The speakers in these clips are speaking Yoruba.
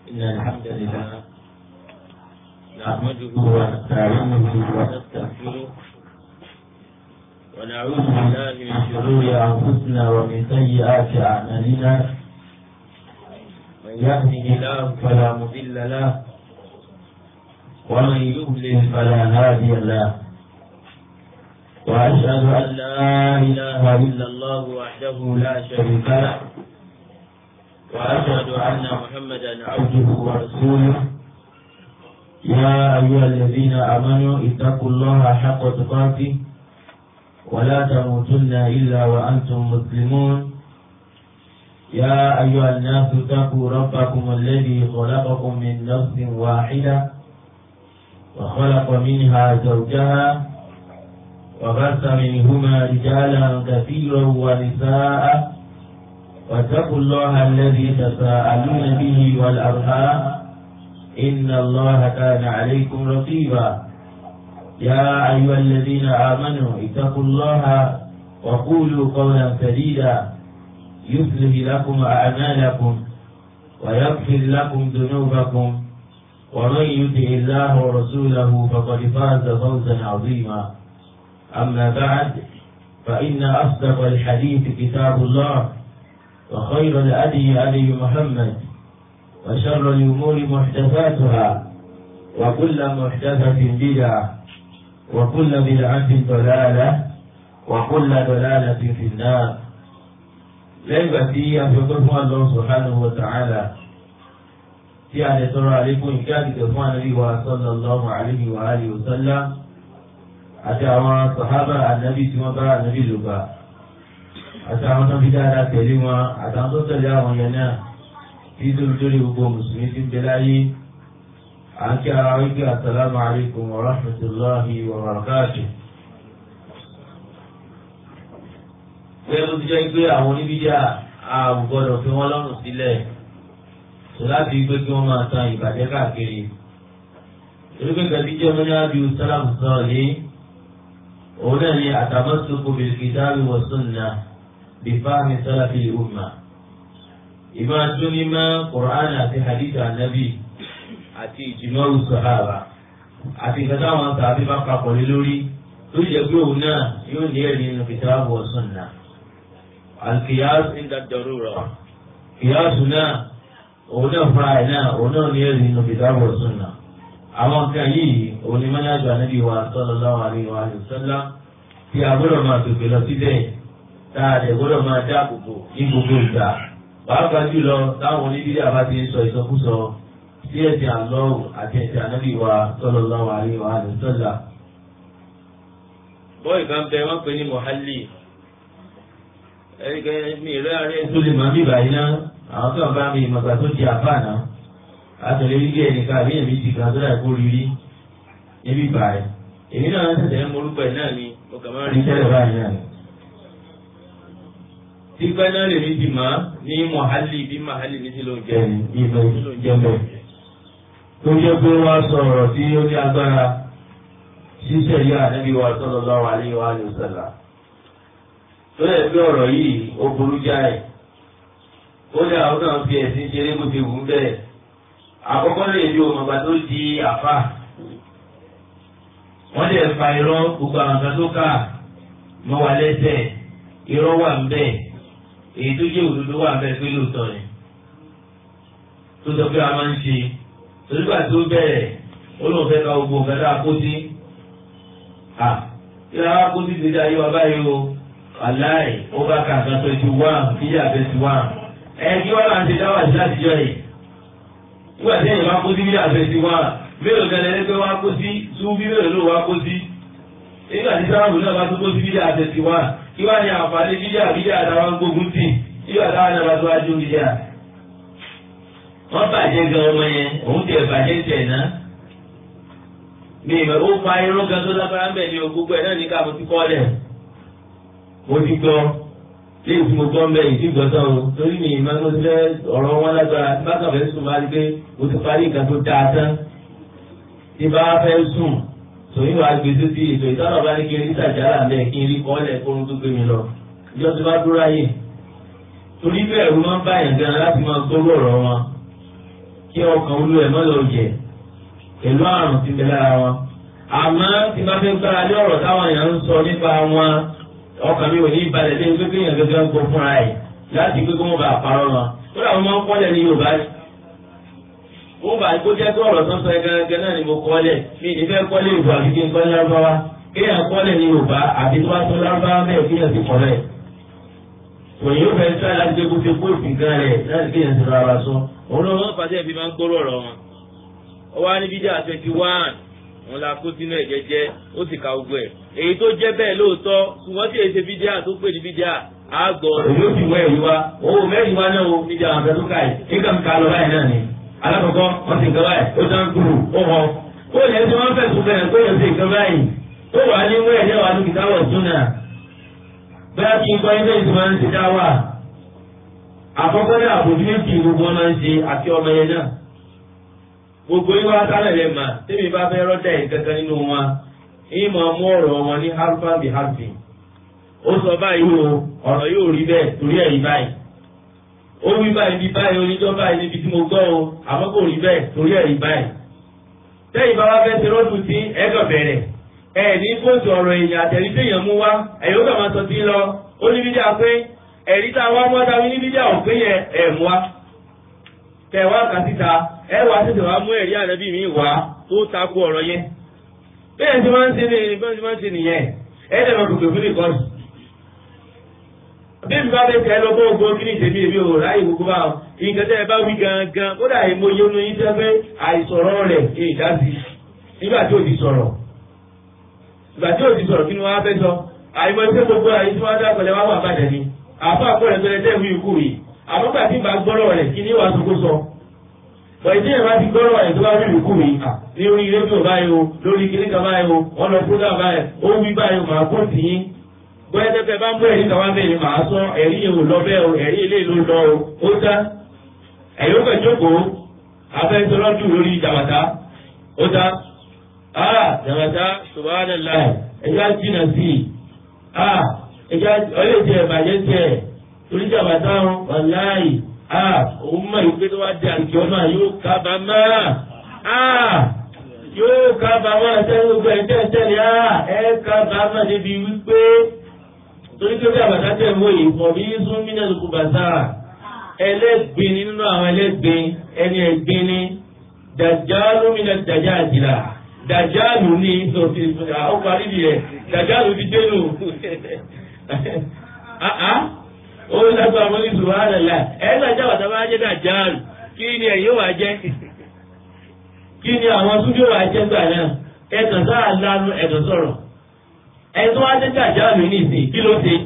إن الحمد لله نحمده ونستعينه ونستغفره ونعوذ بالله من شرور أنفسنا ومن سيئات أعمالنا من يهده الله فلا مضل له ومن يضلل فلا هادي له وأشهد أن لا إله إلا الله وحده لا شريك له وأشهد أن محمدا عبده ورسوله يا أيها الذين آمنوا اتقوا الله حق تقاته ولا تموتن إلا وأنتم مسلمون يا أيها الناس اتقوا ربكم الذي خلقكم من نفس واحدة وخلق منها زوجها وبث منهما رجالا كثيرا ونساء واتقوا الله الذي تساءلون به والأرحام إن الله كان عليكم رقيبا يا أيها الذين آمنوا اتقوا الله وقولوا قولا سديدا يصلح لكم أعمالكم ويغفر لكم ذنوبكم ومن يطع الله ورسوله فقد فاز فوزا عظيما أما بعد فإن أصدق الحديث كتاب الله وخير الأدي أدي محمد وشر الأمور محدثاتها وكل محدثة بدعة وكل بدعة ضلالة وكل ضلالة في النار lẹ́gbà tí a fi ọgbẹ́ fún Allah subhanahu wa ta'ala tí a lè tọrọ àlékún ìkẹ́ àdìgbẹ̀ fún ànábì wa sallallahu alayhi wa alihi wa sallam àti àwọn sàhábà ànábì tí wọ́n bá ànábì lò bá àti àwọn tó fi dáadáa tẹ̀lé wọn àtàwọn tó tẹ̀lé àwọn yẹn náà tí lórí gbogbo mùsùlùmí ti ń bẹ láyé à ń kí ara wípé assalamu alaykum wa rahmatullahi wa barakatuh. pé ó ti jẹ́ pé àwọn oníbíjà àgbọ̀dọ̀ fi wọ́n lọ́rùn sílẹ̀ tó láti gbé kí wọ́n máa tan ìbàjẹ́ káàkiri. torí pé kàbí jẹ́ ọmọdé àbí sálàmù sọ̀rọ̀ ní òun náà ni àtàmọ́sọ́kù bil kitabi wa sunnah bí fáàmì sálàfì umma. ìmọ̀ àtúnímọ̀ Qur'an àti hadith anabi àti ìjìmọ̀rù sọ̀hábà àti ìkàtà àwọn tàbí bá papọ̀ lé lórí tó yẹ pé òun náà yóò ní ẹ̀rí nínú kitabu wa sunnah. القياس عند الضرورة قياسنا òun náà fúnra ẹ̀ náà òun náà ní ẹ̀rí nínú kitabu wa sunnah àwọn nǹkan yìí òun ni mọ́nájú ànábì wa sallallahu alaihi wa sallam tí a gbọ́dọ̀ máa tòkè lọ síbẹ̀ tá a lè gbọ́dọ̀ máa dáàbòbò ní gbogbo ìgbà pàápàá jùlọ táwọn oníbílẹ àbá ti ń sọ ìsọkúsọ sí ẹ̀sìn àlọ́wù àti ẹ̀sìn ànábì wa sallallahu alaihi wa sallam. bọ́ọ̀ì kan bẹ wọ́n pè ní mọ̀hálì ẹ̀ríkẹ́ mi ìrẹ́ àárẹ̀ tó lè máa bí báyìí náà àwọn tó ń bá mi ìmọ̀gbà tó di àbá náà àtọ̀lẹ́ rí díẹ̀ nìkan àbí èmi ti kan tó dà kó rí rí níbí báyìí èmi náà ń tẹ̀lé morúkọ ẹ̀ náà ni mo kàn máa rí tẹ́lẹ̀ báyìí náà ni. tí pẹ́ náà lèmi ti mọ̀ ní mọ̀hálì bí mọ̀hálì ní sí ló ń jẹ́ ní ìlú jẹ́mọ̀. tó jẹ́ pé wọ́n sọ ọ̀rọ̀ tí ó ní agbára ṣíṣe yá Ànábì wa sallallahu alaihi wa sallam. tó yẹ pé ọ̀rọ̀ yìí ó burú jáì. ó dà ó náà fi ẹ̀sìn ṣeré bó ti wù ú bẹ́ẹ̀ àkọ́kọ́ lè di òmùgbà tó di àfà wọ́n lè fa irọ́ gbogbo àwọn kan tó kà mọ́ wa lẹ́sẹ̀ irọ́ wà ń bẹ̀ èyí tó jẹ́ òdodo wà ń bẹ̀ pé lóòótọ́ ni tó sọ pé a máa ń ṣe torígbà tó bẹ̀rẹ̀ ó lóun fẹ́ ka gbogbo nǹkan tá a kó sí à kí la wá kó sí ti di ayé wa báyìí o aláì ó bá ka nǹkan tó ti wá kíyà bẹ́ẹ̀ ti wá ẹ̀ kí wọ́n máa ń ṣe dáwà sí látijọ́ yìí nígbà tí èèyàn bá kó sí bí àfẹsí wa mélòó kan lẹ́nu pé wá kó sí tún bí mélòó ló wá kó sí nígbà tí sáàmù náà bá tún kó sí bí àfẹsí wa kí wá ní àǹfààní bí àbí àtàwọn gbógun tì nígbà táwọn náà bá tó wájú bí díà. wọ́n bàjẹ́ gan ọmọ yẹn òun tẹ̀ bàjẹ́ tẹ̀ ná. mi ìmọ̀ ó pa irun gan tó lágbára ń bẹ̀ ní o gbogbo ẹ̀ náà ní ká mo ti kọ́ lẹ̀. mo ti gbọ́ léyìí tí mo gbọ́ mbẹ́ yìí tí gbọ́dọ̀ o torí mi ìmọ̀ tó fẹ́ ọ̀rọ̀ wọn lágbára tí bá kàn fẹ́ sùn máa rí pé mo ti parí nǹkan tó dáa tán tí bá fẹ́ sùn tòun wàá gbé sí ti ètò ìtọ́nà bá ní kí n rí sàjálà mbẹ́ kí n rí kọ́lẹ̀ kórun tó gbé mi lọ ìjọ tó bá dúró ayé torí bẹ́ẹ̀ ló máa ń bá yẹn gan láti máa gbówó ọ̀rọ̀ wọn kí ọkàn olú ẹ̀ mọ́lẹ̀ òjẹ̀ pẹ̀lú àrùn tí ń bẹ lára wọn. àmọ́ tí bá fẹ́ gbára lé ọ̀rọ̀ táwọn èèyàn ń sọ nípa wọn ọkàn mi ò ní ìbalẹ̀ lé pé kéèyàn gẹ́gẹ́ ń gbọ́ fúnra ẹ̀ láti pé kó wọ́n bá parọ́ wọn. ó dà wọ́n máa ń kọ́lẹ̀ ní Yorùbá ni. wọ́n bá kó jẹ́ pé ọ̀rọ̀ tó ń sọ ẹ gẹ́gẹ́ náà ni mo kọ́lẹ̀ mi ní fẹ́ kọ́lẹ̀ ìbò àbí kí n kọ́lẹ̀ lárúbáwá kéèyàn kọ́lẹ̀ ní Yorùbá àbí tó bá tó lárúbáwá bẹ́ẹ̀ kéèyàn sì kọ́lẹ̀ òyìn yóò fẹ́ sá láti gbé kófí kóòtù nǹkan rẹ̀ láti kéèyàn sì rárá sọ. òun ló wọ́n pàṣẹ ìbí máa ń gbóró ọ̀rọ̀ wọn. ó wá ní bídíà twenty one wọn la kó sínú ẹ̀ jẹ́jẹ́ ó sì ka gbogbo ẹ̀. èyí tó jẹ́ bẹ́ẹ̀ lóòótọ́ ṣùgbọ́n tí èyí ṣe bídíà tó pè ní bídíà á gbọ́. èmi ò sì wọ ẹ̀rí wa owó mẹ́rin wa náà o bídíà àwọn afẹ́ tó ká yìí nígbà mi ká lọ báyìí náà ni. alákọ̀ọ́kọ́ wọ́n ti nǹkan báyìí ó tán kúrú ó họ. ó yẹ kí wọ́n fẹ̀sùn bẹ̀rẹ̀ pé yẹn ti nǹkan báyìí ó wà ní wẹ́ẹ̀ ní wàá dúkìá wọ̀ súnà. bẹ́ẹ̀ kí n kọ́ ilé ìtumọ̀ ń ti dá wà àkọ́kọ́ ní àbòjú méjì gbogbo ọmọ ń ṣe àti ọmọ yẹn náà gbogbo yín wá sálẹ̀ lẹ́ mà tẹ́mi bá fẹ́ rọ́dà yìí kankan nínú wọn yín máa mú ọ̀rọ̀ wọn ní harfa bí harfi ó sọ báyìí o ọ̀rọ̀ yóò rí bẹ́ẹ̀ torí ẹ̀rí báyìí ó wí báyìí bí báyìí oníjọ́ báyìí níbi tí mo gbọ́ o àmọ́ kò rí bẹ́ẹ̀ torí ẹ̀rí báyìí tẹ́yìn bá wá fẹ́ ṣe rọ́dù tí ẹ̀gàn bẹ̀rẹ̀ ẹ̀ ní kóòtù ọ̀rọ̀ èèyàn àtẹ̀rí téèyàn mú wá ẹ̀yọ́ kà máa sọ sí lọ ó ní bídíà pé ẹ̀rí tá a wá mọ́ ta ní bídíà ò pé yẹn ẹ̀ mú wa tẹ̀ wá kà síta ẹ wá tètè wá mú ẹ̀rí ànábì mi wá tó takò ọ̀rọ̀ yẹn bẹ́ẹ̀ tí wọ́n ń ṣe ní bẹ́ẹ̀ tí wọ́n ń ṣe nìyẹn ẹ̀ dẹ̀ máa kòkè fún ìkọ́sù. bí mi bá fẹ́ tẹ́ lọ bó gbó kí ni ìṣèlú èmi ò ráyè gbogbo bá nǹkan tẹ́ ẹ bá wí gangan kódà èmo yóò nu yín sẹ́fẹ́ àìsọ̀rọ̀ rẹ̀ kí ìdásí nígbà tí ò ti sọ̀rọ̀ ìgbà tí ò ti sọ̀rọ̀ kí ni wọ́n á fẹ́ sọ àìmọ̀ ẹgbẹ́ gbogbo àyè tí wọ́n dá pẹ̀lẹ́ wá wà bàjẹ́ ni àfa àkọọ́lẹ̀ tó lẹ tẹ́ wí ikú yìí àmọ́ gbà tí ìgbà gbọ́rọ̀ rẹ̀ kí ni wàá sọ kó sọ pẹ̀lú tí ìyẹn bá ti gbọ́rọ̀ rẹ̀ tó bá wí ikú yìí ní orí rédíò báyìí o lórí kíní kan báyìí o wọ́n lọ fúdà báyìí ó wí báyìí o màá kó tì í bóyá tẹ́tẹ́ bá ń bọ́ ẹ̀rí kàwá bẹ́ẹ̀ ni màá sọ ẹ̀rí yẹn ò lọ bẹ́ẹ̀ o ẹ̀rí ilé ló lọ o ó tá ẹ̀rí ó kẹ̀ jókòó afẹ́sọ́lọ́dún lórí jàmàtà ó tá ah jàmàtà subhanallah ẹ̀yà jìnnà sí i ah ẹja ọlẹ́jẹ̀ ìbàjẹ́ tiẹ̀ torí jàbàtà ọ̀hún wàláì a òun mọ̀ ìgbé tó wá dé àǹkì ọ̀nà yóò kábàámà a yóò kábàámà sẹ́yìn gbogbo ẹ̀jẹ̀ ìtẹ̀lẹ̀ a ẹ̀ kábàámà débi wípé torí pé jàbàtà tẹ̀ ń wòye fọ̀ bí sún mínà lóko bàtà ẹlẹ́gbin nínú àwọn ẹlẹ́gbin ẹni ẹ̀gbin ni dàjálù mínà dàjà àjìlá dàjálù ní ìsọ̀tì ọkọ̀ àrídìí dàjálù ti dénú ó lágbà àwọn ní subhanallah ẹ̀ lájà wàtá bá jẹ́ dàjáàlù kí ni ẹ̀yìn wà jẹ́ kí ni àwọn súnjó wà jẹ́ gbà náà ẹ̀tàn sáà lánú ẹ̀tàn sọ̀rọ̀ ẹ̀ tó wá jẹ́ dàjáàlù ní ìsìn kí ló ṣe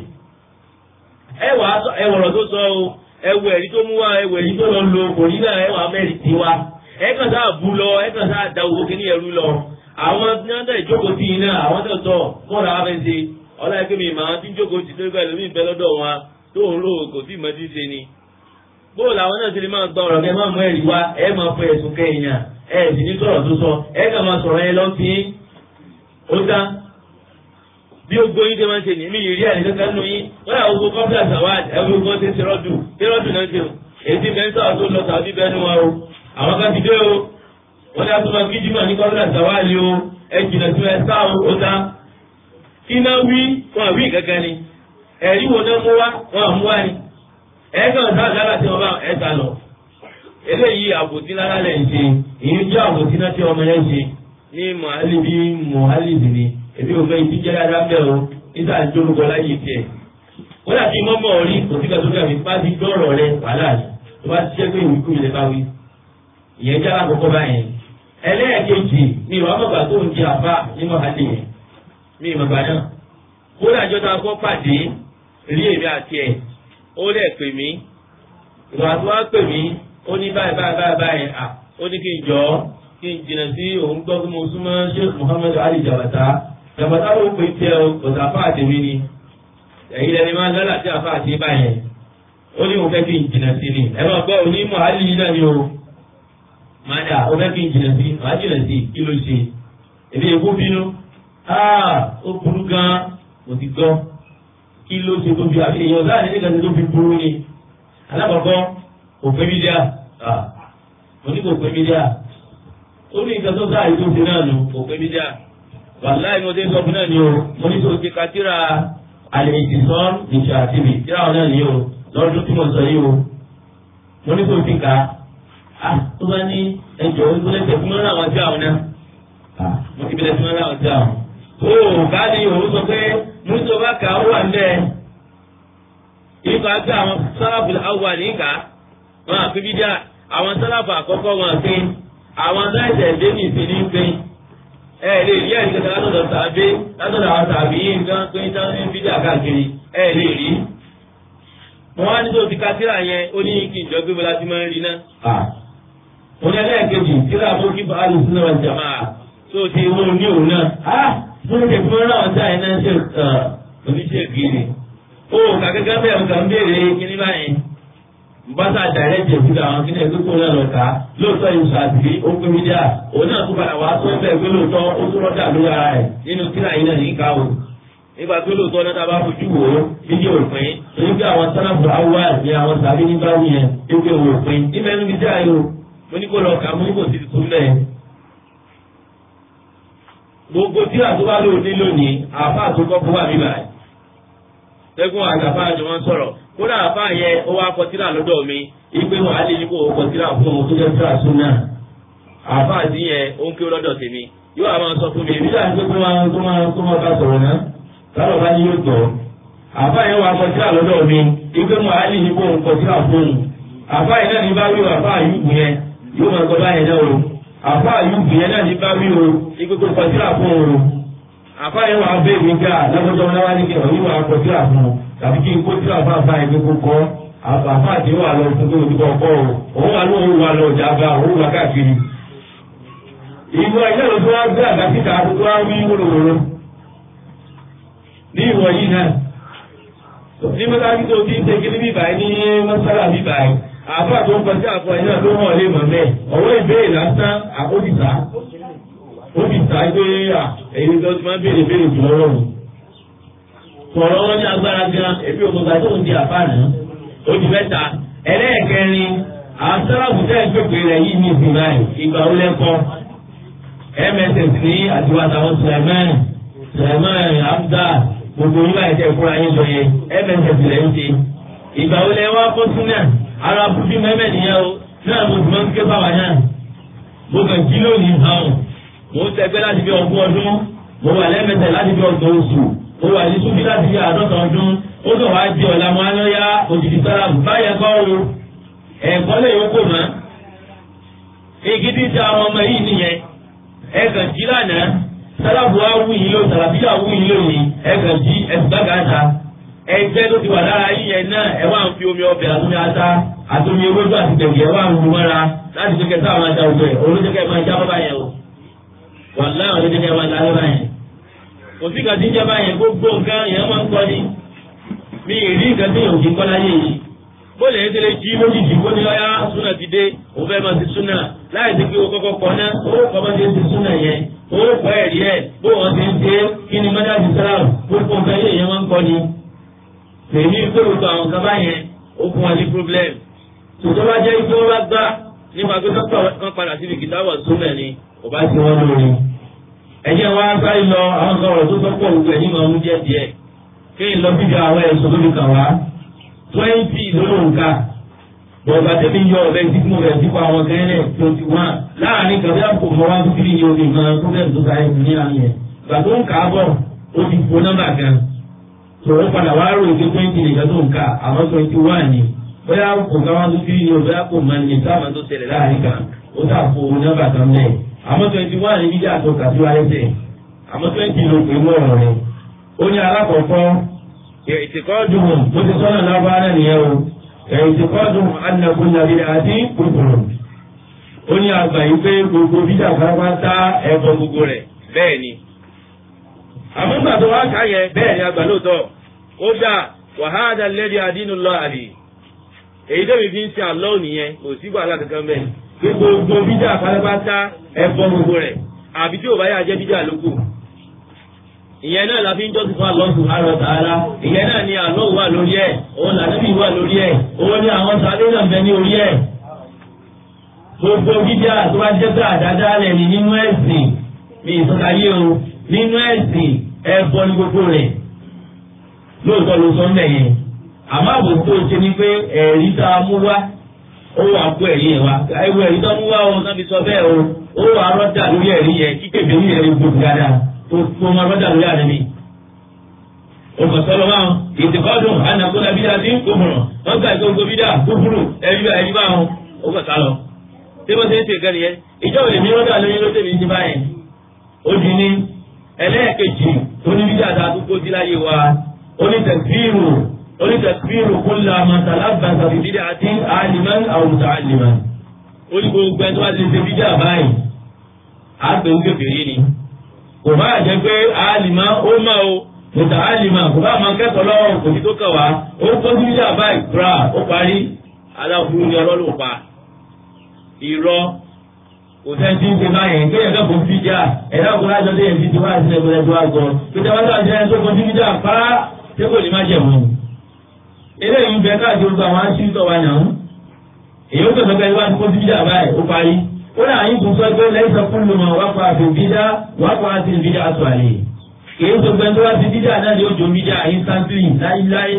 ẹwọ̀rọ̀ tó sọ o ẹwọ ẹ̀rí tó mú wá ẹwọ ẹ̀rí tó lọ lo kò ní náà ẹwà mẹ́rin ti wá ẹ̀kàn sáà bú lọ ẹ̀kàn sáà da owó kíní ẹrú lọ àwọn tí wọ́n tẹ̀ ìjókòó sí iná àwọn tó tọ̀ mọ́ra wá fẹ́ ṣe ọlọ́ọ̀kẹ́ mi màá tí ń jókòó ti lórí pẹ̀lú mi bẹ́ lọ́dọ̀ wọn tó ń lò kò sí ìmọ̀ tí ń ṣe ni. bóò làwọn náà ti lè máa gba ọ̀rọ̀ kẹ́ máa mú ẹ̀rí wá ẹ máa fọ ẹ̀sùn kẹ́yìn ẹ sì ní sọ̀rọ̀ tó sọ ẹ kà máa sọ̀rọ̀ ẹ lọ́sí ó dá. bí ogbó yín ṣe máa ń ṣe nìyí yìí rí àní kankan nù yín wọ́n yà gbogbo kọ́pítà sàwád ẹ̀rú gbogbo ṣe ṣe rọ́dù ṣe rọ́dù náà ṣe èsì mẹ́ńtà tó lọ tàbí bẹ́ẹ̀ ni wọn o àwọn kan ti dé o wọ́n yà tó máa kíjì mà ní kọ́pítà sàwád o ẹ jìnà sí ẹ sáà ó dá iná wí wọn àwí kankan ni ẹ̀rí wo náà mú wá wọn àmú wá ni ẹ̀ẹ́kan sáà lára tí wọ́n bá ẹ̀ta lọ. eléyìí àbòtí lára lẹ̀ ń ṣe èyí jẹ́ àbòtí náà tí ọmọ yẹn ṣe ní mọ̀hálìbí mọ̀hálìbí ni èmi ò fẹ́ ibi jẹ́ dáadáa bẹ́ẹ̀ o nígbà tí olùkọ́ láyé tiẹ̀. wọ́n dà bí mọ́mọ́ orí kò sí kàtó kàmí bá ti dọ́rọ̀ rẹ wàhálà ni tó bá ti jẹ́ pé ìwé kúmi lè bá wí. ìyẹn jẹ́ alákọ̀ọ́kọ́ báyẹn. ẹlẹ́ẹ̀kejì ni ìwà mọ̀gbà tó ń jẹ àbá ní mọ̀hálì yẹn ní ìmọ̀gbà náà. kódà jọ́ta kọ́ pàdé rí èmi àti ẹ̀ ó lẹ̀ pè mí ìwà tó wá pè mí ó ní báyìí báyìí báyìí báyìí à ó ní kí n jọ kí n jìnnà sí òun gbọ́ pé mo súnmọ́ Sheikh Muhammad Ali Jabata Jabata ló pè tẹ o kò sí afá àti mi ni ẹ̀yin lẹni máa ń lọ́la sí afá àti báyẹn ó ní mo fẹ́ kí n jìnnà sí ni ẹ máa gbọ́ òní mọ̀hálì yìí náà ni o máa dà ó fẹ́ kí n jìnnà sí màá jìnnà sí kí ló ṣe èmi èkó bínú ó burú gan-an mo ti gbọ́ kí ló ṣe tó fi àfi èèyàn láàrin nígbà tó fi burú ni alákọ̀ọ́kọ́ òfin bídíà mo ní kò pé mídíà ó ní nǹkan tó sáà yìí tó ti náà nù kò pé mídíà wàláì mo ti sọ fún náà ni o mo ní kò ti ka tíra àlè ìtìsọ́n ìṣe àtìbì tíra wọn náà ni o lọ́dún tí mo sọ yìí o mo ní kò ti kà á tó bá ní ẹjọ́ ìgbélẹ̀tẹ̀ fún mọ́ra àwọn tí àwọn náà mo ti bẹ̀rẹ̀ fún mọ́ra àwọn tí àwọn. ó ká ní òun sọ pé mùsùlùmá kà ó wà nílẹ̀ ìgbà tí àwọn sálábù awà níkà wọn àfi bídíà àwọn sálábù àkọ́kọ́ wọn àfi àwọn sáìsẹ̀ ẹ̀dẹ́ ní ìsinmi ń pín ẹ lè rí ẹ̀rí kẹta látọ̀dọ̀ tàbí látọ̀dọ̀ àwọn tàbí yìí nǹkan pé ń tán ní bídíà káàkiri ẹ lè rí. wọn á ní tó ti ka tíra yẹn ó ní kí ìjọ gbé bọlá tí máa ń rí náà. mo ní ẹlẹ́ẹ̀kejì tíra mú kí bàálù sínú ọjà máa tó ti wọ́n ní òun náà. mo ní kí fún ọ̀rọ̀ ọ̀tá yẹn náà ṣe oníṣègùn ó kàkẹ́kẹ́ bẹ́ẹ̀ nǹkan béèrè kíní báyìí bàtà dàrẹ́tì ìfúdà àwọn kíní ẹgbẹ́ kó náà lọ ká lóòótọ́ yìí ṣàtìrí ó pé mídíà òun náà tún padà wá tó bẹ́ẹ̀ pé lóòótọ́ ó tún rọ́dà lórí ara ẹ̀ nínú kíra yìí náà níka o nígbà tó lóòótọ́ náà tábà fojú wò ó fídíò òpin torí pé àwọn sálábù awá ní àwọn sàbí ní báwí yẹn wípé òun òpin níbẹ̀ níbi díà yìí o mo ní kó lọ kà mo ní kò sí tuntun lẹ̀ gbogbo tíra tó bá lóòótọ́ lónìí àfa àtúkọ́ fún wa bíbá yìí sẹ́gun àgbàfà àjọ wọn sọ̀rọ̀ kódà àfà yẹn ó wá kọtíra lọ́dọ̀ mi ìgbé wọn á lè ní kó o kọtíra fún òun tó jẹ́ tíra súnà àfà àti yẹn ó ń kí ó lọ́dọ̀ tèmi yóò àwọn sọ fún mi èmi láti pé kó máa kó máa kó máa bá sọ̀rọ̀ náà lọ́dọ̀ bá ní yóò tọ̀ àfà yẹn wá kọtíra lọ́dọ̀ mi ìgbé wọn á lè ní kó o kọtíra fún òun àfà yẹn náà ní bá wí àfà àyùkù yẹn yóò máa gbọ́ báyẹn náà o àfà àyùkù yẹn náà ní bá wí o ìgbé kó kọtíra fún òun àfáàyè wà bẹ́ẹ̀ mi ká lọ́kọ́jọ́ wọn wá ní kí ọ̀yìn wà kọ́ tíra fún un tàbí kí n kó tíra fún àfáàyè pé kó kọ́ àfáàtì wà lọ fún kí o kọ́ o òun wà lóhùn wà lọ jàmbá òun wà káàkiri. ìwọ ilé ìlú tó wá gbé àga síta tó wá wí wúlòwòlò ní ìwọ yìí náà ní mọ́tàbí tó ti ń ṣe kí ní bíbáyìí ní mọ́sálà bíbáyìí àfáà tó ń kọjá àfọ ẹ̀ náà ló hàn lé mọ̀ mẹ́ ọ̀wọ́ ìbéèrè lásán àkóbìtà ó fi ta gbé à èyí tó ti máa ń béèrè béèrè jù lọ́rọ̀ mi. sọ̀rọ̀ wọn ní agbára gan ebi òkúta tó ń di àfáàní ó di mẹ́ta ẹlẹ́ẹ̀kẹrin àwọn sábàbù tẹ́ ẹ̀ pépè rẹ̀ yìí ní ìsìn báyìí ìgbà ó lẹ́kọ́ mss ní àtiwá àtàwọn sùlẹ̀mẹ́rin sùlẹ̀mẹ́rin amúdá gbogbo yín báyìí tẹ́ fúnra yín lọ yẹ mss rẹ̀ ń ṣe ìgbà ó lẹ́ wá kó súnà ara bùbí mẹ́mẹ́ nìyẹn o náà mo sì máa ń ké báwa náà mo kàn jí lónìí hàn mo ń tẹgbẹ́ láti fi ọgbọ́n ọdún mo wà lẹ́mẹ̀tẹ̀ láti fi ọgbọ̀n oṣù mo wà ní súnbí láti fi àádọ́ta ọdún ó sọ wá di ọ̀la mo alọ́yá òjìdí sára báyẹn kọ́ o ẹ̀kọ́ lè yókò mọ́ igi tí ti àwọn ọmọ yìí nìyẹn ẹ̀kàn jí lánàá sálábù wa wú yìí ló sàlàbíyà wú yìí lónìí ẹ̀kàn jí ẹ̀sùgbàgàta ẹgbẹ́ tó ti wà lára yíyẹn náà ẹ wá ń fi omi ọbẹ̀ àtúnmí ata àtúnmí ewédú àti tẹ̀gẹ̀ ẹ wá ń lu mọ́ra láti fi kẹta àwọn ajá òjò ẹ̀ olójúkẹ́ máa já bọ́ báyẹn o wàlá àwọn ọdún jẹjẹrẹ máa dáná báyẹn kò sí kàtí jẹ báyẹn gbogbo nǹkan yẹn máa ń kọ́ ni mi ì rí nǹkan tí yòókì kọ́ láyé yìí bóòlù yẹn tẹ́lẹ̀ jí lójijì kó ní ọyá súnà ti dé òun fẹ́ máa ti súnà láì sí pé o kọ́kọ́ kọ́ náà ó kọ́ bá ti ti súnà yẹn ó kọ́ ẹ̀rí ẹ̀ bó wọn ti ń ṣe kí ni mọ́tà ti sára gbogbo nǹkan yẹn yẹn máa ń kọ́ ni tèmi gbèrò tó àwọn kan báyẹn ó fún wa ní problem tòtò bá jẹ́ ike wọn bá gbá nípa pé kán padà síbi kìtàwọ̀ súnà ni kò bá ti wọ́n lórí. ẹ̀jẹ̀ wa sáré lọ àwọn sọ̀rọ̀ tó sọ́pọ̀ gbogbo ẹ̀yìn máa ń jẹ́ díẹ̀ kí n lọ bíbi àwọn ẹ̀sùn lórí kan wá twenty lólóǹkà bọ̀dà tẹ̀mí yọ ọ̀bẹ tí mo rẹ̀ sípò àwọn kẹ́lẹ́ twenty one láàrin kàbí àpò mọ́ wá tó kiri ní omi gan problem tó sáré ní àmì ẹ̀ gbà tó ń kà á bọ̀ ó ti fo nọ́mbà kan tòun padà wá rò èké twenty nìkan tó ń kà àwọn twenty one ni bóyá kò ká wá tó kiri ní o bóyá kò mọ ní sáwọn tó ṣẹlẹ̀ láàrin kan ó sà fo nọ́mbà kan mẹ́ẹ̀ àmọ́ twenty one ní bíjà tó kà sí wáyé tẹ̀ àmọ́ twenty ló pè mọ́ ọ̀rọ̀ rẹ̀ ó ní alákọ̀ọ́kọ́ ìtìkọ́dùn bó ti sọ́nà lábára nìyẹn o ìtìkọ́dùn anakun nàbí àti kúkúrú ó ní àgbà yìí pé gbogbo bíjà pátápátá ẹ̀bọ gbogbo rẹ̀ bẹ́ẹ̀ ni àmúgbà tó wá ká yẹ bẹ́ẹ̀ ni àgbà lóòótọ́ ó dà wàhálà lẹ́dí àdínú lọ àlè èyí tó mi fi ń ṣe àlọ́ nìyẹn kò sí wàhálà kankan bẹ́ẹ̀ pé gbogbo bíjà pátápátá ẹ̀bọ gbogbo rẹ̀ àbí tí ò bá yà jẹ́ bíjà lóko ìyẹn náà la fi ń jọ́sìn fún Allah subhanahu wa ta'ala ìyẹn náà ni Allah wà lórí ẹ̀ òun làdébí wà lórí ẹ̀ òun ni àwọn sáré náà bẹ ní orí ẹ̀ gbogbo bídíà tó bá jẹ́ pé àdáda rẹ̀ ni nínú ẹ̀sìn ní ìsọ̀káyé o nínú ẹ̀sìn ẹ̀bọ ní gbogbo rẹ̀ lóòótọ́ ló sọ ńlẹ̀ yẹn àmọ́ àbò tó ṣe ni pé ẹ̀rí tá a mú wá ó wà kó ẹ̀rí yẹn wá ẹ̀wọ̀ ẹ̀rí tó mú wá o náà fi sọ bẹ́ẹ̀ o ó wà rọ́dà lórí ẹ̀rí yẹn kí kébé ní ẹ̀rí gbogbo dáadáa tó tó máa rọ́dà lórí àná mi. òkàtọ́ lọ máa ìtìkọ́dùn ànàkúnà bídà tí ń kófùrù wọ́n gbà gbogbo bídà kófùrù ẹ̀rí bá ẹ̀rí bá wọn ó kàtà lọ. tí wọ́n ti ń ṣe gẹ́rì yẹn ìjọ òde mi rọ́dà lórí ló tẹ̀mí ti báyẹn. ó di ní ẹlẹ́ẹ̀kejì tó ní bídà tá a tó kó sí láyé wa ó ní tẹ̀síìrù ó ní tẹ̀síìrù kulla man talabbasa bi bid'atin aliman aw muta'alliman. ó ní gbogbo ẹni tó bá ti ṣe bídà báyìí á pè ń kékeré ni. kò bá jẹ́ pé alima ó mọ̀ o muta'allima kò bá máa kẹ́kọ̀ọ́ lọ́wọ́ kò ní tó kàn wá ó kó sí bídà báyìí kúrà ó parí aláwọ̀ ní ọlọ́lù pa irọ́ kò sẹ́ ti ń ṣe báyẹn kéèyàn kẹ́ fún fíjà ẹ̀dá kò lájọ tó yẹ fi ti wá sí ẹgbẹ̀rẹ̀ tó wá gbọ́ pété wá sáà jẹ́ tó fún fíjà pàrà tí kò ní má jẹ̀ mọ́. eléyìí ń bẹ káàkiri gbogbo àwọn aṣíwìtọ̀ wa yàn án èyí ó tẹ̀sọ́ pé wá sí fún fíjà báyìí ó parí ó náà yín tún sọ pé lẹ́yìn sọ fún lùmọ̀ wá pa àfi fíjà wá pa àti fíjà aṣọ àlè èyí tó gbẹ tó wá sí fíjà náà ni ó jò fíjà instantly láíláí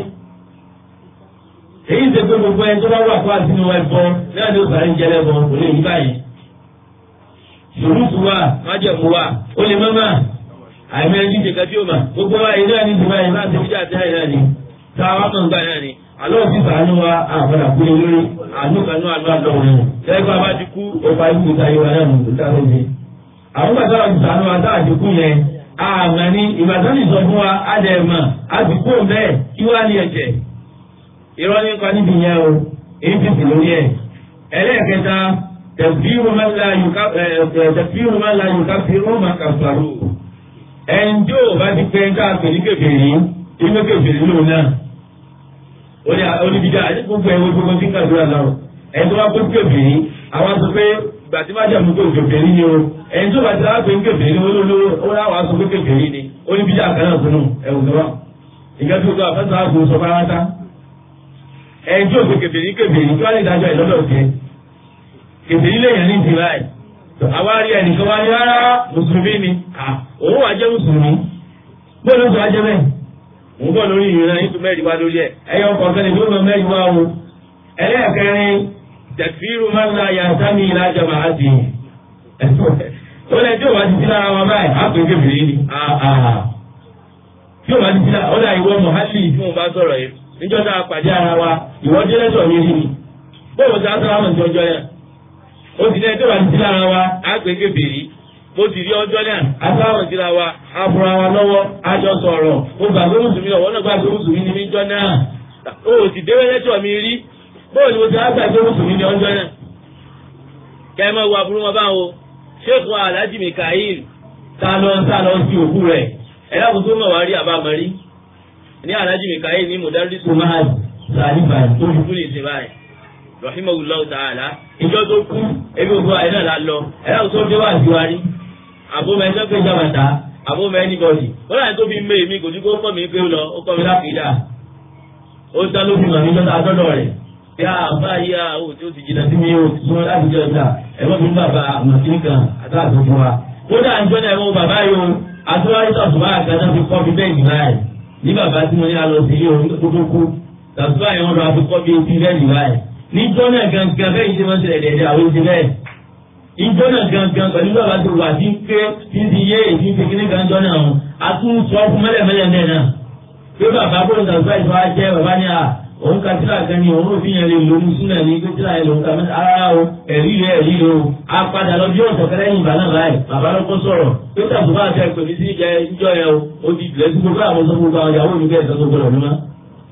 èyí ṣe pé gbogbo ẹni tó bá wà fún àtinú ẹbọ náà ni ó sàrẹ́ ń jẹlẹ bọ kò lè yí báyìí ṣòrútù wa májẹ̀mú wa ó lè mọ́mọ́ àìmọ́ ẹni ṣe kẹ́tí ó mà gbogbo wa yìí náà ní ìdìbò yìí láti fi jáde náà ni tá a wá mọ̀ nígbà náà ni àlọ́ òsì sàánú wa àbọ̀dà kú lé lórí àánú kanú àánú àlọ́ òun lẹ́gbẹ́ bá ti kú ọba ikú ìta yìí wa náà nù tó dáa lóde. àwọn gbàgbọ́ àwọn ti sàánú wa tá a ti kú yẹn àmọ́ ní ìbàdàn ní sọ fún wa á dẹ̀ mọ̀ á ti kú òun bẹ́ẹ̀ kí wá ní ẹ̀jẹ̀ irọ́ nípa níbi yẹn o apc lórí ẹ̀ ẹlẹ́ẹ̀kẹta tẹ̀fíìrù máa la yùká tẹ̀fíìrù máa la yùká fi rọ́ọ̀mà kàfàrú ẹnjọ́ bá ti pẹ́ ká pèlú kèfèrí inú kèfèrí lòun náà oníbìdá àti gbogbo ẹ̀wọ̀n gbogbo tí ń kàdúrà lọ ẹni tó bá pé kèfèrí àwọn sọ pé gbàtí má jẹ́ àmúkò kèfèrí ni o ẹni tó bá ti láwọn pé kèfèrí olólóró ó láwọn sọ pé kèfèrí ni oníbìdá kan náà sọnù ẹ̀wọ̀n tó wà ìgbà tó tó àfẹ́sọ̀ àgbò sọ fara ta ẹni tí òfin kèfèrí kèfèrí tí wọ́n lè dájọ́ ìlọ́dọ̀ tiẹ̀ kèfèrí lèèyàn ní ìdí báyìí àwa rí ẹnìkan wá ní rárá mùsùlùmí ni òun wà jẹ́ mùsùlùmí bóyá oṣù ajẹ́ bẹ́ẹ̀ òun bọ̀ lórí ìrìnà yìí tó mẹ́rin wá lórí ẹ̀ ẹ̀yọ kọ̀ọ̀kan ní gbọ́dọ̀ mẹ́rin wá o ẹlẹ́ẹ̀kẹrin tẹ̀fíìrù máa ń la yàtá mi ìlàjà màá di ó lẹ́ tí ò bá ti sí lára wọn báyìí á pè é kèfèrí ni tí ò bá ti sí lára ó dà ìwọ mọ̀hálì tí mo bá sọ̀rọ̀ yìí níjọ́ tá a pàdé ara wa ìwọ jẹ́ lẹ́sọ̀ mi rí ni bóòwò tí a sọ àwọn ìjọjọ yẹn ó ti lẹ́ tó bá ti sí lára wa á pè é kèfèrí mo sì rí ọjọ́ náà asáwọn síra wa afura wa lọ́wọ́ àjọ sọ̀rọ̀ mo gbà pé mùsùlùmí ọ̀wọ́ náà gbà pé mùsùlùmí ni mí jọ náà o ò sì déwé lẹ́tọ̀ mi rí bóòlù mo ti á gbà pé mùsùlùmí ni ọjọ́ náà. kẹ́ ẹ máa wo aburú wọn báwo ṣéèkù alhaji mikael tá lọ tá lọ sí òkú rẹ̀ ẹ dákun tó mọ̀ wá rí àbámọ̀ rí ní alhaji mikael ní mudarisu mahad sàlìfà tó fi kú lè ṣe báyìí rahimahullahu ta'ala ìjọ tó kú ebi òkú àyè náà la lọ ẹ dákun tó dé wá sí wa rí àbómọ ẹjọ́ pé jàmàtà àbómọ ẹnìbọ̀dì ó láyé tó fi ń mé èmi kò ní kó kọ́ mi pé ó lọ ó kọ́ mi láti dà ó dá ló fi mọ̀ mí lọ́dọ̀ àtọ́dọ̀ rẹ̀ bí a bá yí a ó tí ó ti jìnnà sí mi ó ti sún láti jẹ́ ọjà ẹ̀fọ́ mi bàbá màsí kan àtàtò fún wa. ó dà ń jọ́nà ẹ̀wọ̀n bàbá yìí o àtúwárí tàṣùbà àgbàdo fi kọ́ mi bẹ́ẹ̀ nígbà yìí ní bàbá tí mo ní alọ sí ilé orí tó tó kú tàṣùbà yẹn wọn lọ àfi kọ́ mi etí bẹ́ẹ̀ nígbà yìí ní jọ́nà gangan bẹ́ẹ̀ yìí ṣe máa ń ṣẹlẹ̀ dẹ̀dẹ̀ àwọn oṣù bẹ́ẹ̀ ìjọ náà gangan pẹ̀lú bàbá tó wà tí ń pé tí ń ti yé èyí ń fi kíní kan jọ náà hàn a tún sọ fún mẹ́lẹ̀mẹ́lẹ̀ náà náà pé bàbá bó ń sàgbà ìfọ̀ á jẹ́ bàbá ní à òun ka tíra kan ní òun òfin yẹn lè lò ní súnà ní pé tíra yẹn lòun ka mẹ́ta ara o ẹ̀rí rẹ̀ ẹ̀rí rẹ̀ o a padà lọ bí ọ̀sẹ̀ kẹlẹ́ yìí bàbá báyìí bàbá ló kó sọ̀rọ̀ pé tàbí bá fẹ́ pè mí sí ìjẹ ìjọ yẹn o ó ti tilẹ̀ sí gbogbo àwọn sọ gbogbo àwọn ìyàwó mi bẹ́ẹ̀ sọ gbogbo rẹ̀ mímọ́.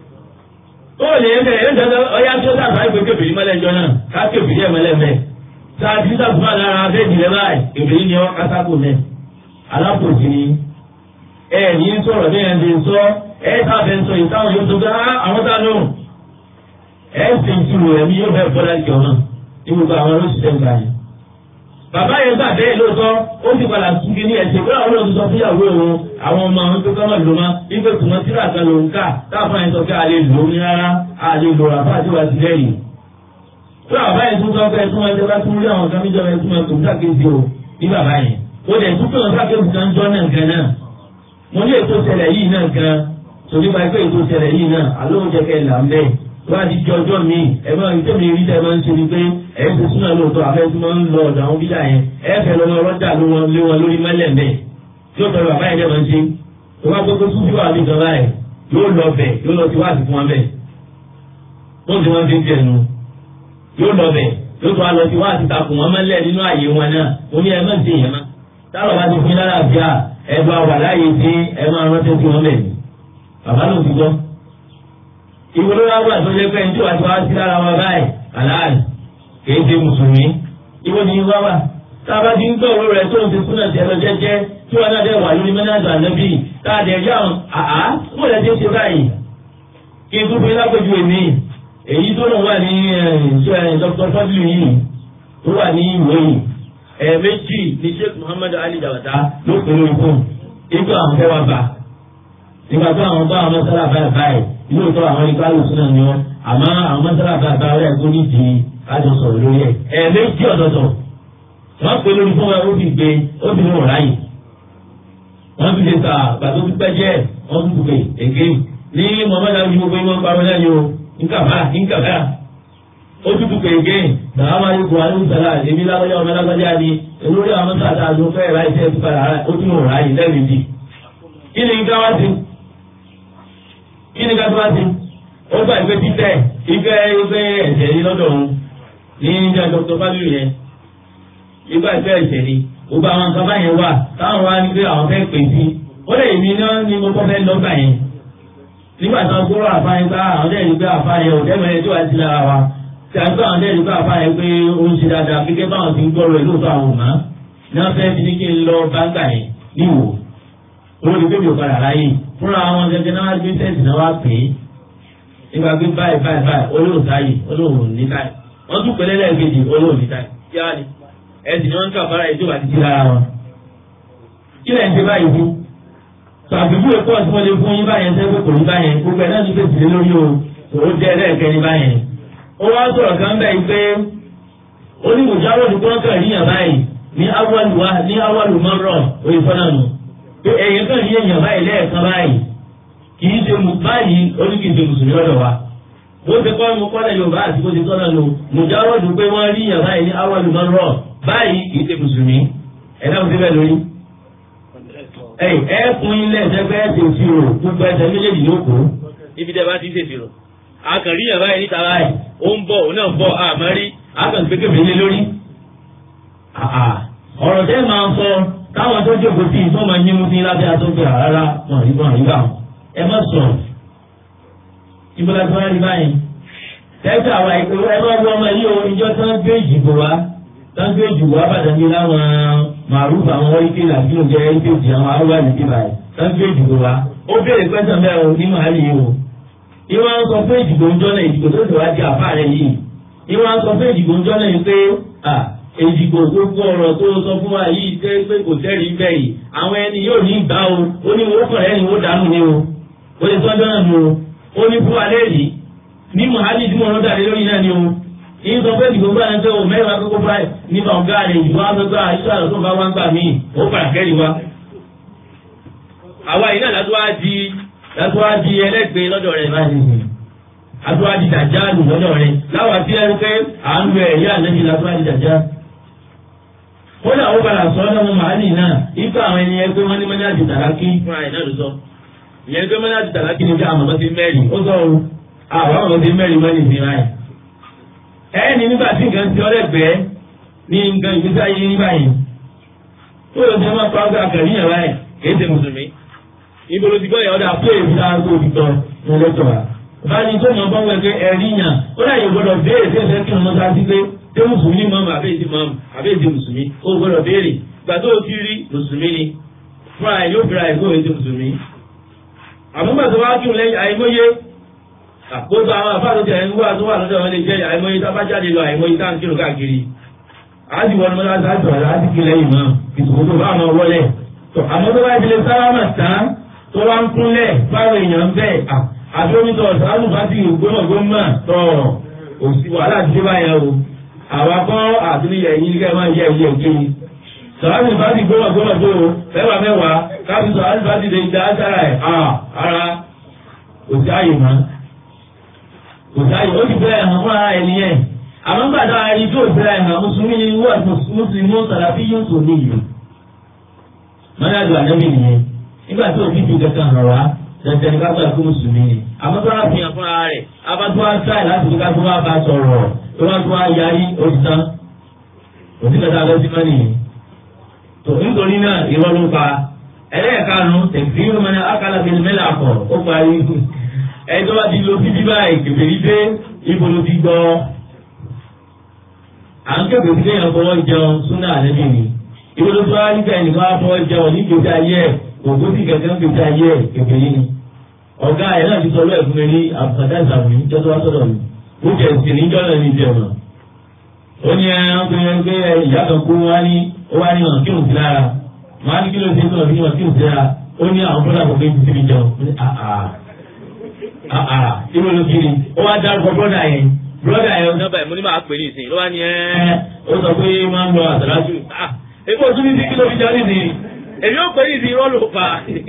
ó lè yẹn bẹ́ẹ̀ yẹn ọyá tó dàgbà ìgbé kébìrì mọ́lẹ̀ ìjọ náà ká kébìrì ẹ̀ mọ́lẹ̀ mẹ́ẹ̀ sáàtì sàkúmà lára abẹ́jì rẹ báyìí èbèrè ni wọn kásákò mẹ alápòjì ni ẹ ní sọ̀rọ̀ bí ẹ ń sọ ẹ sábẹ ń sọ yìí táwọn yóò tó gbá àwọn táwọn ẹ ń ṣe ìṣirò ẹ̀mí yóò fẹ́ bọ́lá ìjọ náà ní gbogbo àwọn olóṣìṣẹ́ ń gbà yẹn. bàbá yẹn gbà bẹ́ẹ̀ lóòótọ́ ó sì padà tún kí ní ẹ̀sẹ̀ pé àwọn olóòótọ́ sọ fúyàwó òun àwọn ọmọ àwọn tó kọ́mọ̀ ló má wípé tùmọ̀ síra kan lòun ká táwọn yẹn sọ pé a lè lò ó ní rárá a lè lò rà fáà tí wàá ti lẹ́yìn pé bàbá yẹn tún sọ pé ẹtún ẹtún bá tún rí àwọn kan níjọba ẹtún ẹtún sákèsì o ní bàbá yẹn ó dẹ̀ tún pé wọn sákèsì kan jọ náà gan náà mo ní ètò ìṣẹ̀lẹ̀ yìí náà gan torí bá pé ètò ìṣẹ̀lẹ̀ yìí náà alóhùn jẹ́ kẹ́ ẹ̀ là ń bẹ́ẹ̀ wọ́n á ti di ọjọ́ mi ẹ máa ń tẹ̀lé rí tẹ́ máa ń ṣe ni pé ẹ̀ ń ṣe súnà lóòótọ́ àfẹ́ tí wọ́n ń lọ ọ̀dọ̀ àwọn bídà yẹn ẹ fẹ́ lọ́mọ ọlọ́jà lé wọn lé wọn lórí mẹ́lẹ̀ mẹ́ tí ó tọrọ bàbá yẹn dẹ́ máa ń ṣe tó bá gbogbo súnfì wà ní ìjọba ẹ̀ yóò lọ bẹ̀ yóò lọ sí wáàsí fún wọn bẹ̀ tó ń ti wọn fi ń jẹnu yóò lọ bẹ̀ yóò tó wá lọ sí wáàsí takùn wọn mẹ́lẹ̀ nínú ààyè wọn náà ó ní ẹ má ṣe yẹn má táwọn bá ti fún yín lálàáfíà ẹ bá wà láàyè tí ẹ máa rántí sí wọn bẹ̀ bàbá náà ti gbọ́ ìwúlò wa wà tó lé pé ní tí wàá ti wá sí lára wọn báyìí aláàlì kìí ṣe mùsùlùmí ìwọ ni wá wà tába ti ń gbọ́ òru rẹ̀ tó ń ti súnà sí ẹlọ jẹ́jẹ́ tí wọn náà dẹ̀ wà lórí mẹ́nàdà ànábì káàdì ẹ̀jẹ̀ àwọn àá mo lè ṣe ṣe báyìí kí n tún fi lápẹjù èmi èyí tó lọ wà ní Dr. fadlu yìí tó wà ní ìwé yìí ẹ̀ẹ̀mejì ní Sheikh Muhammad Ali Jabata ló pè lórí fún ipò àwọn fẹ́ wá bá nígbà tó àwọn bá àwọn mọ́sálà báyìí báyìí lóòótọ́ àwọn ikú alùsùn náà ni wọn àmọ́ àwọn mọ́sálà báyìí báyìí rẹ̀ tó nídìí kájọ sọ̀rọ̀ lórí ẹ̀ ẹ̀ẹ̀mejì ọ̀dọ̀dọ̀ wọ́n pè lórí fún wa ó fi gbé ó fi lóun ráyè wọ́n fi lè ta gbàtó fi pẹ́ jẹ́ wọ́n fi gbé èké ní mọ̀mọ́dá fi gbogbo ìwọ̀n parọ́ náà ni o nkàfà nkàfà ó tún tún kéèké náà máa yí kó alùsàlà èmi lágbájá ọmọ lágbájá ni olórí àwọn mọ́sálà àti ọ̀fẹ́ ráyè tẹ́ ti padà ó tún lóun ráyè lẹ́ẹ̀mejì kí ni nǹkan wá sí kí ni nǹkan tó wá sí ó gbà ìgbé títẹ̀ ìgbẹ́ ìgbẹ́ ẹ̀jẹ̀ yìí lọ́dọ̀ òun ní ìjà dr fábíyì yẹn ìgbà ìgbẹ́ ẹ̀jẹ̀ ni gbogbo àwọn nǹkan báyẹn wà táwọn wá ní pé àwọn fẹ́ pè sí ó lè mí náà ní mo kọ́ fẹ́ lọ́gbà yẹn nígbà tí wọ́n kúrò àfáyín ká àwọn dẹ́rì pé àfáyín ò dẹ́mẹ̀rẹ́ tó wá sí lára wa tí a gbọ́ àwọn dẹ́rì pé àfáyín pé ó ń ṣe dáadáa gẹ́gẹ́ báwọn ti ń gbọ́rọ̀ ẹ̀ lóòótọ́ àwọn òmá ní wọ́n fẹ́ fi ní kí n lọ báńgà yẹn níwò olórí pé mi ò padà ráyè fúnra àwọn gẹ́gẹ́ náà wá gbé sẹ́ẹ̀sì náà wá pè é nígbà pé báyìí báyìí báyìí olóhùn táyì olóhùn ní táyì wọ́n tún pẹ̀lẹ́ lẹ́ẹ̀kejì olóhùn ní táyì kí á ní ẹ̀sìn ni wọ́n ń kà fara ètò àti ti lára wọn. kí lẹ́yìn ṣe báyìí fún tàbíbú èkó ọ̀sìn wọn lè fún yín báyẹn sẹ́gbẹ́ kò ní báyẹn gbogbo ẹ̀ náà ní fèsì lé lórí o òun jẹ́ ẹlẹ́ẹ̀kẹ́ ní báyẹn. ó wá sọ̀rọ̀ kan bẹ́ẹ̀ pé ó ní mùjáwó ní kọ́ńkà ríyàn báyìí ní awọ́lùwà ní awọ́lùmọ́rọ̀ òye fọ́nà nù pé ẹ̀yìn kan rí èèyàn báyìí lẹ́ẹ̀kan báyìí kì í ṣe mú báyìí ó ní kì í ṣe mùsùlùmí lọ́dọ̀ wa bó ṣe kọ́ mu kọ́lẹ̀ yorùbá àti bó ṣe tọ́nà lò mùjáwọ́dù pé wọ́n rí èèyàn báyìí ní awọ́lùmọ́rọ̀ báyìí kì í ṣe mùsùlùmí ẹ̀dá mo ti bẹ́ẹ̀ lórí. ẹ ẹ fún ilé ẹsẹ pé ẹ ṣe ìṣirò gbogbo ẹsẹ méjèèjì ló kó. ibi tẹ bá ti ṣe ìṣirò. akànrí yàn báyìí níta báyìí ó ń bọ̀ òun náà ń bọ̀ àmọ́ rí akànrí pé kébè lé lórí. ọ̀rọ̀ tẹ́ máa ń sọ táwọn tó jókòó sí ìtọ́ máa yín mú sí lábẹ́ àtọ́gbẹ́ rárá wọn rí wọn rí bá wọn. ẹ má sọ̀rọ̀ ìbúra tí wọ́n rí báyìí. tẹ́tà àwa ìpè ẹ má wọ ọmọ yìí o ìjọ tí wọ́n gbé ìjìbò wa tọ́jú ìjùbọ̀ abàdàbí láwọn màrúfà àwọn wọ́íkì làbílò jẹ́ ìgbèjì àwọn arúgbó nìkí báyìí tọ́jú ìjùbọ̀ wa ó béèrè pẹ́sàn bẹ́ẹ̀ o ní màálì yìí o. ìwọ́n á sọ pé ìdìbò ń jọ́nà ìdìbò tó ti wá di àfáà rẹ̀ yìí. ìwọ́n á sọ pé ìdìbò ń jọ́nà yìí pé ìdìbò gbogbo ọ̀rọ̀ tó sọ fún wa yìí tẹ́ pé kò tẹ́rìí bẹ́ẹ̀ yìí àwọn ẹni yóò ní ìgbà o ó ní wọ́n kàn lẹ́yìn wọ́n dànù ni o ó lè tọ́jọ́ náà ni o ó ní fún wa lẹ́yìn ní màálì tí mo rán dàdé lórí náà ni o yìí sọ pé ìdìbò gbà ń tẹ o mẹ́rin akókó báyìí nípa ọ̀gá rẹ̀ ìdìbò agbègbè àìsàn àlọ́ tó bá wá ń gbà mí ó padà kẹ́rì wa. àwa yìí náà látọ́ wá di látọ́ wá di ẹlẹ́gbẹ́ lọ́dọ̀ rẹ̀ báyìí látọ́ wá di dàjáàlù lọ́dọ̀ rẹ̀ láwa tí ẹni pé à ń lo ẹ̀yà lẹ́yìn látọ́ wá di dàjá. ó dà ó padà sọ ọ́nà màálì náà ipa àwọn ẹni ẹgbẹ́ wọn ní mọ́nyá di tàlákì fúnra ẹ̀ náà ló sọ ìyẹn ẹgbẹ́ mọ́nyá di tàlákì ni bí àwọn ọmọ ti mẹ́rin ó sọ àwọn ọmọ ti mẹ́rin mọ́ni ìsìn ráì ẹni nígbà tí nǹkan ti ọlẹ́gbẹ̀ẹ́ ní nǹkan ìgbésí ayé ní báyìí tó yọ sí ọmọ pàápàá àkàrí yẹn báyìí kì í ṣe mùsùlùmí ibo ló ti gbọ́ yẹn ọ̀dà pé èyí náà tó ti tọ́ ní ẹlẹ́tọ̀ wa báyìí tó mọ̀ bọ́ wẹ̀ pé ẹ̀rí yàn ó dà yóò gbọ́dọ̀ béèrè tí ẹ̀fẹ́ kí wọn sá sí pé ṣé mùsùlùmí mọ́mù àbẹ́ẹ̀dì mọ́mù àbẹ́ẹ̀dì mùsùlùmí ó gbọ́dọ̀ béèrè gbà tó o ti rí mùsùlùmí ni fúnra ẹ̀ yóò fira ẹ̀ kó o ti mùsùlùmí àmúgbà tó wá kí lẹ́yìn àìmọye àkóso àwọn àfáàlù tẹ̀ ń wá tó wà lọ́dọ̀ wọn lè jẹ́ àìmọye tá bá jáde lọ àìmọye tá ń kírun káàkiri àti wọn mọ́lá sáàtọ̀ láti kí lẹ́yìn mọ́ ìsòkò tó bá wọn wọlé àmọ́ tó bá ti lè sálámà tán tó wá ń kúnlẹ̀ báwọn èèyàn ń bẹ̀ àtúntò sàánù bá ti gbọ́mọ̀ gbọ́mọ̀ tọ̀ òsì wàhálà ti dé báyẹn o àwa kọ́ àtúnyẹ yìí ní kẹ́ máa yẹ ilé òkè yìí sọ̀rọ̀ bá ti gbọ́dọ̀ gbọ́dọ̀ tó o mẹ́wàá mẹ́wàá káfí sọ̀rọ̀ bá ti lè dá sára ẹ̀ ara òsì àyè mọ́ òsì àyè ó ti bẹ̀rẹ̀ hàn fún ara ẹni yẹn àmọ́ gbàdá ẹni tó bẹ̀rẹ̀ hàn mùsùlùmí ni wọ́n mùsùlùmí sàlàfí yóò tó ní ìlú mọ́nájú ànábì nìyẹn nígbà tí òbí ju kẹta hàn wá tẹ̀tẹ̀ ní kápẹ́ ẹ̀kú mùsùlùmí ni àmọ́ tó wá fi hàn fúnra rẹ̀ abátú wá sáì láti fi ká tó wá bá sọ̀rọ̀ tó wá tó wá yarí oṣù tán òsì kẹta lọ sí mọ́nì yìí tó nítorí náà irọ́ ló pa ẹlẹ́ẹ̀kanu tẹ̀síwò mọ́ni akala bíi mẹ́lẹ̀ àpọ̀ ó parí ẹjọ́ bá ti lo bíbí báyìí kèfèrí dé ibo ló ti gbọ́ à ń kẹ́kọ̀ọ́ sí kéèyàn fọwọ́ jẹun súnà àlẹ́bí ni ibo ló tó wá nígbà ẹnìkan wá fọwọ́ jẹun ní gbèsè ayé ẹ̀ òkú sì kẹ̀kẹ́ ń gbèsè ayé ẹ̀ kèfèrí ni ọ̀gá ẹ̀ náà ti sọ lọ́ọ̀ fún mi ní àbùkàdá ìsàmù ní jọ́tọ́ wá sọ̀rọ̀ mi ó jẹ́ ìsìn níjọ́ náà ní ìjẹun ó ní ẹran pé ìyá kan kú wá ní ó wá ní ọ̀nà kírun sí lára máa ní kí ló ṣe tó ọ̀nà kírun kírun sí lára ó ní àwọn bọ́dà kò gbé síbi jẹun ó ní àà àà ìwé ló kiri ó wá dárúkọ bọ́dà yẹn bọ́dà yẹn. nọ́mbà ẹ̀ mo ní máa pè ní ìsìn ló wá ní ẹ́. ẹ ó sọ pé máa ń lọ àtàlájú. èmi ò tún ní sí kí ló fi jẹun nísìnyí èmi ò pè ní ìsìn irọ́ ló fà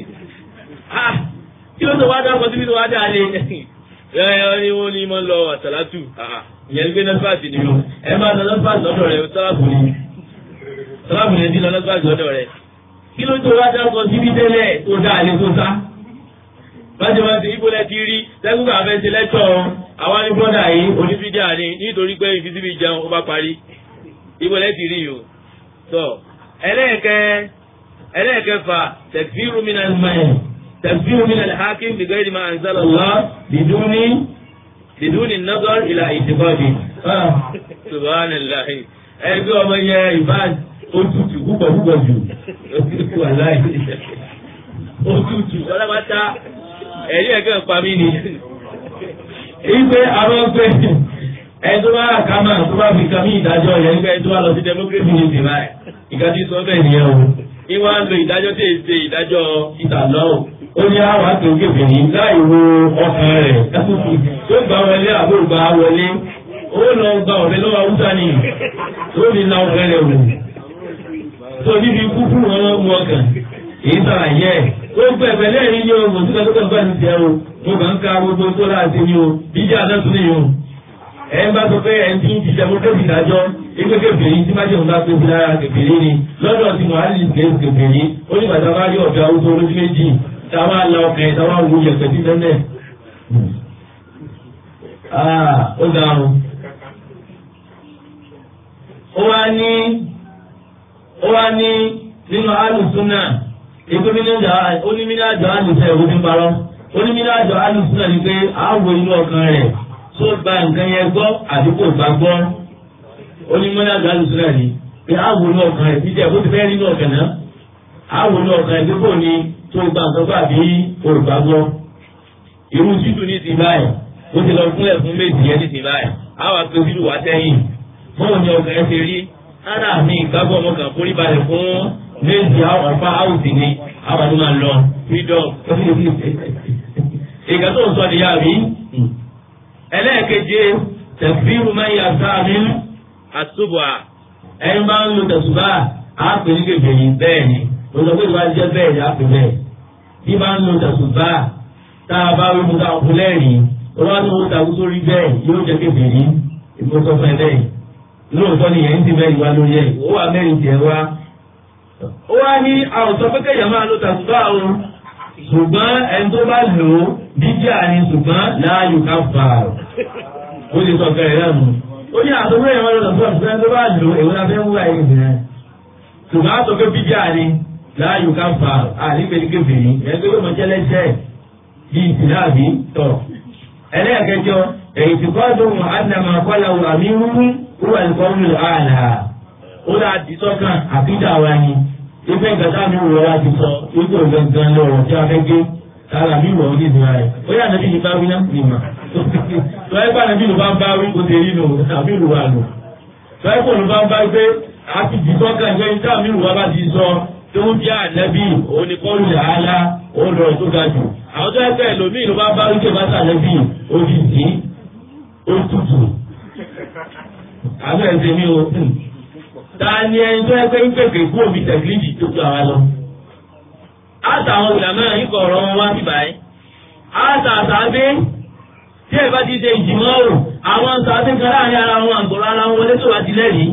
á kí ló tó wá dárúkọ síbi tó wá dá lé ẹ ẹ ní wọn ní máa ń lọ àtàlájú ìyẹn ń gbé nọ́mbàsì ni o ẹ máa lọ nọ́mbàsì lọ́dọ̀ rẹ̀ sálábù ni sálábù ni ti lọ nọ́mbàsì lọ́dọ̀ rẹ̀ kí ló tó wá dárúkọ síbi tẹ́lẹ̀ tó dá àlè tó sá bájọ́ máa ti ibo lẹ ti rí tẹ́gbùgbà fẹ́ ṣe lẹ́tọ̀ àwọn ní bọ́dà yìí onífídíà ni nítorí pé ìfisíbi jẹun ó bá parí ibo lẹ ti rí o. tọ ẹlẹ́ẹ̀kẹ́ ẹlẹ́ẹ̀kẹfà tẹ̀fíìrù mi náà mẹ́rin tẹ̀fíìrù mi náà hakim bi ghairi ma anzala Allah biduni biduni nazar ila ìtìkọ́dì. subhanallah ẹgbẹ́ ọmọ yẹ ìbáàdì ó tutù púpọ̀ púpọ̀ jù wàláì ó tutù ọlọ́pàá ẹ̀rí ẹ̀gẹ́ pa mí ni. Ìgbé àwọn pé ẹjọ́ bá kàmá tó bá fi kàmí ìdájọ́ yẹn nígbà ẹjọ́ bá lọ sí democracy ní ìsìn láì. Ìka tí sọ bẹ́ẹ̀ nìyẹn o. Ìwọ́n á lo ìdájọ́ tí èsè ìdájọ́ ìtàlọ́ o. Ó ní àwọn àtòkèfè ní láì wo ọkàn rẹ̀. Tó gbà wọlé àbúrò gbà wọlé. Ó lọ gba ọ̀rẹ́ lọ́wọ́ Hausa ni. Ó ní na ọ̀fẹ́ rẹ̀ wò. Tó níbi kúkú wọn mú ọkàn. Èyí sàlàyé ẹ̀ ó gbẹ̀gbẹ̀ lẹ́yìn ní o mọ̀ síkà tó kàn bá ti jẹ́ o mo kàn ń ka gbogbo tó láti ní o jíjẹ́ àdánsún ní o ẹ ń bá sọ pé ẹ ti ń jíjẹ mo tó ti dájọ́ ipe kébèrè tí má jẹun bá tó fi lára kébèrè ni lọ́dọ̀ tí mohamed gẹ̀ẹ́sì kébèrè ó ní bàtà bá rí ọ̀dọ̀ arúgbó olójú méjì táwa la ọkàn ẹ̀ táwa wù yẹ̀pẹ̀ sí tẹ́lẹ̀. ó ga o ó wá ní ó wá ní nínú alùsùn náà ètò mínájà onímínájọ alùsẹ ìwé ní parọ́ onímínájọ alùsùn náà ni pé àwọ inú ọkàn rẹ̀ tó gba nǹkan yẹn gbọ́ àbí kò gbà gbọ́ onímínájọ alùsùn náà ni pé àwọ inú ọkàn rẹ̀ jíjẹ bó ti fẹ́ nínú ọkàn náà àwọ inú ọkàn rẹ̀ pé kò ní tó gba nǹkan gbọ́ àbí kò gbà gbọ́ irú títù ní ti báyìí ó ti lọ fúnlẹ̀ fún méjì yẹn ní ti báyìí àwọn àpè títù wá sẹ́yìn fóun ni ọkàn ẹ ti rí ara mi ìgbàgbọ́ ọmọ kan forí balẹ̀ fún méjì àwọn ọ̀pá áwùsì ni àwọn àti máa lọ freedom. ìgbà tó ń sọ nìyá mi. ẹlẹ́ẹ̀keje tẹ̀fíìrù máa ń yà sáàmì àtúbọ̀ ẹni máa ń lo tẹ̀sùbá àpè ní kébèrè bẹ́ẹ̀ ni o sọ pé ìwà jẹ́ bẹ́ẹ̀ ni àpè bẹ́ẹ̀. bí máa ń lo tẹ̀sùbá tá a bá wí mu ká kú lẹ́rìn olúwa tó ń takú sórí bẹ́ẹ̀ yóò jẹ́ kébèrè ìmọ̀sọ́fẹ́ bẹ́ẹ̀ lóòótọ́ ni yẹn ń ti mẹ́rin wá lórí ẹ̀ ó wà mẹ́rin tiẹ̀ wá ó wá ní àwùjọ pẹ́kẹ́ yẹn máa ló tàṣùbà o ṣùgbọ́n ẹni tó bá lò ó jíjà ni ṣùgbọ́n láàyò ká fà á ó lè sọ kẹrẹ náà nù ó ní àtọ́gbẹ́ yẹn máa ló tàṣùbà ṣùgbọ́n ẹni tó bá lò èwo la fẹ́ ń wúwa yìí nìyẹn ṣùgbọ́n àtọ́ pé jíjà ni láàyò ká fà á àníkèlé kébìrì ẹni tó yóò mọ jẹ́lẹ́sẹ̀ bí ìsìláàbí tọ̀ ẹlẹ́ẹ̀kẹjọ èyí tí kọ́ tó mọ̀ ánàmà kọ́lá wà mí wúwú wúwà ìkọ́wé àlà ó dà di sọ́kàn àbídà wa ni ife gàdá mi wọ̀ wá ti sọ wípé gangan lọ́rọ̀ tí a fẹ́ gé tààrà mi wọ̀ ní ìdúrà rẹ̀ ó yà nàbí ní báwí náà ní mà tọ́yẹ́ bá nàbí ló bá ń báwí kó tẹ̀lé nù àbí ló wà nù tọ́yẹ́ bó ló bá ń bá pé a ti di sọ́kàn ìgbẹ́ ní táàmì ló wá bá ti sọ tó ń jẹ́ ànábì oníkọ́lù làálá ó lọ tó ga jù àwọn tó ẹgbẹ́ ẹlòmíì ló bá bá wípé bá sàlẹ́bì ó fi sí ó tutù àbẹ̀ ẹ̀sẹ̀ mi o ta ni ẹni tó ẹgbẹ́ ń pèpè kú òbí tẹ̀sílíìtì tó tó àwa lọ. àtàwọn ìlànà ikọ̀ ọ̀rọ̀ wọn wá sí báyìí. àtàtàbí tí ẹ bá ti ṣe ìjìmọ̀ o àwọn tàbí kan láàrin ara wọn àgbọ̀rọ̀ ara wọn wọlé tó wá ti lẹ́rìí.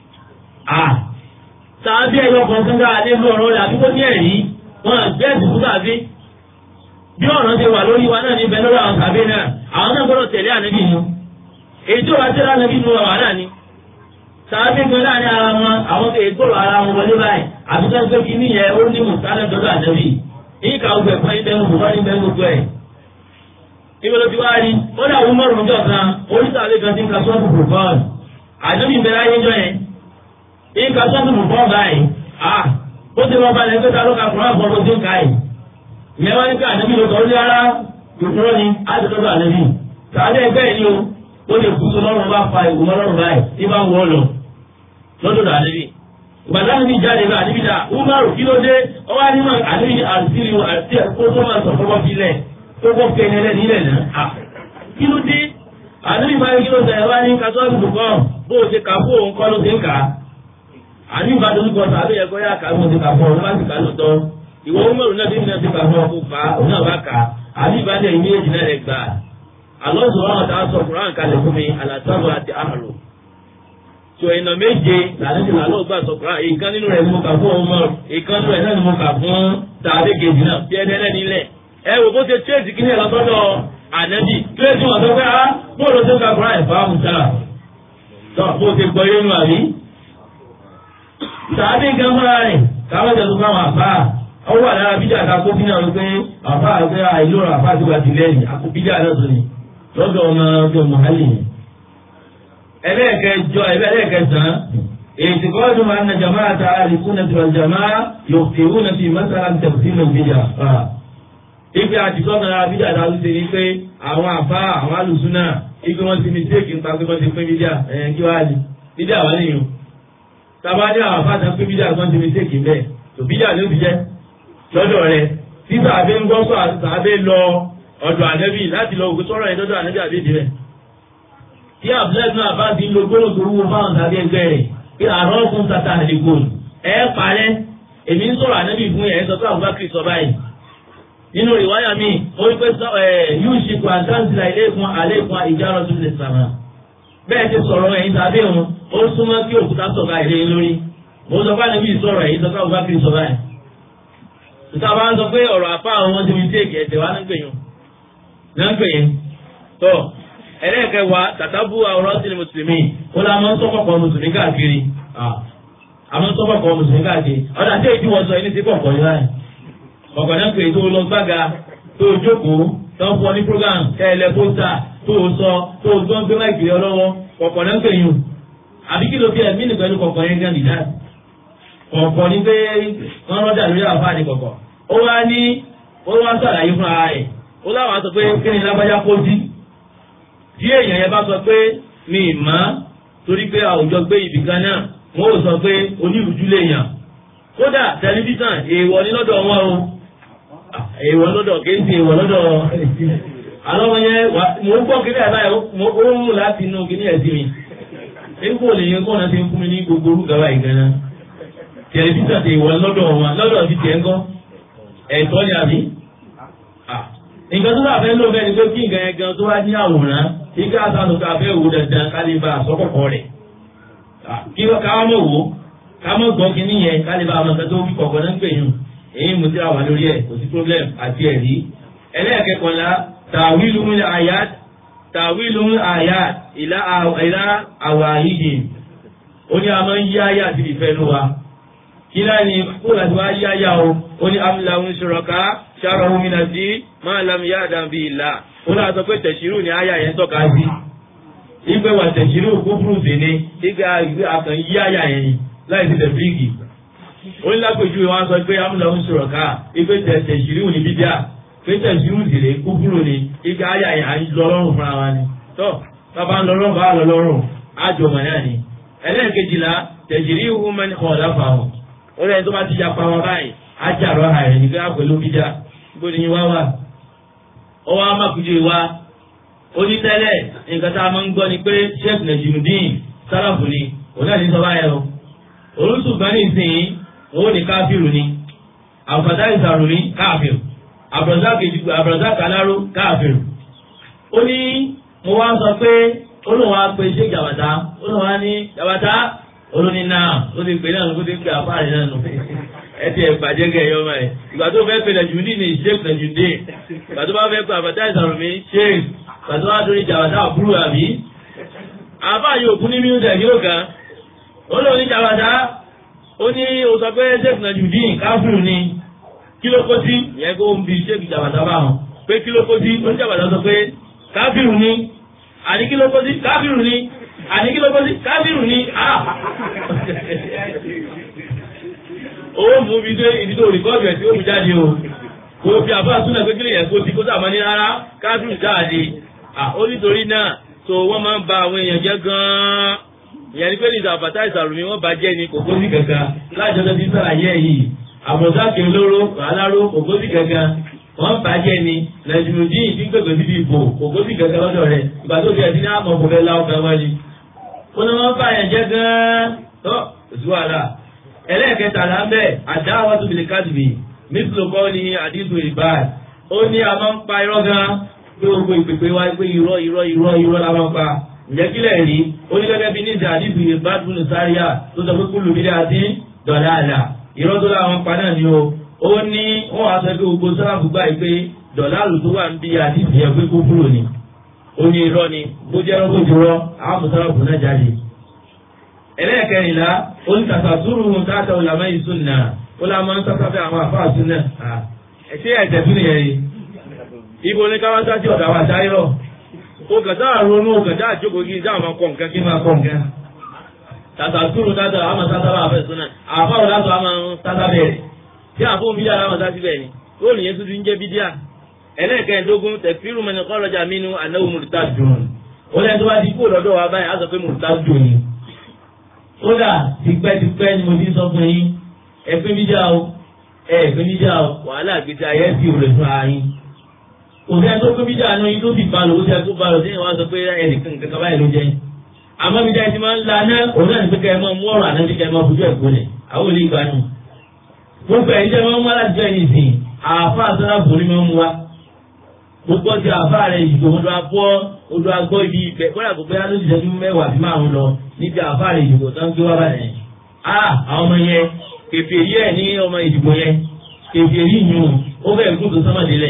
tàbí ẹ̀yọ kọ̀ọ̀kan ká lé lú ọ̀rọ̀ rẹ̀ àbí kó ní ẹ̀rí wọn àgbẹ̀ ẹ̀sìn fún tàbí. bí ọ̀rọ̀ ṣe wà lórí wa náà ní bẹ lórí àwọn tàbí náà àwọn náà gbọ́dọ̀ tẹ̀lé ànábì nu. èyí tó wá tẹ́lẹ̀ ànábì nu wà náà ni sàbí gan láàrin ara wọn àwọn tó ègbòrò ara wọn wọlé báyìí àbíkọ́ pé kí ní yẹ ó ní mùsàlẹ̀ dọ́dọ̀ àdẹ́bì yìí kà ọgbẹ̀ fún ibẹ̀ ń bọ̀ ní bẹ́ẹ̀ gbogbo ẹ̀. ibi ló ti wá rí ó dà wọ́n mọ̀rún ọjọ́ kan oríṣiríṣi kan ti ń ka sọ́ọ̀tù bùkọ́ọ̀lù àdẹ́bì bẹ̀rẹ̀ ayé jọ yẹn yìí ka sọ́ọ̀tù bùkọ́ọ̀lù báyìí à ó ti lọ balẹ̀ pé ta ló ka kùrọ̀ àbọ̀ ló ti ń ka yìí. ìyẹn wá ní ká àdẹ́bì ló kọ́ ó lé ara kòkòrò ni á ti tọ́jú àdẹ́bì tàbí ẹgbẹ́ yìí o ó lè kú tó lọ́rùn bá fa ìwọ lọ́rùn báyìí tí bá ń wọ́ lọ lọ́dọ̀ àníbì ìgbàdá níbi jáde bá àníbì dá umaru kí ló dé ọwọ́ àníbì àníbì àtìrí àti ẹ̀kọ́ tó máa sọ fọwọ́ filẹ̀ tó kọ́ fi ẹni ẹlẹ́ni ilẹ̀ náà kí ló dé àníbì báyìí kí ló dé ẹ̀wá ní kátó àdúgbò kan bó o ṣe kà fún òun kọ́ ló ṣe ń kà á àníbì bá dojú kọ tàbí ẹ̀kọ́ yá kà fún o ṣe kà fún òun má sì kà lóòótọ́ ìwọ umaru náà bí mi náà ṣe kà fún ọkọ̀ fà òun náà bá kà àníbì bá dẹ̀ ìmí èjì náà rẹ̀ gbà Allah subhanahu wa ta'ala sọ Quran kalẹ̀ fún mi alàtàbọ̀ àti àhàlò so ìnà méje làlejò làlọ́ gbà sọ Quran ìkan nínú rẹ̀ ni mo kà fún ọmọ ìkan nínú rẹ̀ náà ni mo kà fún tàbí kejì náà bí ẹni ẹlẹ́ni ilẹ̀ ẹ wò bó ṣe tírèsì kí ní ẹ̀ lọ́sọ́dọ̀ ànábì tírèsì wọn sọ pé á bó ló ṣe ń ka Quran ẹ̀fọ́ àmúta tó bó ṣe gbọ́ yé nu àbí. tàbí nǹkan fúnra rẹ̀ káwọn jẹ́ tó káwọn àbá ọwọ́ wà lára bíjà ká kó bínú àwọn pé àbá àgbẹ̀ àìlóra àbá àti wàtí lẹ́yìn àkó bíjà náà tó ni lọ́dọ̀ ọmọ ọjọ́ mọ̀hálì yìí. ẹlẹ́ẹ̀kẹjọ ẹlẹ́ẹ̀kẹsàn ètò kọ́ọ̀dù máa ń na jama'a ta àlìkúnà tó jama'a yòókèwú na fi masara tẹ̀sí nà bíjà fa. ibi àti sọ́kàn lára bíjà ta ló ṣe ni pé àwọn àbá àwọn alùsùnà ibi wọn ti mistake nípa pé wọ́n ti pín bíjà ẹ̀yẹn kí wàá ní bíjà wà nìyẹn. tabadé àwọn àbá ta pín bíjà wọ́n ti mistake bẹ́ẹ̀ tó bíjà ló fi jẹ́ lọ́dọ̀ rẹ̀ tí sàbẹ ń gbọ́ sọ àti sàbẹ lọ ọ̀dọ̀ ànẹ́bì láti lọ òkú sọ̀rọ̀ yẹn lọ́dọ̀ ànẹ́bì àbídì rẹ̀. tí abdullahi náà bá ti lo gbọ́dọ̀ tó wúwo fáwọn tàbí ẹgbẹ́ rẹ̀ pé àrọ́ fún tata àdìgún ẹ parẹ́ èmi ń sọ̀rọ̀ ànẹ́bì fún yẹn sọ pé Abubakar sọ báyìí. nínú ìwáyà mi ó rí pé yóò ṣe kó àdáǹtìlá ilé fún alẹ́ fún ìjárọ̀ tó lè sàmà. bẹ́ẹ̀ ti sọ̀rọ̀ ẹ̀yin tàbí òun ó súnmọ́ kí òkúta sọ̀rọ̀ àìlè lórí. mo sọ fún ànẹ́bì sọ̀rọ̀ ẹ̀yin sọ pé Abubakar sọ báyìí ìta bá ń sọ pé ọ̀rọ̀ àpá àwọn ọmọdé mi tèèkì ẹ̀tẹ̀ wá nígbèyàn nígbèyàn tó ẹlẹ́ẹ̀kẹwàá tàtàbù àwòrán sí ni mùsùlùmí ó lá máa ń sọ́kọ̀kọ̀ mùsùlùmí káàkiri àmọ́ sọ́kọ̀kọ̀ mùsùlùmí káàkiri ọ̀dà tí èyí wọ́n sọ ẹni tí kọ̀ọ̀kọ̀ yìí láì kọ̀ọ̀kọ̀ náà pé tó lọ gbága tó jókòó tó ń fọ ní program kẹ́lẹ́ pósítà tó sọ tó gbọ́n gbé máìkì ọlọ́wọ́ kọ̀ọ̀kọ̀ náà pè yùn àbí kí ló fi ẹ̀mí nìkan ní kọ̀ọ̀kọ̀ yẹn gan nìyá kọ̀ọ̀kọ̀ ní pé wọ́n rọ́jà lórí àfáà ní kọ̀ọ̀kọ̀ ó wá ní ó wá ń sàlàyé fún ara rẹ̀ ó láwọn sọ pé kí ni lágbájá kó dí tí èèyàn yẹn bá sọ pé mi ì mọ́ torí pé àwùjọ gbé ibì kan náà wọ́n ò sọ pé onírúurú lè yàn kódà tẹlifíṣàn èèwọ̀ ní lọ́dọ̀ wọn o èèwọ̀ lọ́dọ̀ kì í ṣe èèwọ̀ lọ́dọ̀ alọ́wọ́ yẹn mò ń gbọ́ kiri àbáyọ ó ń mú láti inú kíní ẹ̀ sí mi nígbò lè yẹn kọ́nà ti ń fún mi ní gbogbo orúkọ báyìí gan-an tẹlifíṣàn ti èèwọ̀ lọ́dọ̀ wọn lọ́dọ̀ ti tiẹ̀ ń kọ́ ẹ̀tọ́ ni àbí? nǹkan tó bá fẹ́ ló fẹ́ ni pé kí nǹkan yẹn gan tó wá ní àwòrán kí ká sánú ká fẹ́ wò dandan ká lè ba àsọ́kọ̀kọ̀ rẹ̀ kí ká mọ̀ wò ká mọ̀ gbọ́ kí níyẹn ká lè ba àwọn nǹkan tó wí kọ̀ọ̀kan náà ń pè yùn èyí mo ti ra wà lórí ẹ̀ kò sí problem àti ẹ̀rí ẹlẹ́ẹ̀kẹ́kọ̀ọ́lá tàwílù ń àyàt tàwílù ń àyàt ìlà àwàhídì ó ní a máa ń yí àyà àti ìfẹ́ ló wa kila ni kó láti wá yá yá o ó ní amúláhùn ṣòrọ̀ká ṣàròhùn mi náà sí máa lam yá àdàbí ìlà ó náà sọ pé tẹ̀sírù ni àyà yẹn tọ́ka sí ìgbé wà tẹ̀sírù kúkúrú sí ni ìgbé àkàn yí àyà yẹn ni láì sí tẹ̀fíìkì ó ní lápèjú wọn sọ pé amúláhùn ṣòrọ̀ká ìgbé tẹ̀sírù ni bídíà pé tẹ̀sírù sì lè kúkúrú ni ìgbé àyà yẹn à ń lọ lọ́rùn fúnra wa ni tó bàbá ń lọ lọ́rùn bá lọ lọ́rùn àjọmọ̀ náà ni ẹlẹ́ẹ̀kejìlá tẹ̀sírù human kọ̀ láfàwọn orí ẹni tó bá ti ya pa wọn báyìí ajarọ ààrẹ nígbà pẹ̀lú bíjà bó ni wá wà ó wá mákùjú wa ó ní tẹ́lẹ̀ nǹkan tá a máa ń gbọ́ ni pé sheikh najimudin sálàfù ni òun náà ní sọ báyẹn o olùsùnkan ní ìsìn òun ní káfíìrù ni àbùfàtà ìsàrù ní káfíìrù àbùrọ̀dá kàláró káfíìrù ó ní mo wá sọ pé olùwà pé sheikh jàbàtà olùwà ní jàbàtà olóní náà ó ti pè náà ló ti pè àfáàrí náà nù ẹ ti ẹ̀ bàjẹ́ kẹ́ ẹ̀yọ́ máa ẹ̀ ìgbà tó fẹ́ pè nàìjíríà ní sheikh nàìjíríà ìgbà tó bá fẹ́ pè àbàtà ìsàrù mi sheikh pàtó wá torí jàbàtà àbúrò àbí àbá yóò kú ní mílíọ̀nù yóò kan ó lóò ní jàbàtà ó ní o sọ pé sheikh najudeen káfíìrù ni kí ló kó sí ìyẹn kó ń bi sheikh jàbàtà bá wọn pé kí ló kó sí ó ní jàbàtà sọ pé káfíìrù ni àní kí ló kó sí káfíìrù ni àní kí ló kó sí káfíìrù ni ah ó mú mi dé ìdí tó rìkọ́ọ̀dù ẹ̀ tí ó mú jáde o kò fi àbá súnà pé kí lè yẹn kó sí kó sàmọ́ ní rárá káfíìrù jáde ó nítorí náà tó wọ́n máa ń ba àwọn èèyàn jẹ́ gan-an ìyẹn ní pé ní ìsàbàtà ìsàrùmí wọ́n bá jẹ́ ní kòkósì kankan láìjọ́jọ́ tí sàlàyé yìí àbọ̀sáàkì olóró aláró kòkósì kankan wọ́n bá jẹ́ ní nàìjíríà tí ń pèpè síbi ìbò kòkósì kankan lọ́dọ̀ rẹ̀ ìgbà tó fi ẹ̀sìn ní àmọ́ kò fẹ́ láwọn kan wọ́n ni. ó ní wọ́n bá yẹn jẹ́ gan-an tó oṣù wàhálà ẹlẹ́ẹ̀kẹtàlá ń bẹ̀ àdáwọ̀ tó bìlì kádìbì mísìlùkọ́ ni àdìsù ìbáà ó ní a máa ń pa irọ́ gan-an pé gbogbo ìpèpè wa pé irọ́ irọ́ irọ́ irọ́ la máa ń pa ǹjẹ́ kílẹ̀ rí ó ní gẹ́gẹ́ bí ní ìjà àdìbò ìbádùn sáríà tó sọ pé kúlù bílẹ̀ àti dọ̀là àlà irọ́ tó láwọn pa náà ni o ó ní wọ́n wá sọ pé gbogbo sálábù gbà pé dọ̀là àlù tó wà ń bí àdìbò yẹn pé kó kúrò ni ó ní irọ́ ni bó jẹ́ irọ́ tó ti rọ́ àwọn sálábù náà jáde. ẹlẹ́ẹ̀kẹrìnlá ó ní tàfàtúrù táàtà òlàmọ́ ìsúnà ó lámọ́ ń sáfẹ́ àwọn àfáà súnà ṣé ẹ̀jẹ̀ tún nìyẹn ni ibo ní káwá sáájú ọ̀dà wa dáírọ̀ o kàn sáà ronú o kàn sáà jókòó kí sáà máa kọ̀ nǹkan kí máa kọ̀ nǹkan tàtà túrú tàtà àmà sáta bá fẹ́ sọ́nà àfáà ò látọ̀ àmà sáta bẹ̀rẹ̀ tí àfóun bídíà láwọn sáà síbẹ̀ ni ó nìyẹn tuntun ń jẹ́ bídíà ẹlẹ́ẹ̀kẹ́ẹ̀dógún tẹ̀fírù mẹ́ni kọ́lọ́jà mínú ànáwó mùrùtà dùn ó lẹ́yìn tó bá di kúrò lọ́dọ̀ wa báyìí á sọ pé mùrùtà dùn ni kódà tipẹ́tipẹ́ ni mo ti sọ fún yín ẹ pé bídíà o ẹ pé bídíà o wàhálà àgbèsè ayé ti rẹ̀ fún ara yín òfin ẹni tó gbé bíjà náà yín tó fi balò ó ti ẹkú balò tí wọn sọ pé ẹnìkan kankan báyìí ló jẹ yín àmọ́ bíjà ẹni máa ń la náà òun náà ní pé kẹ́ ẹ máa mú ọ̀rọ̀ àná bí kẹ́ ẹ máa fojú ẹ̀ gbólẹ̀ àwọn olè ìgbà nù. gbogbo ẹ̀yin jẹ́ máa ń mú aláàtí bẹ́ẹ̀ nìsín àáfà sọ́nà bòrí máa ń mú wa. gbogbo ti àáfà rẹ̀ ìdìbò odò agbọ́ odò agbọ́ ibi ibẹ̀ kọ́lá gbogbo yẹn ló ti jẹ́ fún mẹ́wàá bí márùn lọ níbi àáfà rẹ̀ ìdìbò tó ń gbé wá báyẹn. ah àwọn ọmọ yẹn kèfèrí ẹ̀ ní ọmọ ìdìbò yẹn kèfèrí yìí ó bẹ̀rẹ̀ kún tó sọ́mọ̀délẹ̀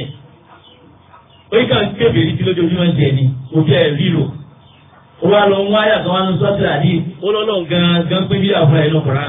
orí kan kébè rí tí lójoojúmọ́ ń jẹ ni kò jẹ́ ríro ó wá lọ wọ́n àyà kan wá ní sọ́tìrà ní olólùn gan gan pé bí àfúrà ẹ̀ lọ́kùnrin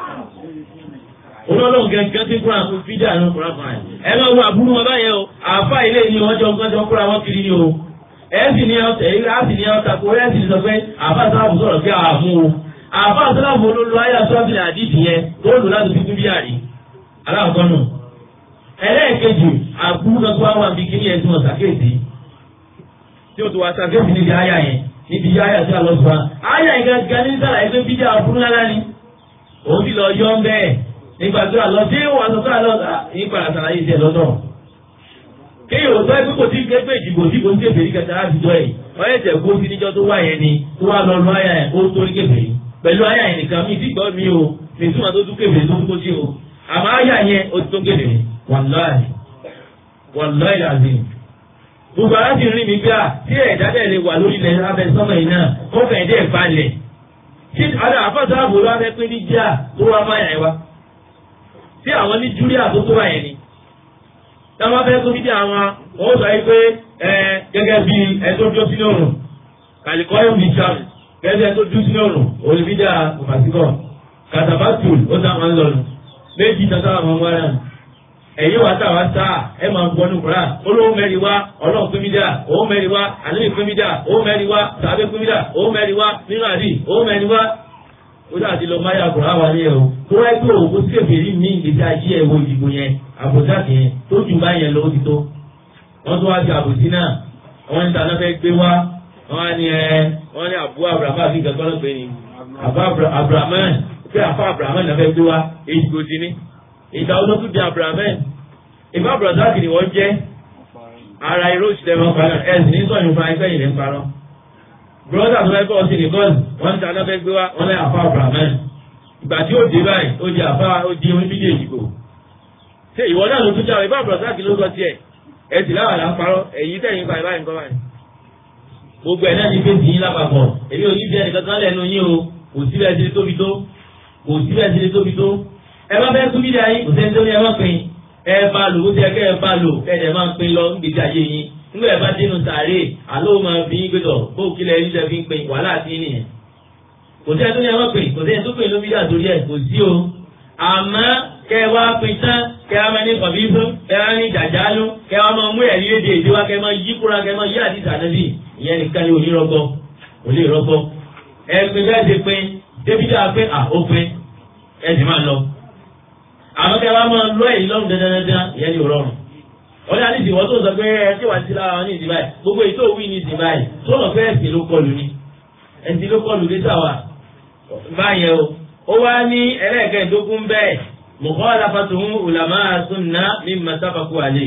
olólùn gan gan pé kúrò àwọn fídíà ní ọkùnrin kan ẹ máa wo àbúrò wọn báyẹn o àfa ilé ni wọ́n jọ gbọ́dọ̀ kúrò àwọn kiri ni o ẹ sì ní ọ̀tẹ̀ ẹ sì ní ọ̀tà kó ẹ sì sọ pé àfa sábàbù sọ̀rọ̀ pé àmú o àfa sábàbù olólù àyà sọ́tìrà àdìsí yẹn tó lù láti fi kún bí àrí aláàkọ́ nù ẹlẹ́ẹ̀kejì àbúrú kan tó wá wà bí kí ní ẹ̀sùn ọ̀sàkéèsì tí ó tó wá sàkéèsì níbi àyà yẹn níbi àyà tí a lọ sọ àyà yẹn gangan ní sára ẹgbẹ́ bídí àbúrú lára ni òun ti lọ yọ ń bẹ́ẹ̀ nígbà tó àlọ́ tí ó wà sọ fún àlọ́ nípa àtàlàyé ìṣẹ̀ lọ́dọ̀ kéèyàn ò sọ ẹ pé kò tí gbẹgbẹ ìdìbò tí kò ń tẹ̀fẹ̀ rí kẹta láti jọ ẹ̀ wọ́n yẹ tẹ̀ kó sí níjọ́ tó wà yẹn ni tó wà lọ lọ àyà yẹn ó torí kẹfẹ̀ pẹ̀lú àyà yẹn nìkan mi ti gbọ́ mi o mi túmọ̀ tó tún kẹfẹ̀ tó tún kó sí o àmọ́ àyà yẹn ó ti tó kẹfẹ̀ wàláì wàláì làzìm gbogbo ara ti rí mi bí a tí ẹ̀dá dẹ̀ lè wà lórí ilẹ̀ abẹ́ sọ́mọ̀ yìí náà ó fẹ̀ dẹ̀ balẹ̀ tí ọ̀dà àfọ̀sọ́ àbò ló wá fẹ́ pé ní jíà tó wá máa yà wá tí àwọn ní júlíà tó tó wà yẹn ni táwọn fẹ́ tó fídíò àwọn wọ́n sọ yìí pé ẹ gẹ́gẹ́ bí ẹ tó dúró sínú òrùn kàlíkọ́ yóò fi ṣàmì gẹ́gẹ́ bí ẹ tó dúró sínú òrùn olùfídíà kòmàsíkọ̀ kàtàbátùl ó sáwọn lọ́nu méjì tata àwọn ọmọ rẹ̀ ẹ̀yin wa tá a wá sá ẹ máa gbọ́ ní kura olówó mẹ́rin wá ọlọ́run pé mídíà owó mẹ́rin wá àlejò pé mídíà owó mẹ́rin wá sàbẹ̀ pé mídíà owó mẹ́rin wá nínú àdì owó mẹ́rin wá. ó dà ti lọ máyà kura wà ní ẹ o tó wáyé pé òkú sí èbèrè ní ìgbésí ayé ẹ wo ìdìbò yẹn àbòsá yẹn tó jù bá yẹn lọ ó ti tó. wọ́n tún wá sí àbòsí náà wọ́n ń taná fẹ́ gbé wá wọ́n á ní ẹ wọ́n ní àbú abrahamu àfi gàgbọ́n lọ́pẹ́ ni àbá abrahamu pé àfa abrahamu náà fẹ́ gbé wá èyí kò sí ní ìgbà olókùn di abrahamu ìbá brazil ni wọ́n jẹ́ ara irú òṣìṣẹ́ wọn parọ́ ẹ̀ sì ní sọ̀yìn fún ẹgbẹ́ yìí ní parọ́. brọ́dà tó fẹ́ kọ́ sí ní bọ́ọ̀lù wọ́n ń ta lọ́fẹ́ gbé wá wọ́n lẹ́ àfa abrahaman ìgbà tí ó dé báyìí ó di àfa ó di oníbíjì èjìgbò. ṣé ìwọ náà ló tún jáwé ibà bùrọ̀sáàkì ló sọ tiẹ̀ ẹ sì láwà là ń parọ́ èyí tẹ̀yìn báyìí báyìí nǹkan báyìí. gbogbo ẹ̀ náà ní fèsì yín lápapọ̀ èmi ò ní bí ẹnì kankan lẹ́nu yín o kò síbẹ̀ ti tóbi tó kò síbẹ̀ ti tóbi tó ẹ bá fẹ́ kú bídà yín kò sẹ́ni tó ní ẹ má pin ẹ bá lò ó ti ẹ kẹ́ ẹ bá lò ẹ dẹ̀ máa pin lọ nígbèsí ayé yín nígbà ẹ bá dénú sàárè àló máa fi yín gbẹdọ̀ bó kílẹ̀ yín tẹ́ fi ń pin wàhálà sí yín nìyẹn kò sẹ́ni tó ní ẹ má pin kò sẹ́ni tó pin ló bídà torí ẹ kò sí o àmọ́ kẹ́ ẹ wá pin tán kẹ́ ẹ máa ní kọ̀bí fún kẹ́ ẹ máa ní jàjálú kẹ́ ẹ máa mú ẹ̀rí léde èdè wa kẹ́ ẹ máa yí kúra kẹ́ ẹ máa yí àdìsá nàbì ìyẹn nìkan ni òní rọgbọ òní rọgbọ ẹ pin bẹ́ẹ̀ ṣe pin débìdà pé à ó pin ẹ sì máa lọ àmọ́ kẹ́ wá máa lọ èyí lọ́rùn dandandandan ìyẹn ni ò rọrùn. wọ́n ní àdìsí wọ́n tó sọ pé ẹ ṣé wàá ti lára wọn ní ìsìn báyìí gbogbo èyí tó wí ní ìsìn báyìí tó lọ pé ẹ̀sìn ló kọlù ni ẹ̀sìn ló kọlù dé sáwà báyẹn o. ó wá ní ẹlẹ́ẹ̀kẹ́ẹ̀dógún bẹ́ẹ̀ mọ̀kọ́ aláfàtúhún ulama sunna mimma sábàkú àlè.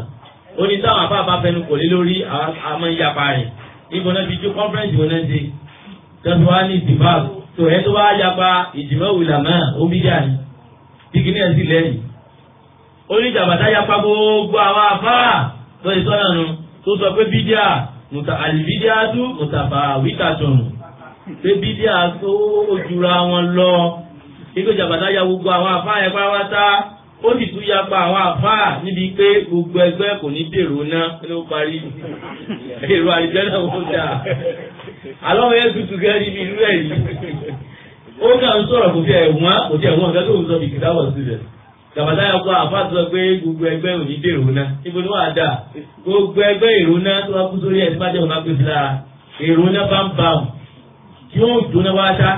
ó ní táwọn afá bá fẹnu kò lé lórí àmọ́ ìyapa rẹ̀ níbo náà fi jó conference wọn náà ṣe tọ́sí wá ní ìsìnbá tó ẹ tó wá yapa ìjìmọ̀ ulama ó bí jà ní dígí ní ẹsìn lẹ́yìn oníjàmbátá yapa gbogbo àwọn afárá tó ìsọ́nà nu tó sọ pé bídíà mùtà àlìbídíà tú mùtàfà wíkàtún pé bídíà tó ojúra wọn lọ ikú jàmbátá ya gbogbo àwọn afárá yẹn pátá ó sì tún yapa àwọn afárá níbi pé gbogbo ẹgbẹ́ kò ní dèrò náà ló parí èrò àlìjẹ́ náà wọ́n dà alọ́ yẹn tutù gẹ́gẹ́ níbi irú ẹ̀ yìí ó kà ń sọ̀rọ̀ kò tí ẹ̀ wọ́n kò tí ẹ̀ wọ́n nǹkan tó ń sọ bí kìtàwọ̀ sílẹ̀. Gàbàtà yà kọ́ àfa sọ pé gbogbo ẹgbẹ́ òní dèrò náà. Ibo ni wàá dà? Gbogbo ẹgbẹ́ èrò náà tó wá kú sórí ẹ̀ tí máa jẹ́ òun máa pèsè lára. Èrò náà bá ń bá wọn. Tí ó jóná wá ṣá.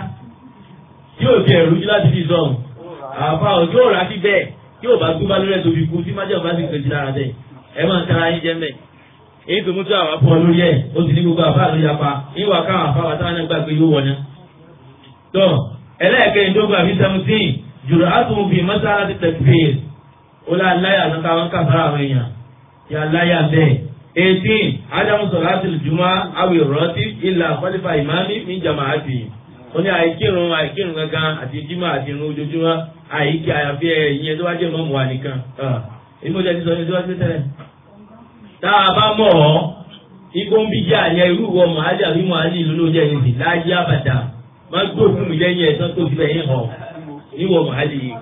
Tí ò fi ẹ̀rú jí láti fi sọ̀hún. Àfa òjò òrà sí bẹ́ẹ̀. Tí ò bá gbé bá lórí ẹ̀ tóbi kú tí máa jẹ́ òun bá sì pèsè lára bẹ́ẹ̀. Ẹ máa ń tara yín jẹ́ mẹ́. Èyí tó mú tó àwọn afọ lórí ẹ̀. Ó sì ní gbogbo àfa ló yapa. Ìwà káwọn àfa wa táwọn náà gbà pé yóò wọ̀ náà. Tọ́ ẹlẹ́ẹ̀kẹ́ ìjọba àbí seventeen jùlọ àtúnwò bíi mọ́sálá ti tẹ̀sífèé ó lá láyà lọ́ka wọn kà fara àwọn èèyàn yà láyà bẹ́ẹ̀. eighteen ádámù sọ̀rọ̀ àti ìjùmọ̀ àwì rọ́tí ìlà kọ́lífà ìmáàmì ní jàmà àbí. ó ní àìkírun àìkírun gangan àti jímọ̀ àti irun ojoojúmọ́ àìkí àyàfi ìyẹn tó wá jẹ́ mọ́mù wa nìkan. ìmọ̀lẹ́ ti sọ ní síwájú tẹ́lẹ̀. tá a bá mọ̀ ọ́ igbó ń bí jẹ́ àyẹ irú wọ màálì àbí màálì ìlú ló jẹ́ ìrìn láyé àbàdà máa gbó fún mi lẹ́yìn ẹ̀sán tó ti bẹ̀yìn hàn níwọ̀ màálì yìí.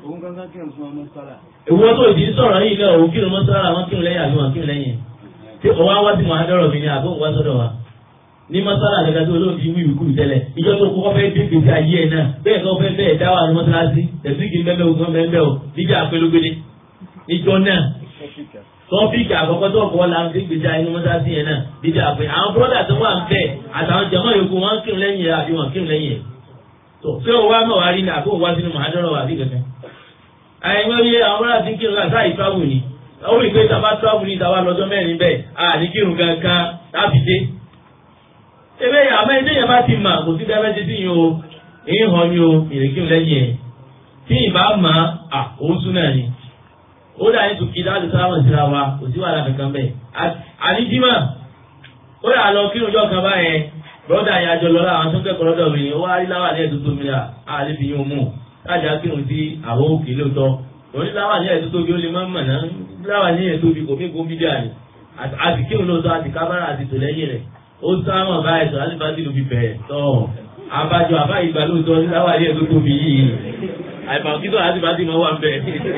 Ìwọ tó ìdí sọ̀rọ̀ yìí náà òun kírun mọ́sálà wọn kírun lẹ́yìn àbí wọn kírun lẹ́yìn. Tí òun á wá sí màádọ́rọ̀ mi ni àbí òun wá sọ́dọ̀ wa. Ní mọ́sálà àgbàdo tó olóòtú wí ìwé kúrú tẹ́lẹ̀. Ìjọ tó kọ́kọ́ fẹ́ dé gbèsè ayé ẹ̀ náà. Bẹ́ẹ̀ kọ́ fẹ́ bẹ́ẹ̀ dá wà ní mọ́sálásí. Tẹ̀síkì bẹ́ẹ̀ ogun bẹ́ẹ̀ o. Níjà àpélógbélé. Ìjọ náà. Tọ́pìkì àkọ́kọ́ tó kọ́ la ń fi gbèsè ayé ní mọ́sálásí yẹn náà. Níjà àpé àwọn bọ́dà tó wà ń bẹ̀ àtàwọn jẹ̀mọ́ yòókù wọn kírun lẹ́yìn ẹ̀ àbí wọn kírun lẹ́yìn ẹ̀ tó ṣé o wá mọ̀ wá rí ní àbó wá sínú màádọ́rọ̀ wà bí kankan. àìmọ́ iye àwọn ará ti ń kírun láti àì travel ni ó rí i pé tàbá travel ní ìtawà lọ́jọ́ mẹ́rin bẹ́ẹ̀ à ní kírun kankan láti dé. ebe àmọ́ ilé yẹn bá ti mà kò sí dábẹ́ ti dín o èyí hàn ni o ìrèkírun lẹ́yìn ẹ̀ tí ìbá mà á òun sún náà ni. ó dà ní tùkì láti sáwọn síra wa kò sí wàhálà kankan bẹ́ẹ̀. àníjímà ó dà lọ kírun jọ kan báyẹn broda yẹn àjọ lọ́la àwọn tó kẹ́kọ̀ọ́ lọ́dọ̀ mi ó wá rí láwà ní ẹ̀dùn tóbi rà á lè fi yín mú láti akírun sí àwọn òkè lóòótọ́ òní láwà ní ẹ̀dùn tóbi ó lè má mọ̀ náà láwà ní ẹ̀dùn tóbi kò mí kó bí díà ni àti kírun lóòótọ́ àti kábàrà àti tò lẹ́yìn rẹ̀ ó sáwọn báyìí sọ láti bá ti lòbí bẹ̀rẹ̀ tọ́ àbájọ àbá ìgbà lóòótọ́ láwà ní ẹ̀dùn tóbi yìí àìbàkítọ̀ láti bá ti mọ̀ wà bẹ̀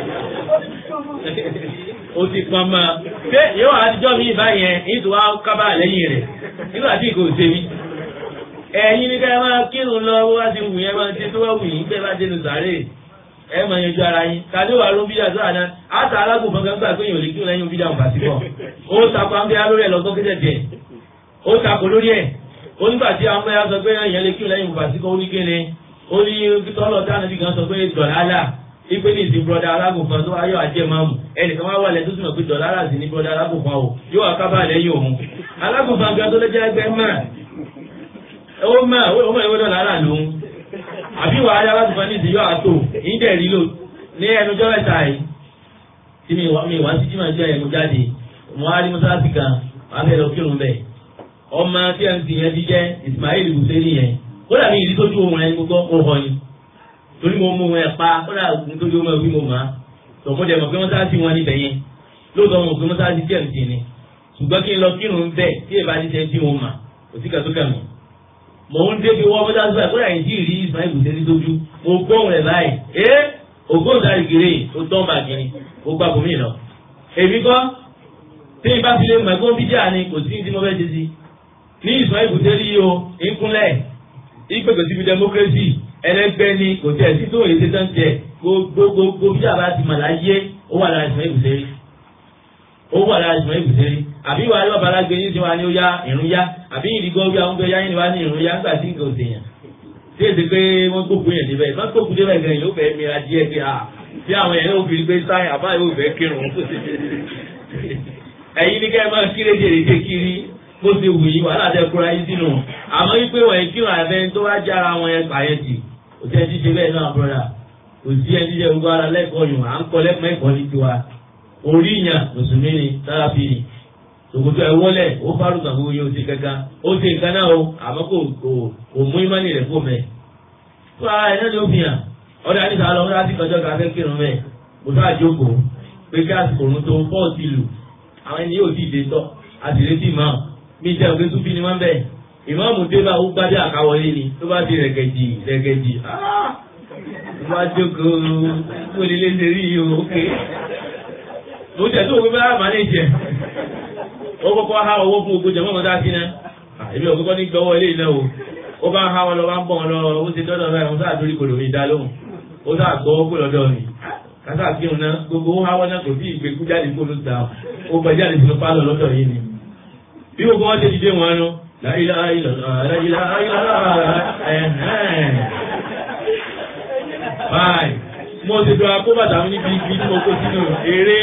ó ti pọn mọ́ pé yóò àtijọ́ mi báyẹn nítorí wá kábàrà lẹ́yìn rẹ̀ nígbà tí kò ṣe mí ẹ̀yin ní ká ẹ máa kírun lọ bó bá ti wù yẹn máa ṣe tó wá wù yín bẹ́ẹ̀ bá dénú sàárè ẹ máa yanjú ara yín tàbí wà ló ń bídà tó àná àtà alágùnfọn kan gbà pé èèyàn lè kírun lẹ́yìn bídà òǹkà síbọ̀ ó takò àǹbẹ́ lórí ẹ̀ lọ́gbọ́n kéde díẹ̀ ó takò lórí ẹ̀ ó nígbà tí àwọn ẹ̀yà sọ pé èèyàn lè kírun lẹ́yìn òǹkà síbọ̀ ó ní kéde ó ní tọ́lọ̀ dáná bí kan sọ pé dọ̀lálà ipe ní ìsìn brọ́dá alágùnfọn tó ayọ̀ ajẹ́ máa mú ẹnìkan wá wà lẹ́ tó túnmọ̀ pé dọ̀lálà sì ní brọ́dá alágùnfọn o yóò wá kábà lẹ́yìn òun alágùnfọn gan tó lẹ́jẹ́ ẹgbẹ́ máa ó máa ó máa ìwé dọ̀là rà lóhun àbí wàá yá láti fún ní ìdíyọ́ àtò ìdẹ̀ rí lò ní ẹnujọ́ mẹ́ta yìí tí mi wá sí jímọ̀ jẹ́ ẹ̀mú jáde mo á rí mọ́sálásí kan wọ́n á fẹ́ lọ kírun bẹ́ẹ̀ ọmọ tmc yẹn ti jẹ́ Ismail Hussein yẹn kódà mi ìdí tójú ohun rẹ̀ gbogbo ó họ ni torí mo mú ẹ pa kódà nítorí ohun ẹ wí mo mà á tọ̀mọ́dé mọ̀ pé mọ́sálásí wọn níbẹ̀ yẹn lóòótọ́ mo mọ̀ pé mọ́sálásí tmc ni ṣùgbọ́n kí n lọ kírun bẹ́ẹ̀ tí èèbá ti ṣe tí mo mà kò sí kàtó kàmù mò ń débi wọ́n mọ́sálásí báyìí kódà yìí tí ì rí Ismail Hussein tójú mo gbóhùn rẹ̀ báyìí ẹ́ ògbóǹtarìgìrì ó tán bàgìrì ó gbà bòmí lọ èmi kọ́ tí n bá fi lè mọ̀ ẹ̀kọ́ bíjà ni kò sí tí mo fẹ́ ṣe sí ní ìsọ̀ ìbùdó rí o ìkúnlẹ̀ ìpèkè síbi democracy ẹlẹgbẹ́ ni kò tẹ̀ sí tó èyí tẹ́tẹ́ ń tẹ̀ gbogbogbò bíjà bá ti mà láyé ó wà lára ìsọ̀ ìbùdó rí ó wà lára ìsọ̀ ìbùdó rí àbí wàá lọ́ba alágbé yín sí wa ni ó yá ìrún yá àbí ìdígọ́ bí àwọn tó yá yín ni wá ní ìrún yá nígbà tí nǹkan ò sèyàn tí èsì pé wọ́n gbógun yẹn débẹ̀ wọ́n gbógun débẹ̀ gan yóò fẹ́ mìíràn díẹ̀ pé à tí àwọn yẹn yóò fi gbé sáyìn àbá yóò fẹ́ kírun ẹ̀yin ní kẹ́ ẹ máa kíré jèrè dé kiri bó ṣe wù yí wàhálà tẹ kóra yín sínú àmọ́ wípé wọ́n yẹn kírun àbẹ́ tó wá jára wọn yẹn pààyàn tì kò tẹ́ ti ṣe bẹ́ẹ̀ náà bọ́dà kò sí ẹni tí ṣe gbogbo ara lẹ́kọ̀ọ́ yùn à ń kọ́ lẹ́kọ̀ọ́ ẹ̀kọ́ ní tiwa orí ìyàn mùsùlùmí ni sáráfì ni tòkòtò ẹ wọlé ó fárúgbà gbogbo yóò ṣe kankan ó ṣe nǹkan náà o àmọ́ kò kò kò mú ìmánì rẹ̀ fò mẹ́ fún ara ẹ̀ náà ni ó fi hàn ọ̀dà àdìsá lọ wọ́n láti kọjọ́ ká fẹ́ kírun mẹ́ kò sáà jókòó pé kí àsìkò òun tó fọ́ọ̀tì lù àwọn ẹni yóò dìde tọ́ àtìlétí mọ́ mi jẹ́ òkè tún fi ni wọ́n bẹ̀ ìmọ̀ọ́mù dé bá ó gbádé àkáwọlé ni tó bá di rẹ̀gẹ̀dì rẹ̀gẹ̀dì tó bá jókòó tó lè lé ṣe rí yìí o ókè mo jẹ́ tó o gbé bá lè jẹ ó kọ́kọ́ há owó fún ogun jẹ̀mọ́ ọ̀dá sí náà èmi ò kọ́kọ́ ní gbọ́wọ́ ilé iná o ó bá ń há wọn lọ bá ń bọ̀ wọn lọ ó ti dọ́dọ̀ báyìí wọn sáà torí kò lómi dá lóhùn ó sáà gbọ́ ó kó lọ́dọ̀ mi kátà kí òun náà gbogbo ó há wọn náà kò sí ìgbé kú jáde kó ló ta ó gbẹ jáde sínú pálọ̀ lọ́dọ̀ yìí ni bí gbogbo wọn ṣe dìde wọn nu láyìlá láyìlá ẹ̀hẹ́n báyìí mo ti dọ̀ akóbàtà mi níbi ibi tí mo kó sínú eré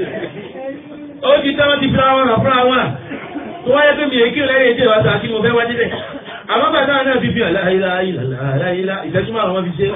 ó ti tẹ́ wọ́n ti fira wọn rà fúnra wọn tó wáyé pé mi èkí lẹ́yìn èdè wa sàkí mo fẹ́ wá débẹ̀ àmọ́ bàtà náà fi fi hàn láyìlá láyìlá ìtẹ́jú márùn wọn fi ṣe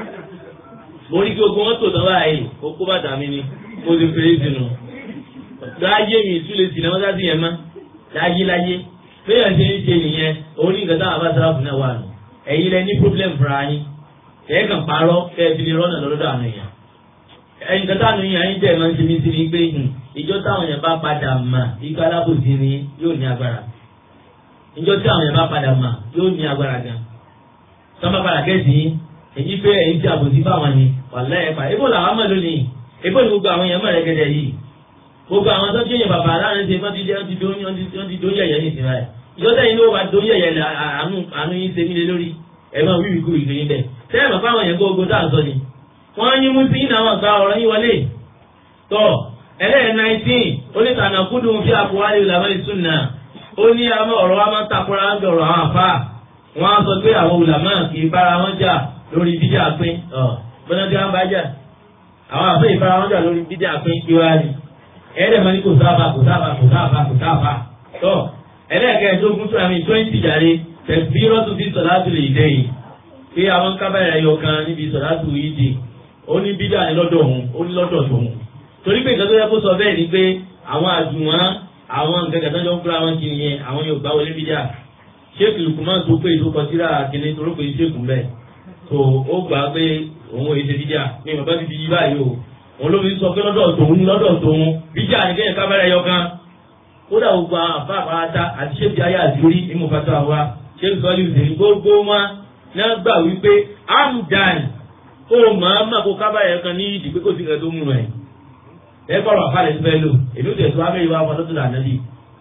mo rí kí ogun wọn tò tán báyìí ó kó bàtà mi ni mo ti fèrè sínú láyé mi ìtúlẹ̀ sí náà wọ́n sá sí yẹn mọ́ láyé láyé bẹ́ẹ̀ ṣe ń ṣe nìyẹn òun ní nǹkan táwọn abáṣárá fún náà wà nù ẹ̀yin lẹ ní problem fúnra yín ẹ̀ kàn parọ́ kẹ́ ẹ fi lè rọ́nà lọ́dọ̀ àwọn èèyàn ẹ̀yin kan táwọn èèyàn yín jẹ́ máa ń ṣe mí sí ni pé ìjọ táwọn èèyàn bá padà mà ikú alábòsí ni yóò ní agbára ìjọ tí àwọn èèyàn bá padà mà yóò ní agbára gan sọ́mọ́ padà kẹ́sì yín èyí pé ẹ̀yin tí àbòsí fáwọn ni wàlá ẹ̀ pa ebó làwọn mọ̀ lónìí ebó ni gbogbo àwọn èèyàn mọ̀ rẹ́gẹ́dẹ́ yìí gbogbo àwọn tó jẹ́yìn bàbá aláàrin ṣe wọ́n ti dé wọ́n ti dó yẹ̀yẹ́ ní ìsinmi rẹ̀ ìjọ tẹ́yìn ló wà dó yẹ̀yẹ́ àánú yín ṣe mí lé lórí ẹ̀ máa wíwì kú ìgbéyìn bẹ́ẹ̀ tẹ́yìn bàbá àwọn èèyàn gbogbo dáa sọ ni wọ́n yín mú sí iná wọn gba ọ̀rọ̀ yín wọlé tọ́ ẹlẹ́yìn nineteen onítànà kúndùn fi àkùwálé ìlànà ìsúná ó ní àwọn ọ̀rọ̀ wa máa ń takora ń bẹ̀rọ̀ àwọn àfa wọ́n á sọ pé àwọn ulàmọ́ kì í bára wọn jà lórí bíjà pín bọ́nà tí wọ́n bá jà àwọn àfẹ́ ìbára wọn jà lórí bíjà pín kí wá ní ẹ̀ẹ́dẹ̀ mọ́ ní kò sábà kò sábà kò sábà kò sábà tọ́ ẹlẹ́ẹ̀kẹ́ẹ̀dógún tó àmì twenty jàre tẹ̀sí rọ́tù sí sọ̀látù lè dẹ́yìn pé àwọn kábàárà ẹyọ kan níbi sọ̀látù yìí dì ó ní bídà ní lọ́dọ̀ òun ó ní lọ́dọ̀ tòun torí pé nǹkan tó yẹ kó sọ bẹ́ẹ̀ ni pé àwọn àjùmọ̀ àwọn nǹkan kẹta jọ ń fúnra wọn kiri yẹn àwọn yóò gbá wọlé bídà ṣéèkì lùkùmọ́ tó pé ìlú kọsíra kìíní tó rọ́pò ṣéèkù bẹ́ẹ̀ tó ó gbà pé òun ò ṣe bídà ní bàbá ti di yí báyìí o òun ló fi sọ pé lọ́dọ̀ tòun ní lọ́dọ̀ tòun bídà ní kẹ́yìn kábàárà ẹyọ kan kódà gbogbo àwọn àfa àpáráta àti ṣéèkì ayé àdúrí ní mo fàtọ́ àwa ṣéèkì sọ́ọ́lì ìṣèlú gbogbo wọn náà gbà wípé amdan kó o máa má kó kábàáyà kan ní ìdí pé kò sí nǹkan tó mú ẹ ẹ kọrọ àfàlẹ tó fẹ́ lò èmi ò tẹ̀ tó abẹ́rẹ́ wa fọdọ́ tó là nàbí.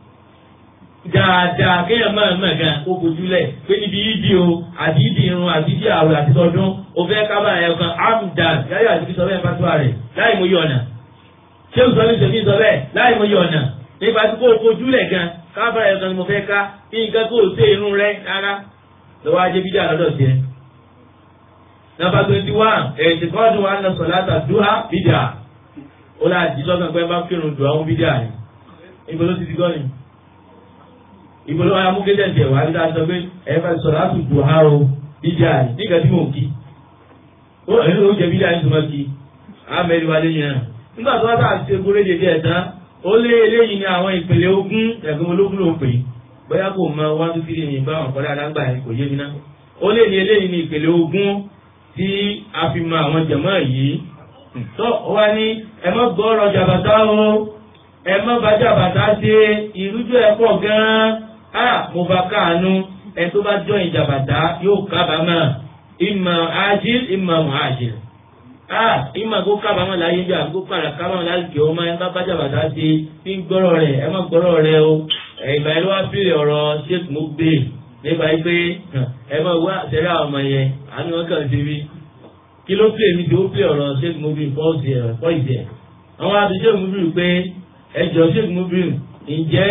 dáadáa kéèyàn máa mọ̀ gan kó kojú lẹ̀ pé níbi ìdí o àti ìdí irun àti ìdí àwẹ̀ àti tọdún o fẹ́ kábàáyà kan amdan yáyà àti sọ bẹ́ẹ̀ fatuwa rẹ̀ láì mú yọ ọ̀nà ṣé o sọ ní sèmi sọ bẹ́ẹ̀ láì mú yọ ọ̀nà nípa tí kò kojú lẹ̀ gan kábàáyà kan ni mo fẹ́ ká nǹkan kó o sé irun rẹ̀ rárá lọ́wọ́ ajé bídà lọ́dọ̀ tiẹ̀. Nàbà twenty one ẹ̀sìn kọ́ọ̀dù wa ń lọ sọ̀láta dúhà bídà. Ó là jí lọ́kàn pé bá kírun dùn àwọn bídà ni. Ibo ló ti di gọ́ni. Ibo ló wáyà mú kéde ẹ̀jẹ̀ wá nígbà sọ pé ẹ bá sọ̀látù dùhà o bídà ni. Nígbà tí mò ń kí. Ó ẹni ló jẹ bídà ní tòmọ́ kí. Àmẹ́rì wa lé yẹn. Nígbà tó wá sáà ṣe kúrẹ́ jẹjẹ ẹ̀ tán. ó lé eléyìí ní àwọn ìpele ogún ẹ̀gbọ́n ológun ló pè é bóyá kò mọ one two three ní báwọn kọ́lá alágbà yẹn kò yé mi náà ó lé ní eléyìí ní ìpele ogún tí a fi mọ àwọn jẹ̀mọ́ yìí tó ó wá ní ẹ má gbọ́rọ̀ jàbàtà o ẹ má bá jàbàtà ṣe ìrújú ẹ̀ pọ̀ gan-an á mo bá káàánú ẹ tó bá jọ ìjàbàtà yóò kábàámọ̀ ìmọ̀ ájíl ìmọ̀ muhajir ah ìmọ̀ kó kábàámọ̀ láyé bí àgbo padà kábàámọ̀ láyé kí ọmọ ẹ bá bá jàbàtà ṣe fi ń gbọ́rọ̀ rẹ̀ ẹ má gbọ́rọ̀ rẹ̀ o ìgbà yẹn ló wá fìrè ọ̀rọ̀ sheikh mugbe nípa yìí pé ẹ má wá sẹ́rẹ́ àwọn ọmọ yẹn àánú wọn kàn sí bí kí ló pè mí tí ó pè ọ̀rọ̀ sheikh mugbe fọ́ọ̀sì ẹ̀ fọ́ọ̀sì ẹ̀ àwọn àti sheikh mugbe pé ẹjọ́ sheikh mugbe ǹjẹ́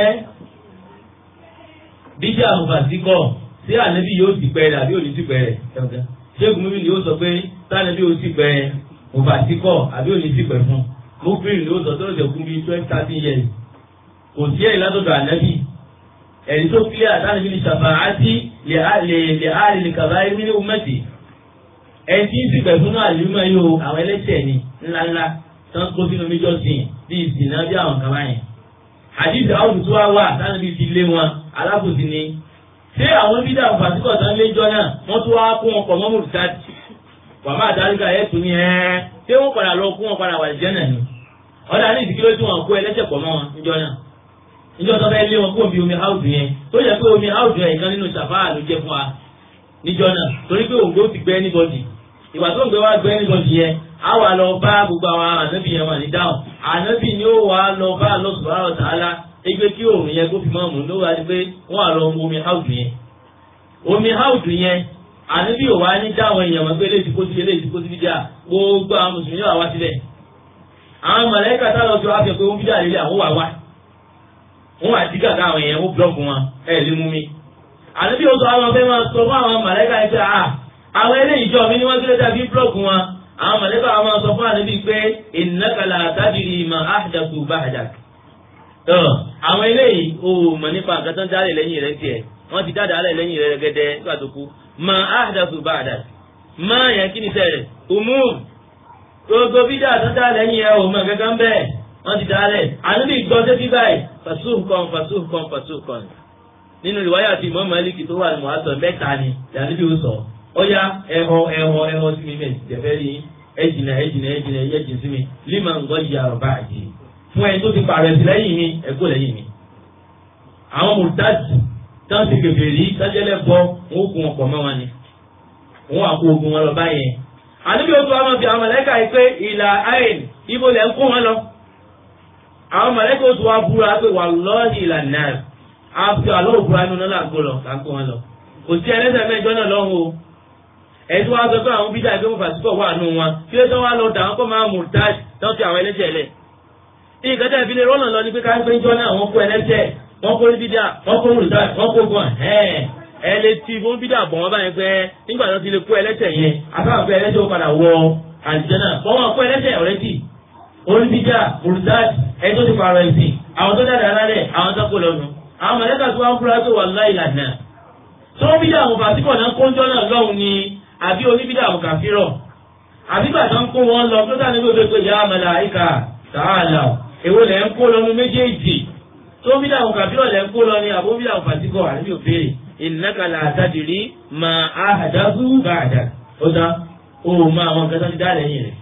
bíjà àmùfàsíkọ̀ sí ànábì yóò sì pẹ́ rẹ̀ àbí òní sì pẹ́ rẹ̀ sheikh mugbe ni ó sọ pé sànábì ó sì pẹ́ àmùfàsíkọ̀ àbí òní sì pẹ́ fún mugbe ni ó sọ tó lè kún bí twelve thirteen years kò sí ẹ̀rí látọ̀dọ̀ ànábì ẹ̀rí tó kílẹ̀ àtàlẹ́bí ní ṣàfàátì lè àárín lè kàbá ẹ̀rí ní umẹ́tì ẹni tí ń sì pẹ̀ fún àlùmọ́ yìí o àwọn ẹlẹ́ṣẹ̀ ni ńláńlá tó ń kó sínú méjọ́ sí i bí ìsìnà bí àwọn kaba yẹn àdìsí àwọn tó wá wà àtàlẹ́bí ti lé wọn alábòsí ni ṣé àwọn bídà fàtíkọ̀ tán léjọ́ náà wọ́n tún wá kó wọn pọ̀ mọ́mọ́ rìsáàtì wàmà àdáríkà ẹ̀ tún ní ẹ́ ṣé wọ́n padà lọ kó wọn padà wà lìjẹ́ náà ni ọ̀dà ní ìdíkíló tí wọ́n kó ẹlẹ́ṣẹ̀ pọ̀ mọ́ wọn níjọ́ náà níjọ́ tó fẹ́ lé wọn kó omi omi áùdù yẹn tó yẹ pé omi áùdù yẹn kan nínú ṣàfáà ló jẹ́ fún wa níjọ́ náà torí pé òǹgbẹ ó ti gbẹ anybody ìgbà tó ń gbé wá gbẹ anybody yẹn á wà lọ bá gbogbo àwọn ànábì yẹn wà ní dáhùn ànábì ni ó wà lọ bá Allah subhanahu wa ta'ala ẹgbẹ́ kí òòrùn yẹn kó fi máa mú ló wà ní pé wọ́n á lọ mu omi áùdù yẹn omi áùdù yẹn ànábì ò wá ní dáhùn èèyàn mọ̀ pé eléyìí kó sí eléyìí kó sí bíjà gbogbo àwọn mùsùlùmí wà wá síbẹ̀ àwọn mọ̀lẹ́kà tá lọ sí wá fi pé wọ́n bíjà lélẹ̀ àwọn wà wá wọn wà dí gàgà àwọn èèyàn wọn búlọ́ọ̀kù wọn ẹ lè mú mi. àdébí oṣù àwọn fẹ́ máa sọ fún àwọn màlẹ́kà yìí pé à àwọn eléyìí jọ mi ní wọ́n ti lè dàbí búlọ́ọ̀kù wọn. àwọn màlẹ́kà wọn máa sọ fún àdébí pé ìnákàlà tàbírí mà áhàdàkù báhàdàk. àwọn eléyìí ò mọ̀ nípa nǹkan tó ń dálẹ̀ lẹ́yìn rẹ̀ tiẹ̀ wọ́n ti dáadáa lẹ̀ lẹ́yìn rẹ̀ gẹ́gẹ́ nígbà tó kú mà áhàdàkù báhàdàk. má yẹn kí ni sẹ́rẹ̀ umum gbogbo bídà tó dá lẹ́yìn ẹ̀ ò mọ̀ gẹ́gẹ́ bẹ́ẹ̀ wọ́n ti dálẹ̀ àníbi gbọ́ sétí báyìí fasuhkan fasuhkan fasuhkan nínú ìwáyà tí Imam Málíkì tó wà ní mọ̀ásọ̀ mẹ́ta ni ìdánilẹ́bí ó sọ ó yá ẹ̀họ ẹ̀họ ẹ̀họ sí mi mẹ́ jẹ̀fẹ́ rí ẹ̀jìnà ẹ̀jìnà ẹ̀jìnà ẹ̀jìn sí mi lima ń gbọ́ ìyá ọ̀bá àjì fún ẹni tó ti pààrọ̀ sí lẹ́yìn mi ẹ̀kọ́ lẹ́yìn mi. àwọn mùtájì tán ti kèfè rí sájẹ́lẹ̀ bọ́ wọn ó kún wọn pọ̀ mọ́ wọn ni wọn àpò ogun wọn lọ báyẹn. àníbi ó tún àwọn fi àwọn mọ̀lẹ́kà yìí pé ìlà àìn ibo lẹ́ ń kó wọn lọ àwọn mọ̀lẹ́kọ̀ tó wá búra pé wà lọ́ọ̀dì ìlànà àfi àlọ́ òbúra nínú náà làǹkó lọ làǹkó wọn lọ. kò sí ẹlẹ́sẹ̀ mẹ́jọ náà lọ́hùn o. ẹ̀sùn wa sọ pé àwọn bídà ìgbé wọn fàṣípọ̀ wà nù wọn kí ló tán wá lọ dà wọn kó máa mú táj tán fi àwọn ẹlẹ́sẹ̀ lẹ̀. ìkẹtẹ ìfilẹ̀ rọ́nà lọ ni pé káńpé ń jọ náà wọ́n kó ẹlẹ́sẹ̀ wọ́n kó bídà wọ́n kó mùtáj wọ́n kó gan ẹ lè ti fún bídà bọ̀ wọ́n báyìí pé nígbà tó ti lè kó ẹlẹ́sẹ̀ yẹn àtàwọn pé ẹlẹ́sẹ̀ ó padà wọ àlìjẹ́nà wọ́n kó ẹlẹ́sẹ̀ ọ̀rẹ́dì onídìjà mùtáj ẹni tó ti pààrọ̀ ẹ̀sìn àwọn tó dáadáa lálẹ́ àwọn tó kó lọ́nu àwọn mọ̀lẹ́kà tó wá ń fúra tó wà láì lànà tó ń bídà àwọn fàtíkọ̀ náà kóńjọ́ náà lọ́hùn ni àbí oníbídà àwọn kàfírọ̀ àbí bàtà ń kó wọn lọ tó dáa níbi òṣèlú ìyá màláíkà tààlà èwo lẹ̀ ń kó lọ́nu méjèèjì tó ń bídà àwọn kàfírọ̀ lẹ̀ ń kó lọ ni àbó bídà àwọn fàtíkọ̀ àbí òfèrè ìnákàlà àtàdìrí mà áhàdágú bàdà ó dá ó máa àwọn nǹkan tó ti dá lẹ́yìn rẹ̀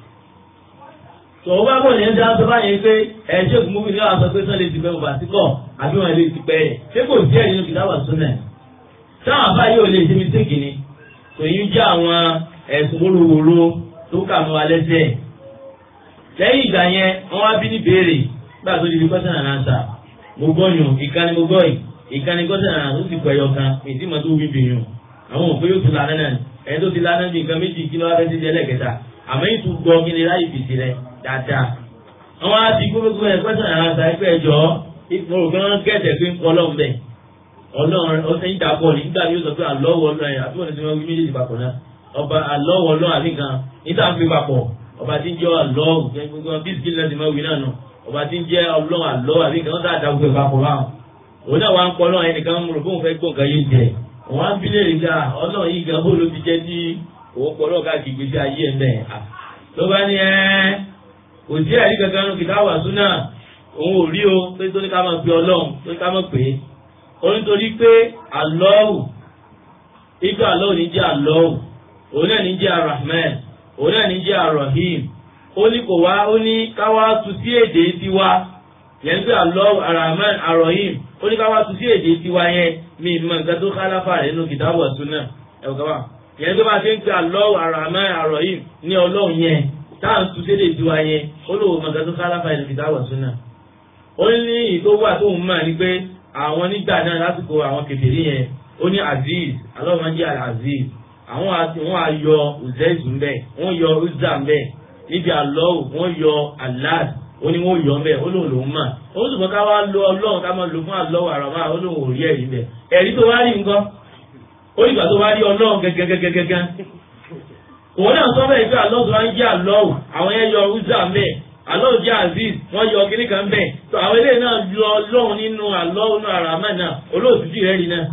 tòun bá bọ̀ ní ẹja sọ báyìí pé ẹjọ́ ìgbìmọ̀ ní àwọn sọ pé sọ́ọ́ lè ti bẹ́ẹ̀ bàtí kọ̀ àbí wọn lè ti pẹ́ ẹ̀ ṣé kò sí ẹ̀rí nínú kìtàbà súnà táwọn àbá yóò lè ṣe mistake ni kò yín jẹ́ àwọn ẹ̀sùn wóróworó tó kà mọ́ alẹ́ sẹ́ lẹ́yìn ìgbà yẹn wọ́n wá bí ní béèrè gbà tó di question and answer mo gbọ́ yùn ìkànnì mo gbọ́ yìí ìkànnì question and answer ó sì pẹ́ yọ kan èsì mọ́ tó wí bìyùn àwọn òpin yóò tún lánà náà ẹni tó ti lánà bí nǹkan méjì kí ló wá fẹ́ ti di ẹlẹ́kẹta àmọ́ ètò gbọ́ kí ni láyé fèsì rẹ̀ dáadáa. àwọn á ti gbogbo ẹ pẹ́sàn ara ta ẹgbẹ́ ẹjọ́ ìfowópamọ́ kí wọ́n gẹ̀ẹ́sẹ̀ pé ń kọ́ ọlọ́run bẹ̀. ọlọ́run ọ̀sẹ̀ ń dàpọ̀ nígbà tí ó sọ pé àlọ́wọ́ ọlọ́run ẹ̀ àbí wọ́n ti wọ́n wí méjèèjì papọ̀ náà. ọba àlọ́wọ́ ọlọ́run àbí kan níta ń fi papọ̀ ọba tí ń jẹ́ àlọ́wọ́ gbogbo bísí lẹ́sìn máa wí náà nù ọba tí ń jẹ́ ọlọ́run àlọ́wọ́ àbí kan tá àdá gbogbo papọ̀ báwọn. òun náà wá ń kọ́ ọlọ́run ẹnìkan mú fóun fẹ́ gbọ́ nǹkan yé jẹ òun á ń bí léèrè ká ọlọ́run yìí gan bó ló ti jẹ́ tí òun pọ̀ lọ́ọ̀ká kì í gbèsè ayé ẹ̀ mẹ́ẹ̀ ló bá ní ẹ́ kò sí ẹ̀rí kankan nínú kìtàbà súnà òun ò rí o pé tó ní ká máa pe ọlọ́run tó ní ká máa pè é ó nítorí pé àlọ́hù ibi àlọ́hù ní jẹ́ àlọ́hù òun náà ní jẹ́ arahman òun náà ní jẹ́ arahim ó ní kò wá ó ní ká wá tu sí èdè tiwa yẹn pé àlọ́hù arahman arahim ó ní ká wá tu sí èdè tiwa yẹn mi mọ nǹkan tó kálàfà rẹ̀ nínú kìtàbù ọ̀tún náà ẹ̀wọ̀n kan wà yẹn tó bá ṣe ń pe àlọ́hù arahman arahim ní ọlọ́run yẹn táà ń tu sí èdè tiwa yẹn ó lò mọ nǹkan tó kálàfà rẹ̀ nínú kìtàbù ọ̀tún náà ó ní ìtòwà tó ń mọ̀ ní pé àwọn nígbà náà lásìkò àwọn kèfèrí yẹn ó ní aziz alọ́mọdé aziz àwọn àti wọn ayọ uzaizu ń bẹ wọn yọ uzza ń bẹ níbi alọ́wù wọn yọ alad ó ní wọn yọ ń bẹ ó lóun lòún mà ó sì mọ ká wá lo ọlọ́run ká máa lo fún alọ́wù àràmà ó lóun ò rí ẹ̀rí bẹ ẹ̀rí tó wá rí nǹkan ó ìgbà tó wá rí ọlọ́run gẹ́gẹ́gẹ́gẹ́gẹ́ òun náà sọ bẹ́ẹ̀ pé alọ́wù tó wá ń jẹ́ alọ́wù àwọn yẹn yọ uzza ń bẹ alọ́wù jẹ́ aziz wọ́n yọ kíní kan bẹ́ẹ̀ tó àwọn eléyìí náà lọ ọlọ́run nínú alọ́wù náà àràmà náà olóòtú jì rẹ́ rí náà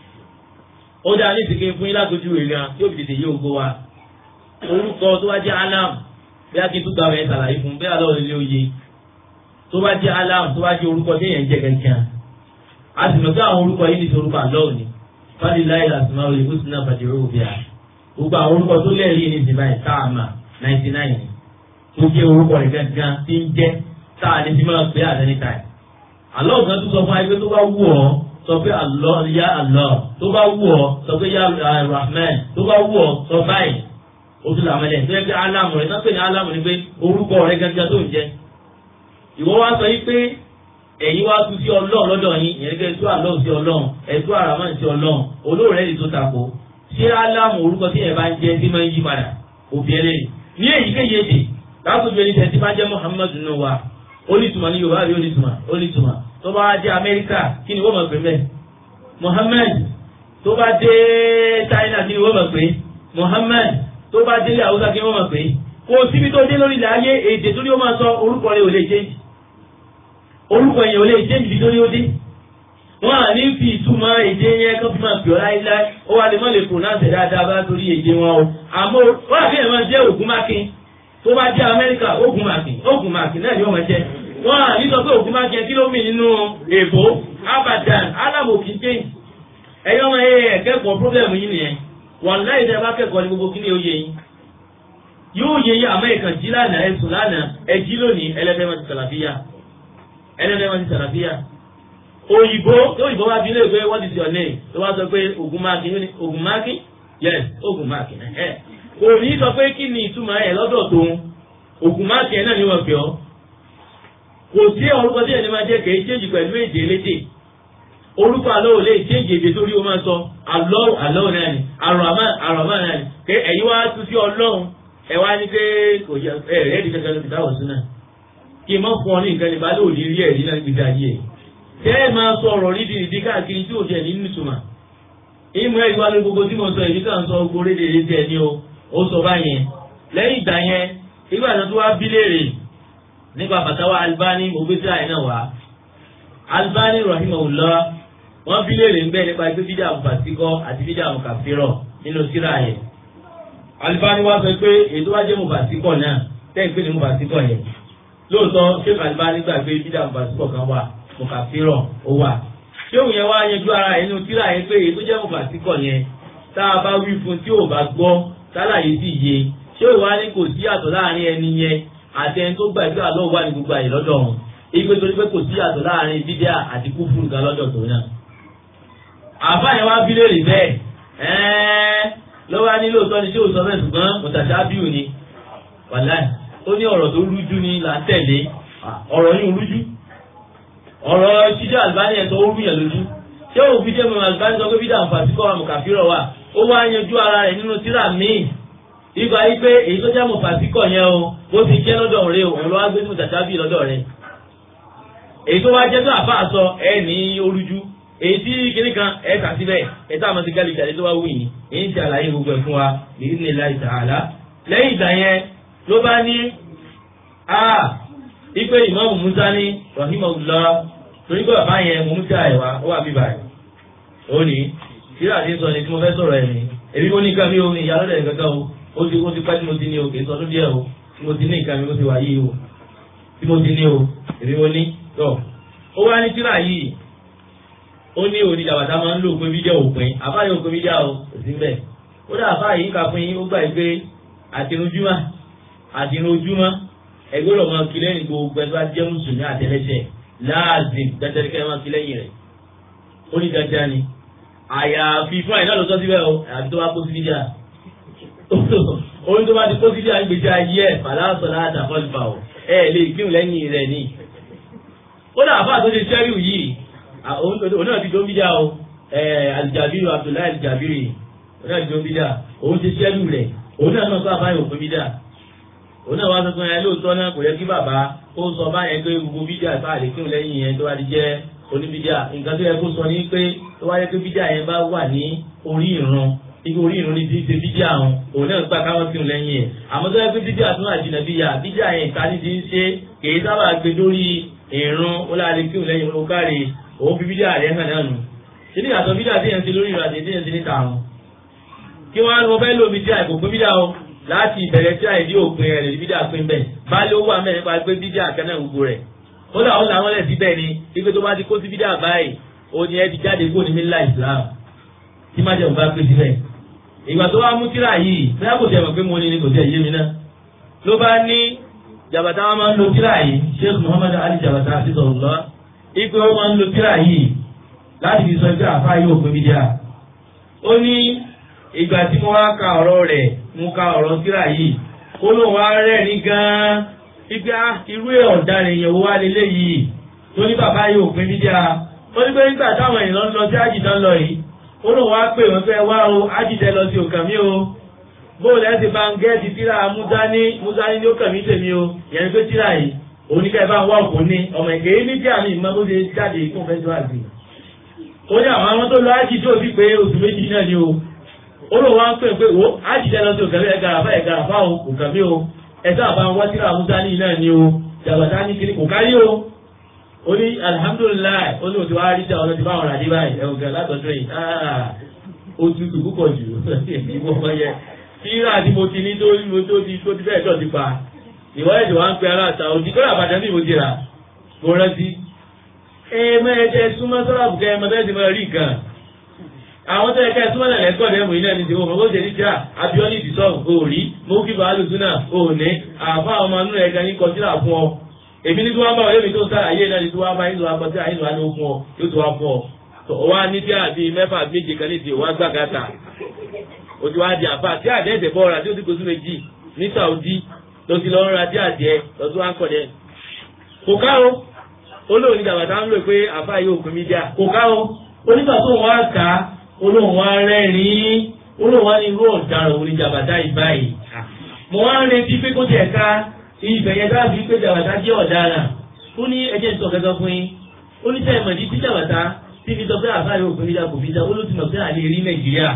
ó dáa ní ìsìnkú fún yín látọjú ìrìn àti òbí tètè yé ògo wa orúkọ tó bá jẹ́ alam bí a kì í tún gbà wẹ̀ ṣàlàyé fún bí alọ́ ilé oyè tó bá jẹ́ alam tó bá jẹ́ orúkọ tí èèyàn jẹ́ kankan a sì mọ̀ pé àwọn orúkọ yìí ní ti orúkọ àlọ́ òní fadilayi lasima oye husna fadiru obia gbogbo àwọn orúkọ tó lẹ́rìí ní ìsìn báyìí káàmà ninety nine tó jẹ́ orúkọ rẹ̀ gangan tí ń jẹ́ táà ní fi máa pè é at any time àlọ́ òkan tó sọ fún ayé pé tó bá wù ọ́ sọ pé Allah ya Allah tó bá wù ọ́ sọ pé ya Rahman tó bá wù ọ́ sọ báyìí o tún làwọn ẹlẹ́yìn tó yẹ pé alamu rẹ̀ sápẹ́ ní alamu ni pé orúkọ rẹ̀ gẹ́gẹ́ tó ń jẹ́ ìwọ wá sọ yí pé ẹ̀yin wá tún sí ọlọ́run lọ́dọ̀ yín ìyẹn kẹ́ tó àlọ́ sí ọlọ́run ẹ̀tọ́ àràmọ́ sí ọlọ́run olóòrè yìí tó tako ṣé alamu orúkọ tí ẹ̀ bá ń jẹ́ tí máa ń yí padà òbí ẹlẹ́yìn ní èyíkéyìí èdè lákòóso ẹni tẹ̀ tí bá jẹ́ Muhammadu nù wa onítùmọ̀ ní Yorùbá rí onítùmọ̀ onítùmọ̀ tó bá dé amẹ́ríkà kí ni wọ́n mọ̀ pé mẹ́ mohammed tó bá dé china kí ni wọ́n mọ̀ pé mohammed tó bá dé haúsá kí ni wọ́n mọ̀ pé kò síbi tó dé lórí ilẹ̀ ayé èdè tó ní ó máa sọ orúkọ rẹ̀ ò lè change orúkọ yẹn ò lè change bí tó ní ó dé wọ́n à ní fi ìtumọ̀ èdè yẹn kó fi máa pè ọ́ láíláí ó wà lè mọ́ lè pronounce dáadáa bá torí èdè wọn o àmọ́ wọ́n àfi ẹ̀ máa jẹ́ ògùn mákin tó bá dé amẹ́ríkà ògùn mákin ògùn mákin náà ni wọ́n máa jẹ́ wọ́n à ní sọ pé òkú máa jẹ kílómì nínú èbó abadan alámòkì jẹ́yìn ẹ̀yọ́ ọmọ ẹ̀yẹ ẹ̀kẹ́kọ̀ọ́ pírọ́blẹ̀mù yìí nìyẹn wọ́n láì tẹ́ bá kẹ́kọ̀ọ́ ní gbogbo kíní oyè yín yóò yẹ yín àmọ́ ìkàn jí lánàá ẹ̀sùn lánàá ẹ̀jí lónìí ẹlẹ́fẹ́ máa ti sàlàfíà ẹlẹ́fẹ́ máa ti sàlàfíà òyìnbó tó òyìnbó wá bí lè pé what is your name tó wá sọ pé ogun máàkì ogun máàkì yes ogun máàkì ẹ̀ kò ní sọ pé kí ni ìtumọ̀ ẹ̀ lọ́dọ̀ tóun ogun máàkì ẹ̀ náà ni wọ́n fi ọ́ kò sí orúkọ tí ẹni máa jẹ́ kèé chéjì pẹ̀lú èdè elédè orúkọ àlọ́ ò lè chéjì èdè torí ó máa sọ àlọ́ àlọ́ náà ni àrọ̀mọ́ àrọ̀mọ́ náà ni pé ẹ̀yin wá tún sí ọlọ́run ẹ wá ní pé kò yẹ ẹ rẹ́ ẹ̀dí kankan lóbi táwọn sún náà kí n má fún ọ ní nǹkan nípa lóòdì rí ẹ̀rí náà gbèsè ayé ẹ̀ tẹ́ ẹ máa sọ ọ̀rọ̀ rídìí rídìí káàkiri tí ò jẹ́ ní nítumọ̀ ìmọ̀ ẹ̀rí wá ní gbogbo tí mo sọ èyí kan sọ gbogbo rédè rédè ẹ̀ ní o ó sọ báyẹn lẹ́yìn ìgbà yẹn ìgbà tó wá bí léèrè nípa fatawa albani ògbésí àìná wa albani rahimahullah wọn bí léèrè ń bẹ nípa ẹgbẹ́ bídà mufasikọ àti bídà mukafirọ nínú síra yẹn albani wa sọ pé ètò wa jẹ́ mufasikọ náà tẹ́yìn pé ní mufasikọ yẹn lóòótọ́ sheikh albani gbà pé bídà mufasikọ kan wà mukafirọ ó wà ṣéwù yẹn wá yanjú ara yẹn nínú síra yẹn pé ètò jẹ́ mufasikọ yẹn tá a bá wí fún tí ò bá gbọ́ tálàyé sì yé ṣéwù wa ní kò sí àtọ̀ láàrin ẹni yẹn àti ẹni tó gbàdúrà lọ́wọ́ wà ní gbogbo àyè lọ́dọ̀ wọn ìgbé torí pé kò sí àtọ̀ láàrin bídíà àti kúfùrù kan lọ́dọ̀ tó náà. àbá yẹn wá bílẹ̀ rí bẹ́ẹ̀ ẹ́ẹ́ lọ́wọ́ á ní lóòótọ́ ni ṣé ò sọ bẹ́ẹ̀ ṣùgbọ́n mùtàṣá bíù ni wàláì ó ní ọ̀rọ̀ tó rújú ni là ń tẹ̀lé ọ̀rọ̀ yìí rújú ọ̀rọ̀ ṣíṣẹ́ àlùbáni ẹ̀sọ́ ó rúyàn lójú ṣé òfin jẹ́ mọ̀ àlùbáni sọ pé bídà àǹfààsíkọ́ àmùkàfírọ̀ wà ó wá yanjú ara rẹ̀ nínú tírà míì ìgbà yìí pé èyí tó jẹ́ mọ̀fàsíkọ̀ yẹn o bó ti jẹ́ lọ́dọ̀ rẹ o òun ló wá gbé fún tàtàbí lọ́dọ̀ rẹ. èyí tó wá jẹ́ tó àfa àsọ ẹ ní orújú èyí tí kìnnì kan ẹ kà síbẹ̀ ẹ tá a máa ti gálí ìjàdé tó wá wù yìí èyí ti àlàyé gbogbo ẹ̀ fún wa bìí ní láì tààlà. lẹ́yìn ìgbà yẹn ló bá ní a ipe ìmáàmù Musa ní rahimahullah torí pé bàbá yẹn mo mú sí àyẹ̀wá ó wà bíbà ẹ̀ ó ní síra ti sọ ni tí mo fẹ́ sọ̀rọ̀ ẹ̀ ní èmi mo ní nǹkan mi ò ní ìyá lọ́dẹ̀ kankan o ó ti ó ti pẹ́ tí mo ti ní o kì í sọdún díẹ̀ o tí mo ti ní nǹkan mi ó ti wà yìí o tí mo ti ní o èmi mo ní tọ́ ó wá ní tíra yìí ó ní òní jàbàtà máa ń lò pé fídíò òpin àfáàyè òpin fídíò ò sí bẹ́ẹ̀ ó dà àfáàyè yìí kà fún yín ó gbà yìí pé àtinújúmọ́ àtinújúmọ́ ẹgbẹ́ rẹ̀ máa kí lẹ́yìn gbogbo ẹgbẹ́ jẹ́ mùsùlùmí àtẹlẹsẹ̀ láàzìm dandan kẹ́ máa kí lẹ́yìn rẹ̀ ó ní dandan ni àyàfi fún àyìnlá lọ́sọ́ síbẹ̀ o àyàfi tó bá kó sí fídíò orí tó bá ti kó sídìí àgbèjì ayé ẹ̀ fàlàsọ̀ láti àfọ́lùfà ọ̀ ẹ lè kírun lẹ́yìn rẹ̀ ni. ó dà àfáà tó ṣe sẹ́ríù yìí òun náà ti tó ń bíjà o alìjàbírì Abdullahi alìjàbírì òun náà ti tó ń bíjà òun ti sẹ́ríù rẹ̀ òun náà náà tó àfáà yóò fún bíjà òun náà wá sọ fún ẹ lóòótọ́ náà kò yẹ kí bàbá ó sọ báyẹn pé gbogbo bíjà ìfáà lè kírun lẹ́yìn yẹn tó wá di jẹ́ oníbíjà nǹkan tó yẹ kó sọ ní pé tó wáyé pé bíjà yẹn bá wà ní orí ìran ibi orí ìrún ní ti ṣe bídíà àwọn òun náà gbà káwọn kírun lẹ́yìn ẹ̀ àmọ́ tó yẹ pé bídíà tún àjìnà bíyà bídíà yẹn ìta ní ti ń ṣe kìí sábà gbé lórí ìrún ó láti kírun lẹ́yìn ó káre òun fi bídíà rẹ̀ hàn náà nù. ìdí ìyàtọ̀ bídíà tí yẹn ti lórí ìrìn àti tí yẹn ti níta àwọn. kí wọ́n á lọ fẹ́ lo bídíà ìkò pé bídíà o láti ìbẹ̀rẹ̀ tí àìdí òpin rẹ̀ lè bídíà pín bẹ́ẹ̀ bá ló wà mẹ́rin pa pé bídíà kẹ́nà gbogbo rẹ̀ ó dà ó làwọn lẹ̀ síbẹ̀ ni ipe tó bá ti kó sí bídíà báyìí ó ní ẹ ti jáde kó ní mílíọ̀nù Islam tí má jẹ́ òun bá pé síbẹ̀ ìgbà tó wá mú tíra yìí bẹ́ẹ̀ kò tẹ̀ mọ̀ pé mo ní ni kò tẹ̀ yé mi náà ló bá ní jàbàtà wọn máa ń lo tíra yìí Sheikh Muhammad Ali jàbàtà àti sọ̀rọ̀ lọ ipe wọn máa ń lo tíra yìí láti fi sọ pé àfa yóò pé mídíà ó ní ìgbà tí mo wá ka ọ̀rọ̀ rẹ̀ mo ka ọ̀rọ̀ tíra yìí ó lóun wá rẹ́rìn gan-an ipe irú ẹ̀ ọ̀daràn èèyàn wo wá lélẹ̀ yìí tó ní bàbá yóò pé mídíà ó ní pé nígbà táwọn èèyàn lọ sí àjìdán lọ yìí olóhùn wá pè wọ́n fẹ́ wá o ájíjẹ lọ sí òkàn mi o bóòlù ẹ̀sìn bá ń gẹ́ẹ̀tì tíra múdání múdání ní òkàn mi tèmi o yẹn pé tíra yìí oníkẹ́ bá ń wá òkú ní ọmọ ìkéyí ní tí àmì ìmọ̀ bó ṣe jáde fún fẹ́síwá sí. ó ní àwọn àwọn tó lọ ájì tó fi pé oṣù méjì náà ni o olóhùn wá pè pé wo ájíjẹ lọ sí òkàn mi ẹ̀gàràfà ẹ̀gàràfà òkàn mi o ẹ̀sẹ̀ àbá ń wá tíra múdání náà ni o jàbàtà ní kiri kò kárí o ó ní alihamudulilayi ó ní òtún wá rí jà ọlọ́dún báwọn rà dé báyìí ẹ̀wọ̀n gan látọ̀dún yìí ó tutù púpọ̀ jù ìwọ ọmọ yẹ tíra tí mo ti ní tó mo tó ti tó ti bẹ́ẹ̀ tọ̀ ti pa ìwọ ẹ̀jẹ̀ wá ń pe aláta òdì kọ́lá àbàdàn bí mo ti rà mo rántí. ẹ mẹ́ẹ̀ẹ́dẹ́ súnmọ́ sọ́làbù kẹ́ ẹ mọ́ bẹ́ẹ̀ ti máa rí nǹkan àwọn tó yẹ ká ẹ súnmọ́ náà lẹ́kọ̀ọ́ lẹ́mú iná ní ti wọ́n mọ́ bó ṣe ní tíra abiọ́lì ìdìsọ́ òòrí mo kí bàálù súnà òòní àfa ọmọ inú ẹ̀ka ní kọtíra fún ọ èmi ní tí wọ́n bá wọlé mi tó sára ayé náà ní tí wọ́n bá yín lọ akọsí àyín lọ alẹ́ fún ọ yóò tó wá fún ọ. tó wá ní tí àbí mẹ́fà méje kan ní ti wá gbàgàtà o ti wá di àfa tí àdé ẹ̀sẹ̀ bọ́ ọ̀rà tí ó ti gbósù méjì ní Saudi lọ sí lọ́ọ́ ra tí àdé lọ sí wá ń kọ̀ dẹ́. kò ká o olóòní jàbàtà ń lò pé àfa yóò pín mídíà kò ká o onígbà tó wọ́n á kà á olóhùn wá rẹ́rìn-ín olóhùn wá ní irú ọ̀daràn òní jàbàtà ìbáyìí. mo wá ń retí pé kó tiẹ̀ ká ibẹ̀ yẹn dábìí pé jàbàtà jẹ́ ọ̀daràn ó ní ẹjẹ́ sọ gẹ́gẹ́ fún yín ó ní sẹ́yìn mọ̀dí tí jàbàtà tí fi sọ pé àfáà yóò fún mi dà kò fi dà ó ló ti mọ̀ pé àlè rí nàìjíríà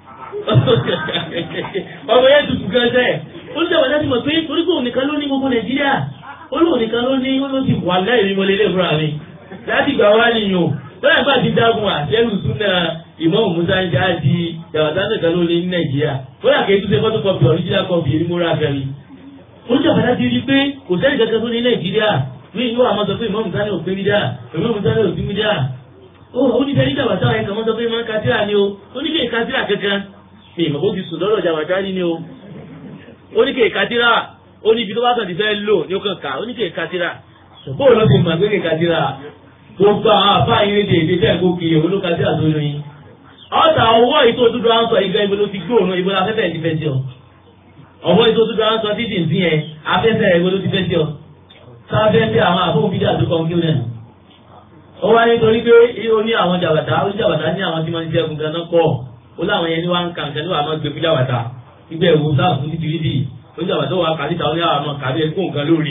ọmọ yẹn tutù gan sẹ́ ó ní jàbàtà ti mọ̀ pé torí pé òun nìkan ló ní gbogbo nàìjíríà ó lóun nìkan ló ní ó ló ti wà láì mo lélẹ̀ fúnra mi láti gbà wá nìyàn lọ́yà bá ti dágun àtẹ́rù súnà ìmọ̀ òmùsá ń já di jàbàtà nìkan ló ní nàìjíríà ó yà kéé tún ṣe fọ́tò kọ́pì ọ̀ríjìnà kọ́pì èmi múra fẹ́mi oníjàmbá ti rí pé kò sẹ́ni kankan tó ní nàìjíríà ní ìlú àmọ́ sọ pé ìmọ̀ mùsàlẹ̀ òpin mídíà ìmọ̀ mùsàlẹ̀ òpin mídíà ó oníbẹ̀ ní jàmbá táwọn ẹ̀ka mọ́ sọ pé máa ń katira ni o oníkè katira kankan ní ìmọ̀ kó ti sùn lọ́dọ̀ jàmbá táwọn ni o oníkè katira oníbi tó bá kàn ti fẹ́ lò ní ó kàn ká oníkè katira bóò ló ti mọ̀ pé kè katira gbogbo àwọn àfáà yín lédè èdè fẹ́ kó kiri òun ló katira tó lóyún ọ̀tà ọwọ́ ìtò òdúdó à ń sọ ìgbà ibo ló ti gbóòórùn ibo la fẹ́fẹ́ ti fẹ́ sí ọ ọwọ́ ètò tó dáa ń sọ títì sí yẹn afẹ́fẹ́ rẹ̀ gbọdọ̀ ti fẹ́ sí ọ sáfẹ́fẹ́ àwọn àfọwọ́ bídà tó kọ́ kí ó nẹ̀. ó wá nítorí pé ó ní àwọn jàbàtà ó ní jàbàtà ní àwọn tí wọ́n ti ṣẹ́gun ganan pọ̀ ó láwọn yẹn ní wá ń kà nǹkan ní wàá máa gbé fún jàbàtà ibẹ̀ wo sáà fún títí rídì ó ní jàbàtà wà kàdíta ó ní àwọn ọmọ kàdé kó nǹkan lórí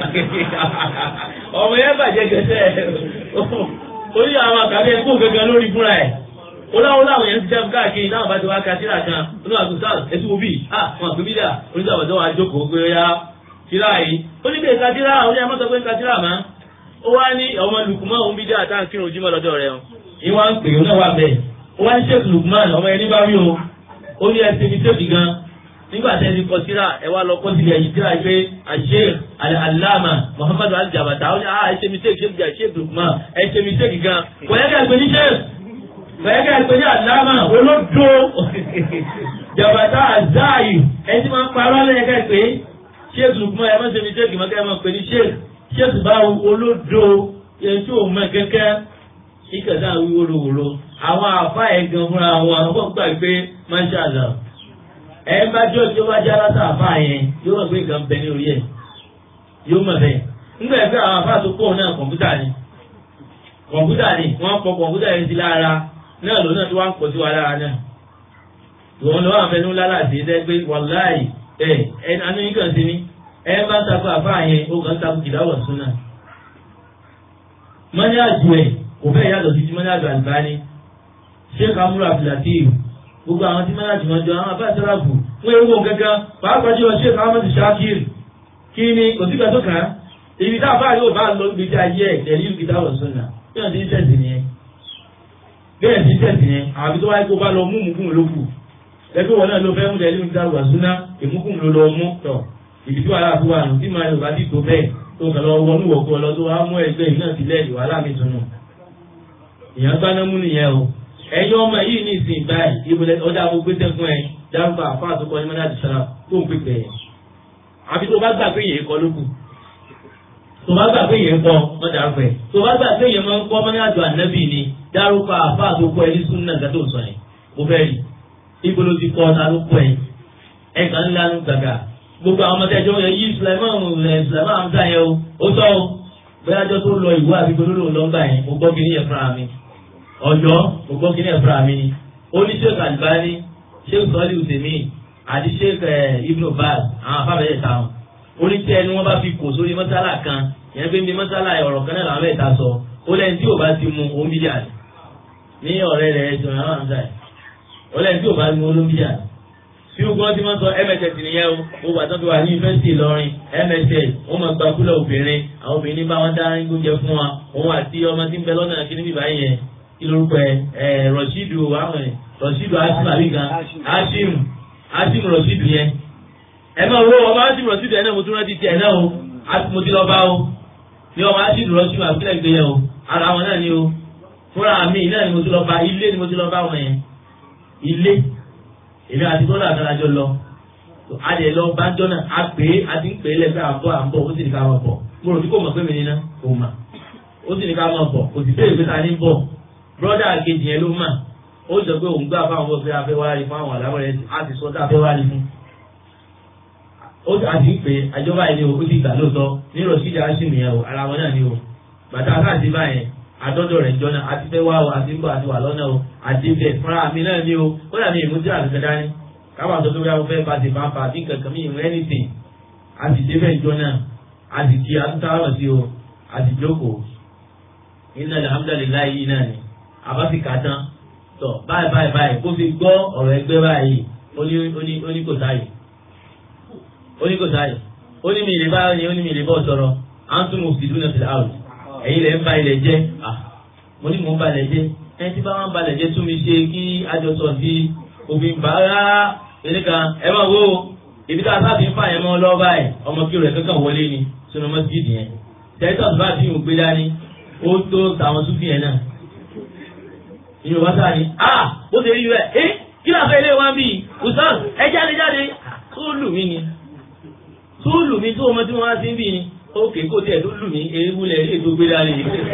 ọmọ yẹn bàjẹ́ gẹ̀ẹ́sẹ̀ ó ní àwọn kàdé kó nǹkan lórí fúnra ẹ̀ oláwọ́ láwọn yẹn ti jẹ́ káàkiri náà bá ti wá kásíra kan inú àgùntàn ẹtú wo bí i wọn àgbẹ̀ bídà oníṣàwọ̀dọ́ wa jókòó pé ya síra yìí ó ní bẹ́ẹ̀ kásíra oní ẹ̀mọ́ sọ pé kásíra mọ́ ó wá ní ọmọ lukumọ́ òun bídà tá à ń kírun ojúmọ́ lọ́dọ̀ rẹ̀ o ìwà ń pè ó náà wà bẹ́ẹ̀ ó wá ní sheikh lukman ọmọ ẹni bá rí o ó ní ẹsẹ̀ mi tẹ́bi gan nígbà tẹ́ ti kọ síra ẹ wá lọ kọ́ síbi ẹ̀yìn síra pé Sheikh Al-Allama Muhammadu Al-Jabata ó ní à ẹ ṣe mistake ṣe bìjà Sheikh Lukman ẹ ṣe mistake gan kò yẹ ká ẹ pè ní Sheikh kò yẹ ká ẹ pè ní Allama olódo Jabata Azayi ẹ ti máa ń parọ́ lẹ́yìn ká ẹ pè Sheikh Lukman ẹ má ṣe mistake mọ́ ká ẹ máa pè ní Sheikh Sheikh báwo olódo yẹn tí ò mọ kẹ́kẹ́ ìkẹta wí wóróworó àwọn àfa ẹ̀ gan fúnra wọn àwọn gbà pé masha Allah ẹ bá jọ tí ó bá jẹ́ aláta àfa yẹn yóò mọ̀ pé nǹkan bẹ ní orí ẹ̀ yóò mọ̀ bẹ́ẹ̀ nígbà yẹn pé àwọn àfa tó pọ̀ náà kọ̀ǹpútà ni kọ̀ǹpútà ni wọ́n kọ kọ̀ǹpútà yẹn sí lára náà lónà tí wọ́n ń pọ̀ sí wa lára náà ìwọ̀n lọ́wọ́ àfẹnú lálàsì ẹ̀ pé wàláì ẹ̀ ẹ̀ anú yín kàn sí ni ẹ bá takò àfa yẹn ó kàn takò kìdáwọ̀ súnà mọ́ní àjò ẹ̀ kò fẹ́ yàtọ̀ sí ti mọ́ní àjò àlùbáni sheikh amúlò abdulateef gbogbo àwọn tí mọ́ní àjò wọn jọ àwọn abá sẹ́ráàbù wọ́n ewu wọn kankan pàápàá jùlọ sheikh ahmed shakir kí ni kò sí gbàtọ́ kan ibi tá a bá yóò bá lọ gbèsè ayé ẹ̀ tẹ̀lé ìlú kìtà wọ̀ sọ́nà bí wọ́n ti ń tẹ̀sí nìyẹn bẹ́ẹ̀ ti ń tẹ̀sí nìyẹn àbí tó wáyé kó bá lọ mú mùkún lókù ẹgbẹ́ wọn náà ló fẹ́ mú tẹ̀lé ìlú kìtà wọ̀ sọ́nà ìmúkún ló lọ mú tọ̀ ibi tí wàhálà tó wà nù tí màá yóò bá ti tó bẹ́ẹ̀ tó kàn lọ wọnú wọ̀kú ọlọ tó wá mú ẹgbẹ́ yìí náà sílẹ̀ ìwàhálà mi tunu ìyẹn gbaná mú nìyẹn o ẹ̀yin ọmọ yìí ní ìsìn báyìí ìbùdó ọjà mo gbé sẹ́kún ẹ dárúkọ àfa àtúkọ ní mọ́nà àdìsára tó ń pèpè ẹ̀ àbí tó bá gbà pé yẹn kọ́ lókù tó bá gbà pé yẹn kọ́ wọ́n dárúkọ ẹ̀ tó bá gbà pé yẹn máa ń kọ́ mọ́nà àjọ ànábì ni dárúkọ àfa àtúkọ ẹ ní súnà gàtó sọ yẹn mo fẹ́ rí ìbùdó ti kọ́ ọ̀tà ló kọ́ ẹ ẹ̀ kàn ń lanu gbàgà gbogbo àwọn ọmọdé ẹjọ́ yẹ yí Sulaiman Sulaiman amsa yẹ o ó tọ́ o bóyá ọjọ́ tó lọ ìwé àbí gbólóhùn lọ́gbà yẹn mo gbọ́ kíní yẹn fúnra mi ọjọ́ mo gbọ́ kíní yẹn fúnra mi ni ó ní Sheikh Albani Sheikh sọ́ọ́lì ùsèmí àti Sheikh Ibn Baz àwọn afábẹ́yẹ ta wọn ó ní tí ẹni wọ́n bá fi kò sórí mọ́sálà kan yẹn pé ní mọ́sálà ọ̀rọ̀ kan náà làwọn bẹ́ẹ̀ ta sọ ó lẹ́yìn tí ò bá ti mu òun bíjà ní ọ̀rẹ́ rẹ̀ ẹ̀sùn àwọn àmì ó lẹ́yìn tí ò bá ti mu òun bíjà tí o gbọ́n tí wọ́n sọ mss nìyẹn o mo wà tán fi wà ní yunifásitì Ìlọrin mss wọ́n máa gba kúlẹ̀ obìnrin àwọn obìnrin bá wọn dá oúnjẹ fún wa òun àti ọmọ tí ń bẹ lọ́nà kí níbi báyìí yẹn kí lórúkọ ẹ ẹ rọ̀ṣídù àwọn ẹ rọ̀ṣídù asim àbí kan asim asim rọ̀ṣídù yẹn ẹ máa wo ọmọ asim rọ̀ṣídù yẹn náà mo tún rántí tiẹ̀ náà o mo ti lọ bá o ní ọmọ asim rọ̀ṣídù àbílẹ̀ gbé yẹn o ara wọn náà ni o fúnra mi náà ni mo ti lọ bá ilé ni mo ti lọ bá wọn yẹn ilé èmi àti bọ́lá àtàlájọ lọ adìẹ lọ bájọ́ náà a pè é a ti ń pè é lẹ́gbẹ́ àbọ̀ àbọ̀ ó sì ní ká máa bọ̀ mo rò bí kò mọ̀ pé mi ní náà kò mà ó sì ní ká máa bọ̀ kò sì béèrè pé ta ní bọ̀ bọ́dà kejì yẹn ló mà ó sọ pé òun gbà fáwọn bọ́ pé a fẹ́ wá rí fún àwọn àlámọ̀ rẹ̀ a ti sọ tá a fẹ́ wá rí fún. ó a ti ń pè é àjọba yìí ni o ó sì gbà lóòótọ́ ní rọ̀ṣídà á sì nìyẹn o ara wọn náà ni o bàtà káàdì báyẹn àdọ́dọ̀ rẹ̀ jọ náà àti fẹ́ wá o àti ń bọ̀ àti wà lọ́nà o àti bẹ̀ fúnra mi náà ni o ó dàbí ìmúdí àtúntẹ̀ dání káwọn àtọ́jú bí wọ́n fẹ́ bá ti fanfa àti kankan mi ìwé anything àti débẹ̀ ìjọ náà àti kí atúntàwọ̀ sí o àti jókòó iná alhamdulilayi yìí náà ni àbá fi kà tán tọ báyìí báyìí báyìí kó fi gbọ́ ọ̀rọ̀ ẹgbẹ́ báyìí ó ní ó ní ó ní kò sáyè ó ní kò sáyè ó ní mi ìlè báyìí ó ní mi ìlè bọ́ sọ̀rọ̀ à ń tún mo fi dúnà sílẹ̀ àwùjọ ẹ̀yin lẹ̀ ń ba ilẹ̀ jẹ́ mo ní mò ń ba ilẹ̀ jẹ́ ẹni tí bá wọn ba ilẹ̀ jẹ́ tún mi ṣe kí àjọsọ sí òfin bàárà ẹni kan ẹ máa wo ibi tá a sábà ń fà yẹn mọ́ lọ́wọ́ báyìí ọmọ kí rẹ̀ kankan wọlé ni sínú mọ́sídìí yẹn tẹ́tọ̀ bá ti ń gbé dání ó tó tàwọn súfì yẹn náà ìyẹn wá sáà ni a ó ṣe rí rẹ̀ ẹ́ kí ló fẹ́ ilé wa bí usan ẹ jáde jáde tó lù mí ni tó lù mí tó ọmọ tí wọ́n á sí bí ni ókè kó tiẹ̀ tó lù mí ewu lẹ̀ rí ètò gbé dání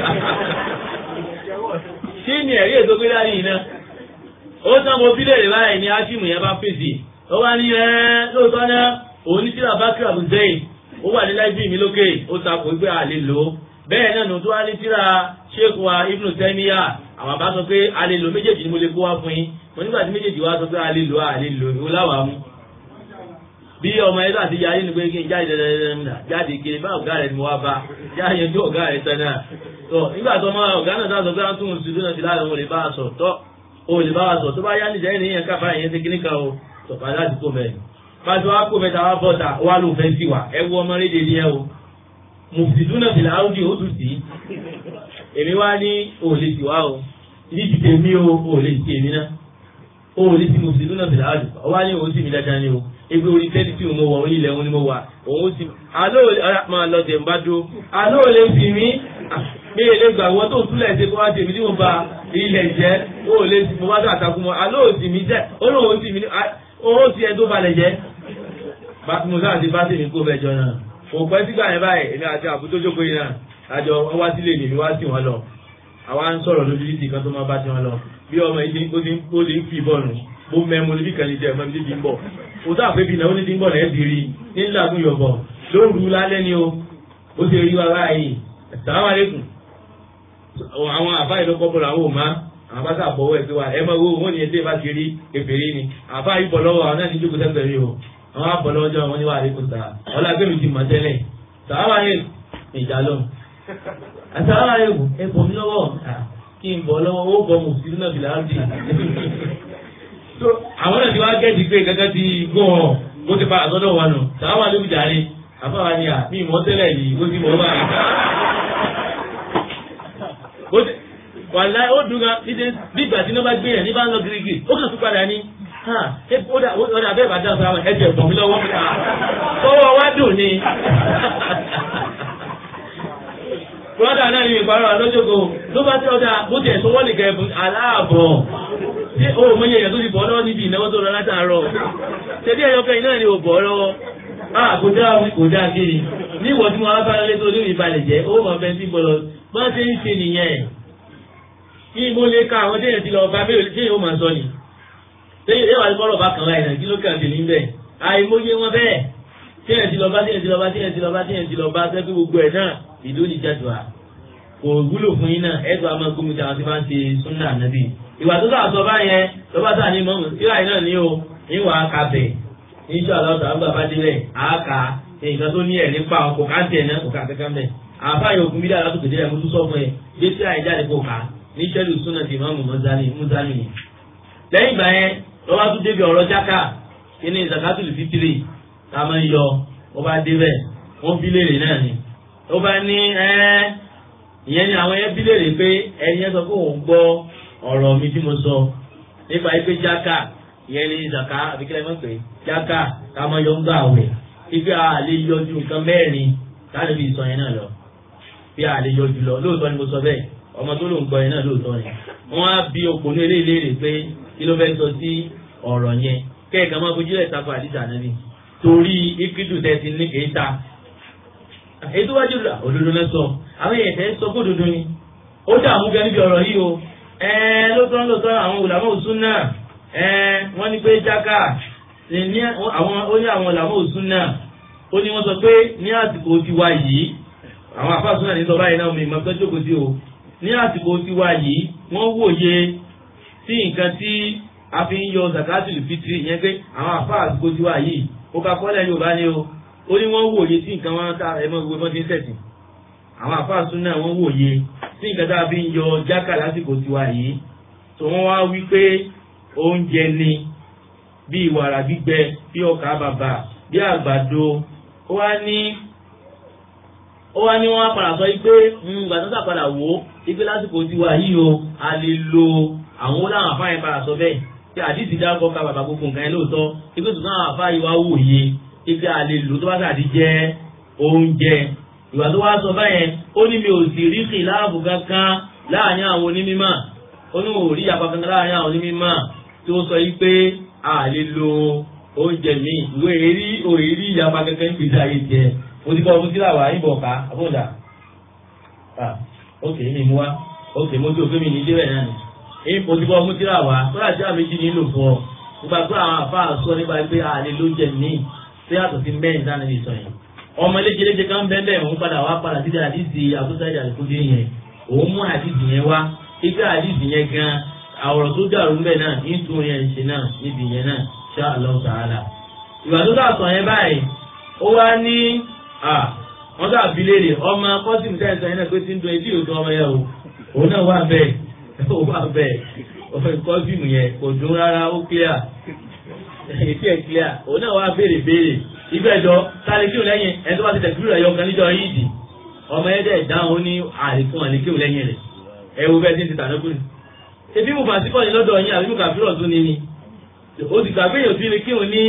kí ni ẹ̀rí ètò gbé dání yìí náà ó tán mo bílẹ̀ rẹ̀ báyìí ni ájímù yẹn bá fèsì ó wá ní ẹ́ lóòótọ́ náà òun ní tíra bákìrà bùzẹ́yìn ó wà ní láìbí mi lókè ó takò pé a lè lò ó bẹ́ẹ̀ náà nù tó wá ní tíra sheikh wa ibnu tẹ́míyà àwọn bá sọ pé a lè lò méjèèjì ni mo lè kó wá fún yín mo nígbà tí méjèèjì wá sọ pé a lè lò a lè lò ìwọ láwàá mú bí ọmọ ẹgbẹ́ àti yarí ni pé kí n jáde dandandandan jáde kiri bá ọ̀gá rẹ̀ ni mo wá bá jáde ju ọ̀gá rẹ̀ tán náà tó nígbà tó ọmọ ọ̀gá náà sọ pé wọ́n tún un ṣùgbọ́n ti láàrin wọn lè bá a sọ tọ́ o lè bá wa sọ tó bá yá níjà ẹni yẹn káfá yẹn ṣe kíní kan o tó bá láti kó mẹ́rin pàṣẹ wa kó mẹ́ta wa bọ́ta wa ló fẹ́ sí wa ẹ wú ọmọ rédè ní ẹ o mùsùlùmí fìlà áwùjì ó tún sí èmi wá ní o lè sì wá o ní ti tèmi o o lè sì èmi náà o lè sì mùsùlùmí fìlà áwùjì ọ wá ní o sì mi dáadáa ni o ebi orí tẹ́lí tí mo wà orí ilẹ̀ òun ni mo wà òun sì àlọ́ máa lọ tẹ̀ ń bá dó àlọ́ ò lè fi mí mi lè gbà wọ́n tó túlẹ̀ ṣe kó wá tèmi tí mo ba ilẹ̀ jẹ́ ó lè mo bá tó àtàkùn mọ́ àlọ́ ò sì mí jẹ́ ó lóun ò sì mí ó sì ẹ tó balẹ̀ jẹ́ mo sáà ti bá tèmi kó bẹ́ẹ̀ jọ náà òpẹ́ sígbà yẹn báyìí èmi àti àbútó jókòó yìí náà àjọ wọn wá sílé mi wá sí wọn lọ àwa ń sọ̀rọ̀ lójú títì kan tó máa bá ti wọn lọ bí ọmọ yìí ó ti ó ti ń fi bọ́ọ̀nù bó mẹ́mu níbi kan ní jẹ́ ẹ̀fọ́ mi ti ń bọ̀ kò sáà pé bí náà ó ní ti ń bọ̀ lẹ́ẹ̀ bìrì ní ńlágún yọ̀bọ̀ lóru lálẹ́ ni o ó ti rí wa báyìí assalamu alaikum àwọn àbá ìlọ́kọ́ bọ̀rọ̀ àwọn òmá àwọn bá sàbọ̀wọ́ ẹ̀ pé wa ẹ máa wo wọn ni ẹdẹ bá ti rí èfèrè ni àbá yìí bọ̀ lọ́wọ́ àwọn náà ní jókòó sẹ́gbẹ̀ẹ́ rí o àwọn àbọ̀ lọ́wọ́ jọ wọn ní wà àríkùn sáà ọlá gbẹ̀mí ti mọ̀ tẹ́lẹ̀ sàlámà yẹn ìjà lọ́hùn àsàlámà yẹn ẹ bọ̀ mí lọ́wọ́ kí n bọ̀ lọ́wọ́ ó bọ̀ mùsùlùmí náà bìlà áńdì àwọn náà ti wá gẹ́ẹ̀dì pé gẹ́gẹ́ ti gbọ́ ọ bó ti pa àtọ́dọ̀ wa nù sàlámà ló bìjà rí àbáwá ni à mí ìmọ̀ tẹ́lẹ̀ yìí ó ti mọ̀ bá wàlá ó dùn gan níbi ìgbà tí wọ́n bá gbé yẹn ní bá ń lọ girigiri ó kàn tún padà ní ọ̀dà bẹ́ẹ̀ bá dáhùn sáwọn ẹ̀jẹ̀ ẹ̀gbọ̀n mi lọ́wọ́ ọwọ́ wa dùn ni. Bọ́dà náà ní ìparọ́ àlọ́jọ́gò ló bá tí ọjà bó ti ẹ̀sùn wọ́n lè gẹ̀ ẹ̀bùn aláàbọ̀. Ṣé o mọ iye èèyàn tó ti bọ̀ lọ́wọ́ níbi ìnáwó tó lọ látàárọ̀? Ṣé bí ẹyọkẹ́ iná ni ò bọ̀ lọ́wọ́? A kò dá wí kò dá kiri. Ní ìwọ tí mo wá bá lé tó ní ìbalẹ̀ jẹ́, ó mọ̀ bẹ́ẹ̀ sí gbọ́dọ̀. Bá ṣe ń ṣe nìyẹn. Kí mo lè ka àwọn téèyàn ti lọ bá bẹ́ẹ̀ tí yóò máa sọ ni. Téèyàn yóò wá ní bọ́lọ̀ bá kàn láì náà kí ló kàn sí ní bẹ́ẹ̀. Àìmọye wọn bẹ́ẹ̀ tíyẹn ti lọ bá tíyẹn ti lọ bá tíyẹn ti lọ bá tíyẹn ti lọ bá sẹ́kí gbogbo ẹ̀ náà ìdó ní jẹ́dùá kò wúlò fún yín náà ẹ̀dùn àmọ́ gómìnà tí àwọn ti máa ń ṣe súnà nàbì ìwà tó sáà sọ báyẹn lọ́ba sáà ní mọ́mù síra yìí náà ní o níwà kábẹ̀ níṣọ́ àlọ́tà àgbà bá délẹ̀ àáka nǹkan tó ní ẹ̀rí pa ọkọ̀ káńtì náà kò ká kankan bẹ̀ àfáàyè òkun bídà látòkè délẹ̀ mo tún sọ fún ẹ gbé síra yìí jáde kó ká ní sẹ́lù súnà ti mọ́mù mọ́sálì ni lẹ́yìn ìgbà yẹn lọ́ba tún débi ọ̀rọ̀ jáká kí ni zakatul fitiri ká máa ń yọ ó bá débẹ̀ wọ́n bí léèrè náà ni ó bá ní ẹ́ ìyẹn ni àwọn yẹn bí léèrè pé ẹni yẹn sọ pé òun gbọ́ ọ̀rọ̀ mi tí mo sọ nípa ipe jáká ìyẹn ni zaka àbíkẹ́lẹ́ mọ̀ pé jáká ká máa yọ ń gbà wẹ̀ ipe a lè yọjú nǹkan mẹ́rin láti fi sọ yẹn náà lọ bí a lè yọjú lọ lóòótọ́ ni mo sọ bẹ́ẹ̀ ọmọ tó ló ń gbọ́ yẹn náà lóòótọ́ ni wọ́n á bí òpònú eléyìí léèrè pé kí ló fẹ́ sọ sí ọ̀rọ̀ yẹn kẹ́ẹ̀kan máa fojú ẹ̀ tako àdìsá náà ni torí ikidu tẹ̀sí ní kéta. ètò wájú rà òdodo náà sọ àwọn èèyàn tẹ́ sọ fún òdodo ni ó dààmú gan níbi ọ̀rọ̀ yìí o lóòótọ́ lóòótọ́ àwọn olùdámọ̀ òsún náà wọ́n ní pé jáká ní àwọn ó ní àwọn olùdámọ̀ òsún náà ó ní wọ́n sọ pé ní àsìkò tiwa yìí àwọn àfáàsùn náà ní sọ báyìí náà mi ìmọ̀ pé jókòó sí o ní àsìkò tiwa yìí wọ́n wòye sí nǹkan tí a fi ń yọ zakatul fitri ìyẹn pé àwọn àfáàsìkò tiwa yìí ó ká kọ́lẹ̀ yorùbá ni o ó ní wọ́n wòye sí nǹkan wọn tá ẹmọ gbogbo wọn ti ń sẹ̀sìn àwọn àfáàsùn náà wọ́n wòye sí nǹkan tá a fi ń yọ jákà lásìkò tiwa yìí tó wọ́n wá wí pé oúnjẹ ni bí wàrà gbígbẹ bí ọkà bàbà bí àgbàdo ó wá ní ó wá ní wọ́n á padà sọ pé ìgbà tó sàpadà wò ó ipe lásìkò tiwa yìí o a lè lo àwọn ó láwọn àfáàyàn padà sọ bẹ́ẹ̀ tí àdìsí dákọ̀ ká bàbá gbogbo nǹkan yẹn lóòótọ́ ipe tó náà àfa yìí wá wòye ipe àlè lò tó bá sàdí jẹ́ oúnjẹ ìwà tó wá sọ báyẹn ó ní mi ò sì rí kìláàbù kankan láàrin àwọn onímọ̀ ó ní ò rí apá kankan láàrin àwọn onímọ̀ tó sọ yìí pé àlè lo oúnjẹ mi ìwé èrí òèrí ìyapa kankan ń pèsè àyè jẹ mo ti kọ́ ọdún sílà wà ìbọn ká àbọ̀dà ok mi mú wa ok mo ti òfin mi ní débẹ̀ náà ni mo ti bọ́ ọmú tíra wá kódà tí àmì jí nílò fún ọ nígbà pé àwọn àfáà sọ nípa pé àlè ló jẹ mí tí yàtọ̀ sí mẹ́rin dáná ní sọ yẹn ọmọ eléjeléje kan bẹ́ẹ̀ bẹ́ẹ̀ òun padà wá padà síbi àdìsí àbúsá ìjà àdìkúndé yẹn òun mú àdìsí yẹn wá ibi àdìsí yẹn gan àwòrán tó dàrú mbẹ náà nítorí yẹn ṣe náà níbi yẹn náà ṣá Allah ta'ala ìwà tó dà sọ yẹn báyìí ó wá ní wọ́n dà bí léèrè ọmọ kọ́sìmù tẹ́sán yẹn náà pé tí ń dun etí òtún ọmọ yẹn o òun náà wà bẹ́ẹ̀ ó wà bẹ́ẹ̀ ọ̀fẹ́ kọ́sìmù yẹn kò dún rárá ó clear ètí ẹ̀ clear òun náà wá béèrè béèrè ibẹ̀jọ sáré kíw lẹ́yìn ẹni tó bá ti tẹ̀síwìrì rẹ̀ yọkan níjọ yídì ọmọ ẹ̀dẹ̀ dáhùn ní àlékún àlè kíw lẹ́yìn rẹ̀ ẹ wo bẹ́ẹ̀ tí ń ti tànà kùn. ebi mo fàṣíkọ́ ni lọ́dọ̀ yín àbí mo kà fírọ̀ tún ni ni o ti gbàgbé yòó sí ni kíw ní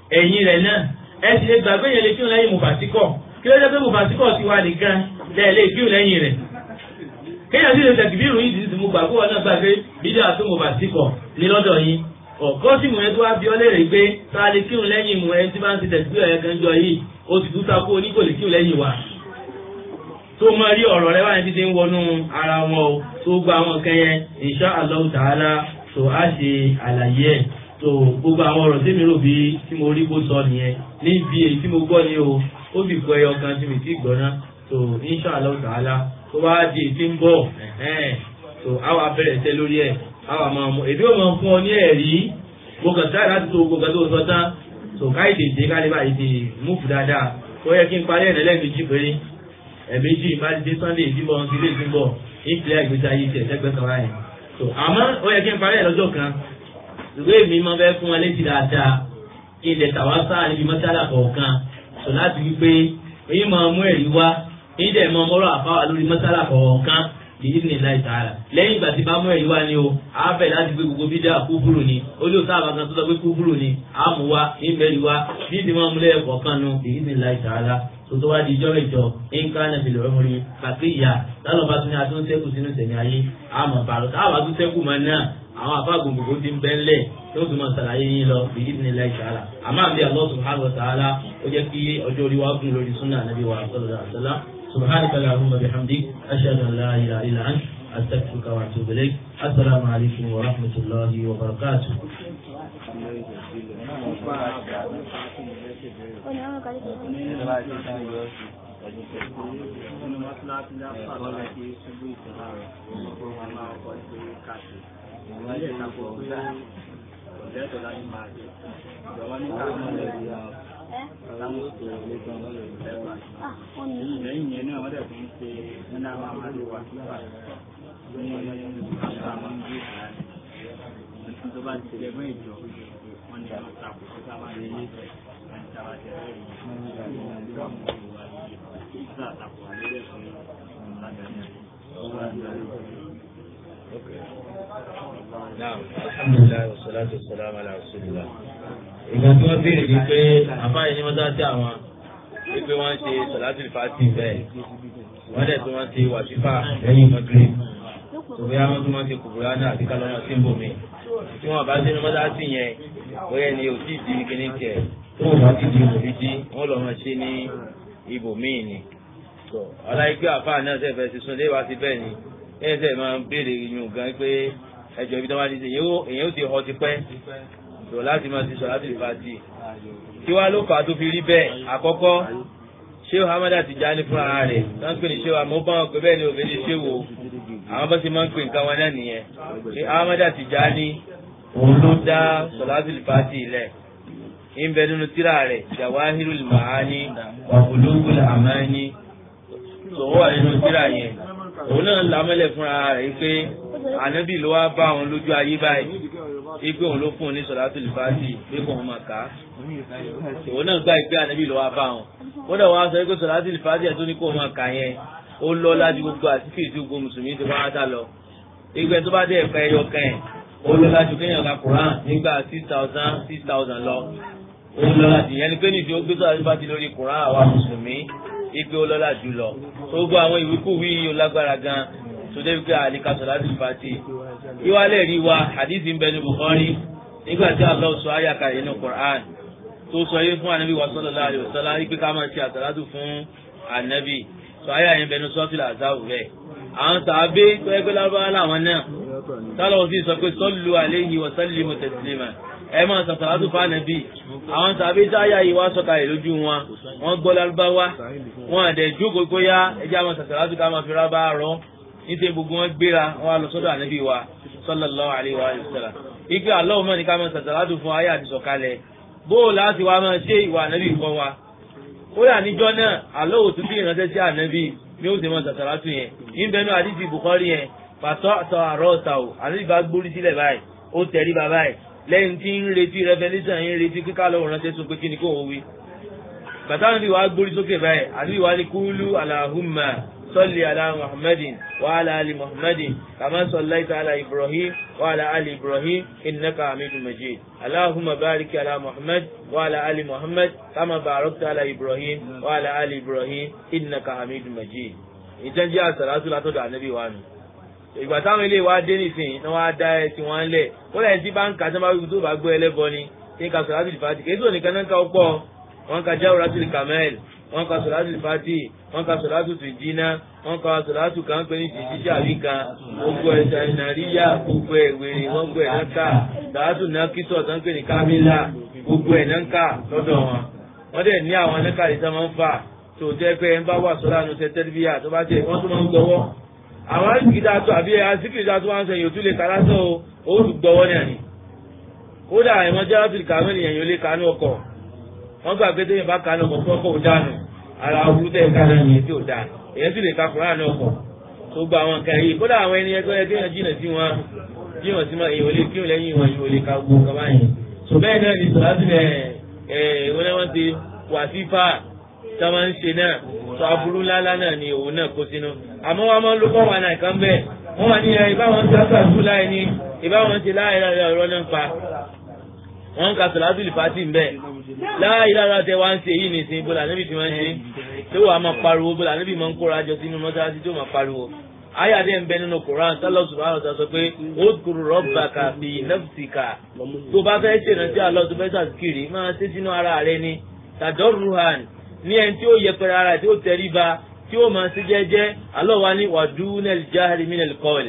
ẹ̀yìn rẹ̀ náà ẹ sì lè gbàgbé yẹn lè kírun lẹ́yìn mùfàsíkọ̀ kí ló dé pé mùfàsíkọ̀ ti wà nìkan lẹ́ẹ̀ lè kírun lẹ́yìn rẹ̀ kéèyàn sì lè tẹ̀kìbírù yìí ti mú gbàgbé wọn náà gbàgbé bídíà tó mùfàsíkọ̀ ní lọ́dọ̀ yín ọ̀kọ́ sì mú ẹ tó wá bí ọ léèrè pé tá a lè kírun lẹ́yìn mú ẹ tí bá ń ti tẹ̀síbírù ẹ̀ kan jọ yìí o sì tún takú oníkò lè kírun lẹ́yìn wa tó mọ rí ọ̀rọ̀ rẹ wáyé títí ń wọnú ara wọn o tó gba àwọn nǹkan yẹn insha Allah ta'ala tó á ṣe àlàyé ẹ̀ tó gbogbo àwọn ọ̀rọ̀ tèmi rò bí tí mo rí kó sọ nìyẹn níbi èyí tí mo gbọ́ ni o ó sì kọ ẹyọ kan tí mi ti gbọ́ ná tó insha Allah ta'ala tó bá di èyí tí ń bọ̀ tó àwa bẹ̀rẹ̀ tẹ́ lórí ẹ̀ àwa máa mú èdè ò máa fún ọ ní ẹ̀rí gbogbo sáà láti tó gbogbo tó sọ tán tó káyìdè dé kálí báyìí ti múfù dáadáa tó yẹ kí n parí ẹ̀ lẹ́lẹ́mejì péré ẹ̀mẹ́jì ìbádìdé sunday ìdíbọn ti lè ti ń bọ̀ ìpìlẹ̀ ìgbésí ayé tiẹ̀ sẹ́gbẹ́ kan wáyé. tó àmọ́ ó yẹ kí n parí ẹ̀ lọ́jọ́ kan ìwé mi máa fẹ́ fún wọn létí dáadáa kí n lè tàwa sáà níbi mọ́sálà kọ̀ọ̀kan tó láti wí pé èyí máa mú ẹ̀rí wá èyí dẹ̀ máa mọ́rọ̀ àfáwà lórí mọ́sálà kọ̀ọ̀kan yìí ní láì tààrà lẹ́yìn ìgbà tí bá mú ẹ̀rí wá ni o á bẹ̀ láti gbé gbogbo bídà kúfúrú ni ó lè sáà bàkan tó sọ pé kúfúrú ni á mú wá ìmẹ̀rí wá bí ìdí máa mú lẹ́yìn kọ̀ọ̀kan nu èyí ní láì tààrà tó wá di ijọ́ ìjọ nǹkan náà fìlẹ̀ ọmọrin kàkí ìyá lálọ́ bá tún ní atún sẹ́kù sínú sẹ̀mí ayé àmọ̀ bàrọ̀ táwọn atún sẹ́kù máa náà àwọn afáàgùn gbogbo ti ń bẹ́ ńlẹ̀ tó tún máa ṣàlàyé yín lọ bí ìdílé láì ṣàlà àmọ́ àbí Allah subhanahu wa ta'ala ó jẹ́ kí ọjọ́ orí wa gùn lórí súnà nàbí wa sallallahu alaihi wasallam subhanaka allahumma bihamdik ashhadu an la ilaha illa ant astaghfiruka wa atubu ilayk assalamu alaikum wa rahmatullahi wa barakatuh. nínú mọ́sálásí lápá láti ṣubú ìtura rẹ̀ ọkọ̀ wọn máa kọ́ ṣe káàkiri. wọ́n lè takò pé ọ̀lẹ́tọ̀ láti máa jẹ. ìjọba ní ká mọ́ lẹ́bi láwọn tó lẹ́gbọ̀n lọ́lẹ̀ lẹ́gbà. lẹ́yìn yẹn náà wọ́n dẹ̀ fún ṣe nínú àwọn amáde wà sípà ní àṣà àwọn ìgbé ìtura rẹ̀. nítorí tó bá ti jẹ mọ́ ìjọ wọn ni àwọn takò tó sábà lè ní ìfẹ́ wọn ti sábà jẹ Naam, alhamdulilayi wa salatu wa salam ala rasulillah. Ìgbà tí wọ́n béèrè ni pé àfáàyè ní wọ́n dá sí àwọn wípé wọ́n ṣe sọ̀láṣí fàtì bẹ́ẹ̀. Wọ́n dẹ̀ tí wọ́n ṣe wàsífà lẹ́yìn mọ́gírì. Tòbí àwọn tí wọ́n ṣe kùbùrà náà àti kálọ́mọ sí ibòmí. Tí wọ́n bá sínú mọ́sáàsì yẹn, bóyá ni ò tí ì di kíní tiẹ̀. Tó wọ́n bá ti di òbíjí, wọ́n lọ́ máa ṣe ní ibòmíì ni. Ọláyé pé àfáà náà ṣe fẹ́ sísun lé wa sí bẹ́ẹ̀ ni. Ẹ̀yẹ́ sẹ́ máa ń béèrè yùn gan pé ẹjọ́ ibi tó wá ní sí èyàn ó ti họ ti pẹ́ tó láti máa ti sọ láti lè fa ti kí wá ló fà á tó fi rí bẹ́ẹ̀ àkọ́kọ́ ṣéwò hamada ti já ní fúnra rẹ̀ tó ń pè ní ṣéwò àmọ́ bá wọn pé bẹ́ẹ̀ ni òfin ní ṣéwò àwọn bá ti máa ń pè nǹkan wọn náà nìyẹn ṣé hamada ti já ní òun ló dá sọláṣí fàtì ilẹ̀ ń bẹ nínú tíra rẹ̀ jawahirul maani wa bulugul amani tó wà nínú tíra yẹn òun náà lámẹ́lẹ̀ fúnra rẹ̀ pé ànábì ló wá bá òun lójú ayé báyìí ipe òun ló fún un ní sọ̀dátù lìfàtì pé kò wọ́n máa kà á òun náà gbá ìpè ànábì ló wá bá òun ó dẹ̀ wọ́n á sọ pé sọ̀dátù lìfàtì ẹ̀ tó ní kò máa kà yẹn ó lọ lájú gbogbo àtìkè tí gbogbo mùsùlùmí ti wá dá lọ ìgbẹ́ tó bá dé ẹ̀ka ẹyọ kan ẹ̀ ó lọ lájú kéèyàn ka Quran nígbà six thousand six thousand lọ ó lọ lájú yẹn ni pé nìṣó gbé sọ̀dátù lìfàtì lórí Quran àwa mùsùlùmí ipe ó lọ lájú lọ tó gbọ́ àwọn ìwíkúwí yìí lágbára gan tòde wípé àlíkà sọ̀láàtì fàtì ìwálẹ̀ rí wa hadith ń bẹ ní Bukhari nígbà tí Allah sọ ayàkà yìí ní Qur'an tó sọ yìí fún anabi wa sallallahu alaihi wasallam wípé ká máa ṣe àsàlátù fún anabi sọ ayà yẹn bẹ ní sọ́fìlà àzáwù rẹ̀ àwọn sàábé tó ẹgbẹ́ lárúbáwá làwọn náà tálọ̀ sí sọ pé sallu alaihi wa sallimu taslima ẹ máa sàsàlátù fún anabi àwọn sàábé tí ayà yìí wá sọ̀kalẹ̀ lójú wọn wọ́n gbọ́ lárúbáwá wọn àdẹ̀ jókòó kó yá ẹjẹ́ àwọn sàsàlátù ká máa fi rábà rọ́ nítorí gbogbo wọn gbéra wọn wá lọ sọ́dọ̀ ànábì wa sallallahu alaihi wa sallam ike Allahu mọ ní ká máa sàtàlátù fún ayé àti sọ̀kalẹ̀ bóò láti wá máa ṣe ìwà ànábì kọ́ wa ó yà níjọ́ náà Allahu tún bí ìránṣẹ́ sí ànábì ní ó sì máa sàtàlátù yẹn níbẹ̀ náà àdìsí Bukhari yẹn pàtó àtọ àrọ ọ̀tà o ànábì bá gbórí sílẹ̀ báyìí ó tẹ̀rí bàbá ẹ̀ lẹ́yìn tí ń retí revolution yìí ń retí kíkà lọ́wọ́ ránṣẹ́ sọ pé kí ni kò wọ́n wí bàtà ànábì wa gbórí sókè báyìí ànábì wa ní kúlú Allahumma صل على محمد وعلى آل محمد كما صليت على إبراهيم وعلى آل إبراهيم إنك حميد مجيد اللهم بارك على محمد وعلى آل محمد كما باركت على إبراهيم وعلى آل إبراهيم إنك حميد مجيد ìtàn jẹ́ àsàlátù látọ̀dọ̀ ànábì wa nù ìgbà táwọn ilé wa dé nìsín ní wọ́n á dá ẹ tí wọ́n ń lẹ̀ ó lẹ́yìn tí bá ń ka tí wọ́n bá wí tó bá gbọ́ ẹlẹ́bọ ni kí n ka sọ̀rọ̀ àti fàtì kí n tó nìkan náà ká ó pọ̀ wọ́n ka jáwé rásìlì kamel wọ́n ka sọ̀rọ̀ àti fàtì wọ́n ka sọ̀rọ̀ àti tìjínà wọ́n ka sọ̀rọ̀ àti kan pé ní tìjí sàbí kan gbogbo ẹ̀ sàìnàríyà gbogbo ẹ̀ wèrè wọ́n gbọ́ ẹ̀ náà ká sàátù náà kítọ̀ tán pé ní kámílà gbogbo ẹ̀ náà ká lọ́dọ̀ wọn wọ́n dẹ̀ ní àwọn anákàlẹ̀ tí wọ́n máa ń fà tó jẹ́ pé ẹ ń bá wà sọ́lá nu tẹ́tẹ́rìbíyà tó bá tẹ̀ wọ́n tún máa ń gbọ́wọ́ àwọn àsìkìdá tó àbí àsìkìdá tó wá ń sẹ́yìn òtún lè ka lásán o ó tún gbọ́wọ́ ní àná kódà ìwọ̀n jẹ́ láti kàwé nìyẹn yóò lè kanú ọkọ̀ wọ́n gbà pé téèyàn bá kanú ọkọ̀ tó ọkọ̀ ò dànù ara burú tẹ̀ ká náà nìyẹn tí ò dà èyàn sì lè ka kúrò ní ọkọ̀ tó gba àwọn nǹkan yìí kódà àwọn ẹni ẹgbẹ́ yẹ kéèyàn jìnà sí wọn jìnà sí wọn èyàn ò lè kíwọn lẹ́yìn wọn èyàn ò lè ka gbogbo nǹkan báyìí so bẹ́ẹ̀ náà ni sọ̀rọ̀ àti ẹ̀ wọ́n náà wọ́n ti wà sí fáà tí wọ́n ń ṣe náà sọ aburú ńláńlá náà ni òun náà kó sínú àmọ́ wọn máa ń lo kọ́ wọn náà kan bẹ́ẹ̀ wọ́n wà ní ẹ ìbáwọn ti àṣàṣù láì ní ìbáwọn ti láì láì ọ̀rọ̀ náà pa wọ́n ń ka sọ̀látùlì pàtì ń bẹ́ẹ̀ láì lára tẹ wá ń ṣe yìí nìsín bọ́lá níbi tí wọ́n ń ṣe tí wàá máa pariwo bọ́lá níbi máa ń kóra jọ sínú mọ́sáàsì tí ó máa pariwo ayáde ń bẹ nínú koran tọ́lọ̀ subhanahu wa ta'ala sọ pé ó kúrò rabbaka fi nafsika tó bá fẹ́ ṣèrántí àlọ́ tó fẹ́ sàkiri máa ṣe sínú ara rẹ ni tadorruhan ní ẹni tí ó yẹpẹrẹ ara tí ó tẹríba tí ó máa ṣe jẹ́jẹ́ Allah wa ní wàdúnẹ̀l jáhìrì mínẹ̀l kọ́ọ̀lì.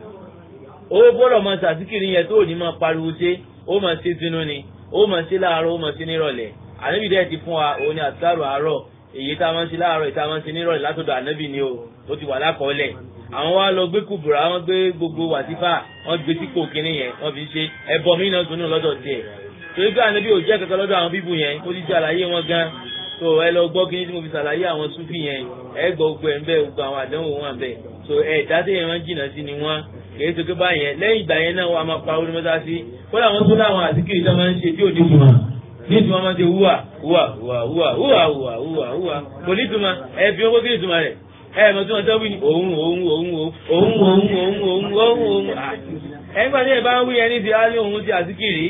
ó gbọ́dọ̀ máa ṣàtìkiri yẹn tó ní máa pariwo ṣe ó máa ṣe sínú ni ó máa ṣe láàárọ̀ ó máa ṣe nírọ̀lẹ́ ànábì dẹ́ ti fún wa òun ni àtàrò àárọ̀ èyí tá a máa ń ṣe láàárọ̀ èyí tá a máa ń ṣe nírọ̀lẹ́ látọ̀dọ̀ ànábì ni o ó ti wà lákọọ́lẹ̀ àwọn wa lọ gbé kùbùrà wọn gbé gbogbo wàtífà wọn gbé sípò kínní yẹn wọn fi ṣe ẹbọ mí náà dùnú lọ́dọ̀ tiẹ̀ torí pé ànábì ò jẹ́ kankan lọ́dọ̀ àwọn bíbù yẹn ó ti ṣe àlàyé wọn gan so ẹ lọ gbọ́ kíní tí mo fi ṣàlàyé àwọn súfì yẹn ẹ gbọ́ gbogbo ẹ̀ ń bẹ́ gbogbo àwọn àdánwò wọn bẹ̀ so ẹ dáadé yẹn wọ́n jìnnà sí ni wọ́n kìí ṣe pé báyẹn lẹ́yìn ìgbà yẹn náà wọ́n á máa pa orí mọ́tà sí kódà wọ́n tún láwọn àsìkiri tó máa ń ṣe tí ò ní ìtumọ̀ ní ìtumọ̀ máa ń ṣe wúwà wúwà wúwà wúwà wúwà wúwà wúwà wúwà kò ní ìtumọ̀ ẹ fi owó kí ìtumọ̀ rẹ̀ ẹ mọ̀ tí wọ́n tọ́ wí ni òun òun òun òun òun òun òun òun òun òun ẹgbẹ́ tí ẹ bá ń wí ẹni ti á ní òun ti àsìkiri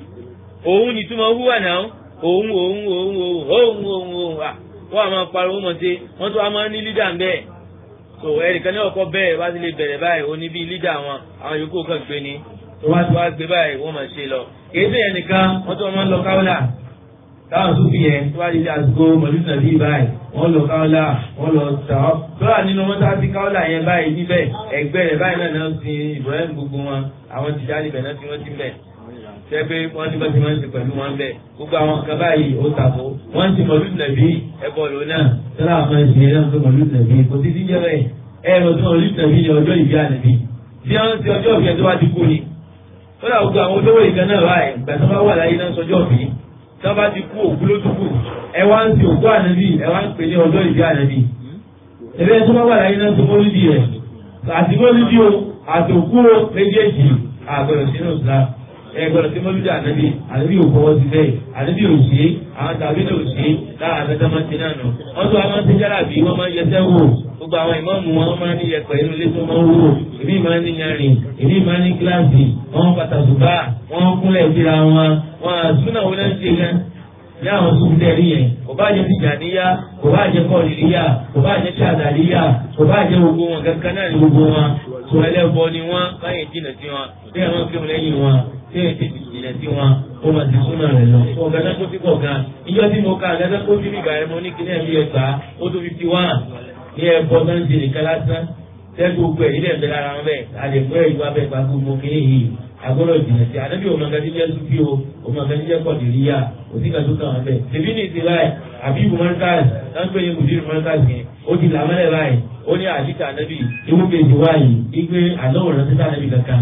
òun nìtumọ̀ wúwà náà òun òun òun òun òun òun òun à wọ́n a máa pariwo mọ̀ sí wọ́n tún a máa ní lídà ń bẹ́ẹ̀ so ẹnìkan ní ọkọ bẹ́ẹ̀ bá ti lè bẹ̀rẹ̀ báyìí ó ní bí lídà wọn àwọn yòókù kan gbé ni tó wá tó wá gbé báyìí wọ́n máa ṣe lọ kìí sèyàn nìkan wọ́n tún máa ń lọ káwọ́là táwọn tún fi yẹn tó wá di àsìkò mọ̀lúùsì bí báyìí wọ́n lọ káwọ́là wọ́n lọ tà ọ́ tọ́lá nínú wọn tá sí káwọ́là yẹn báyìí níbẹ̀ ẹgbẹ́ rẹ̀ báyìí náà náà ti Ibrahim gbogbo wọn àwọn tìjà níbẹ̀ náà ti wọ́n ti bẹ̀ sẹ́pẹ́ wọ́n ti bá ti máa ń ṣe pẹ̀lú wọn bẹ́ẹ̀ gbogbo àwọn kan báyìí ó tàbó wọ́n ti mọ̀lú nàbí ẹ̀bọ̀ ló náà tọ́lá àwọn ẹ̀sìn ẹ̀rọ tó mọ̀lú nàbí kò sí díjẹ́ bẹ́ẹ̀ ẹ̀rọ tó mọ̀lú nàbí ní ọjọ́ ìbí ànàbí bí wọ́n ti ọjọ́ ìbí ẹ̀ tó wá ti kú ni tọ́lá gbogbo àwọn olówó ìkan náà wáyé gbà tó bá wà láyé náà sọjọ́ ìbí tó bá ti kú òkú ló tún kù ẹ wá ń ti òkú ànàbí ẹ wá ń pè ní ọjọ́ ìbí ànàbí ẹ̀fẹ́ tó bá wà láyé náà tó mọ́lúdì rẹ̀ àti mọ́lúdì o àti òkú o méjèèjì àgbẹ̀rẹ̀ sínú ìsìlámù ẹgbẹ́rún tí mọ́lúdì ànábì ànábì ò fọwọ́ sí bẹ́ẹ̀ ànábì ò ṣe é àwọn tàbí ní ò ṣe é lára àtẹ́tẹ́ máa ń ti náà nù. wọ́n tún wá máa ń ti jára bí wọ́n máa ń yẹsẹ́ wò gbogbo àwọn ìmọ̀ọ́mù wọn máa ń ní yẹpẹ̀ inú ilé tó máa ń wò èmi máa ń ní yanrìn èmi máa ń ní kíláàsì wọ́n pàtàkì bá wọ́n kúnlẹ̀ síra wọn wọn àtúnà wọn náà ń ṣe gan ní àwọn sùkúndẹ̀ rí yẹn kò bá jẹ tìjàníyà kò bá jẹ kọ́ọ̀lìyà kò bá jẹ ṣàdàlíyà kò bá jẹ gbogbo wọn kankan náà ní gbogbo wọn tó ẹlẹ́bọ ni wọ́n báyìí jìnà sí wọn bí àwọn kéwọn lẹ́yìn wọn tí èyí ti jìnà sí wọn ó máa ti súnmọ́ rẹ̀ lọ. ọ̀gá kó sí kọ̀ọ̀kan ìjọ tí mo ka àgàdá kó sí bìbà ẹ̀ mo ní kíní ẹ̀mí ẹ̀gbá ó tó fifty one ní ẹ̀bọ náà ń ṣe nìkan lásán tẹ́gbẹ́ gbogbo ẹ̀ nílẹ̀ ńbẹ lára wọn bẹ́ẹ̀ àlẹ́kọ́ ẹ̀ ìwà bẹ́ẹ̀ gbàgbó mo kéé yìí agbọ́dọ̀ jìnà sí ànábì òun ọ̀gá jíjẹ́ súnfí o òun ọ̀gá jíjẹ́ kọ̀dìríyà òsì kan tó kàn wọn bẹ́ẹ̀ tèmi ní ìsìn báyìí àbí ìbùmọ́nkáàsì náà ń pè ní mùdírù mọ́nkáàsì yẹn ó ti làmọ́lẹ̀ báyìí ó ní àdìsá ànábì ìwú kejì wáyé igbe àlọ́wọ̀rán títà ànábì kankan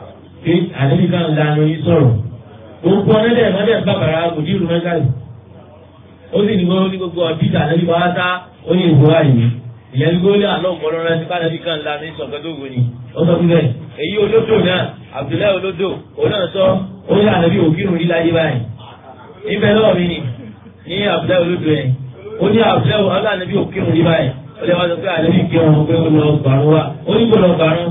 pé ànábì kan lanu yín sọ̀rọ̀ gbogbo ọ̀nẹ́dẹ̀ mọ́dẹ̀ bàbàrà mùdírù mọ́nkáàsì ó sì ní gbogbo ní gbogbo àdìsá ànábì bá wá sá ó ní ìwú wáyé ìyẹn ní gbogbo ní àlọ́wọ̀rán rẹ̀ títà ànábì kan lanu yín sọ̀kẹ́ tó wò ni ó sọ fún bẹ́ẹ̀ èyí olódò náà Abdullahi olódò òun náà sọ ó ní ànábì òkírun yí láyé báyìí níbẹ̀ lọ́wọ́ mi ni ní Abdullahi olódò yẹn ó ní Abdullahi ọlọ́ànábì òkírun yí báyìí ọlẹ́ wa sọ pé àlẹ́ yìí kírun pé ó lọ gbàrún wa ó ní kó lọ gbàrún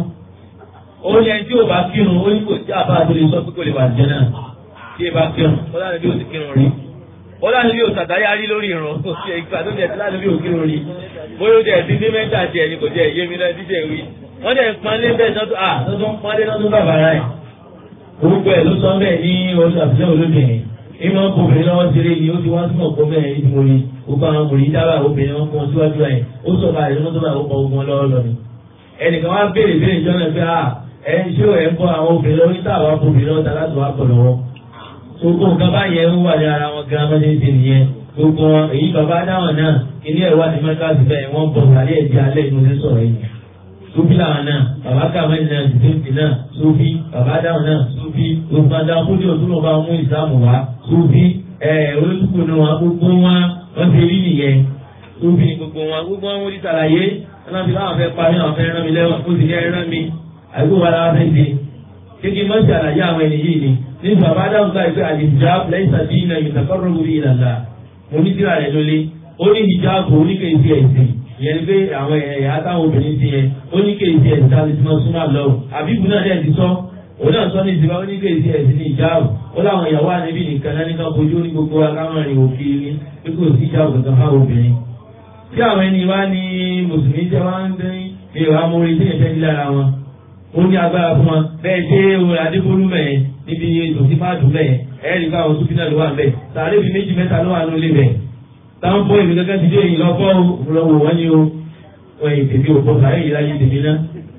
ó ní ẹni tí ò bá kírun ó ní kò tí àbá tó lè sọ pé kò lè bà jẹ́ náà tí ẹ bá kírun ó láti bí ó ti kírun rí ó láti bí ó tàtáyá rí lórí ìrun ó ti ìgbà tó jẹ láti bí ó kírun rí bóyá ó jẹ ti ní mẹ́ta tiẹ̀ ni kò jẹ ìyé mi náà díjẹ wí wọ́n jẹ pọ́nlé bẹ́ẹ̀ tó à tó tó ń pọ́nlé tó tó bàbá rẹ̀ orúkọ ẹ̀ ló sọ bẹ́ẹ̀ ní oṣù àfihàn olóbìnrin ìmọ̀ obìnrin lọ́wọ́ ṣeré ni ó ti wá túnmọ̀ kó bẹ́ẹ̀ ní mo rí gbogbo àwọn obìnrin dábàá obìnrin wọn kún síwájú ẹ̀ ó sọ báyìí lọ́wọ́ tó bá ó kọ ogun wọn lọ́wọ́ lọ ni. ẹnìkan wá béèrè béèrè jọ́nà pé à ẹ ṣé ẹ̀ ń bọ́ àwọn obìnrin lọ́wọ́ níta àwọn obìnrin lọ́wọ́ ta láti wá pọ̀ lọ́wọ́. gbogbo nǹkan báyẹn ń wà ní ara wọn gan mọ́tò ṣe nìyẹn gbogbo wọn èyí bàbá dáwọn náà ilé ẹ̀wà ní mẹ́kàsì bẹ́ẹ̀ wọ́n bọ̀ sàlẹ̀ ẹ̀jẹ̀ alẹ́ inú ní sọ̀rọ̀ yìí sufi làwọn náà bàbá kàmẹ́lì náà zidane náà sufi bàbá dáhùn náà sufi òfúnadà kúndé òtún ọba mú ìsàmù wá sufi olóṣùkú ni wọn gbogbo wọn wọn ti rí nìyẹn sufi ni gbogbo wọn gbogbo wọn wọ́n ti sàlàyé wọn fi láwọn fẹ́ parí àwọn fẹ́ rán mi lẹ́wọ̀n ó sì ní ẹran mi àgbo wa la fẹ́ ṣe kékeré mọ́ sí àlàyé àwọn ẹni yìí ni ní bàbá dáhùn ká ìfẹ́ àlìjáàbù lẹ́yìn sàbí iná ìtàkọ́rọ̀ wúri ìlàlá mo ní tíra rẹ̀ lólé ó ní ìjáàbù oníkèéfì ẹ̀sìn ìyẹn ni pé àwọn ẹ̀yà táwọn obìnrin ti yẹn ó ní kéèsì ẹ̀sìn tá a lè ti máa súnmọ́ àlọ́ àbíkú náà dẹ̀ ti sọ òun náà sọ ní ìsìnká ó ní kéèsì ẹ̀sìn ní ìjáàbù ó láwọn ìyàwó àníbì nìkan náà nìkan fojú ní gbogbo akáwọn rìn òkè ní pé kò sí ìjáàbù kankan fáwọn obìnrin. tí àwọn ẹni wá ní mùsùlùmí jẹ́ wá ń dín ní ìwà mórí tí ìfẹ́ lára wọn ó ní agbára fún wọn bẹ́ẹ̀ ṣé òun adébólú mẹ́ẹ̀ níbi ètò tí máa dùn mẹ́ẹ̀ ẹ̀ẹ́dì káwọn súnfínà ló wà mẹ́ẹ̀ sàárè fi méjì mẹ́ta ló wà lólè mẹ́ẹ̀ táwọn fọ ìwé gẹ́gẹ́ ti dé yìí lọ́fọ́ lọ́wọ́ wọ́n ní o wọ́n yìí tèmi ò bọ́ sáré yìí láyé tèmi náà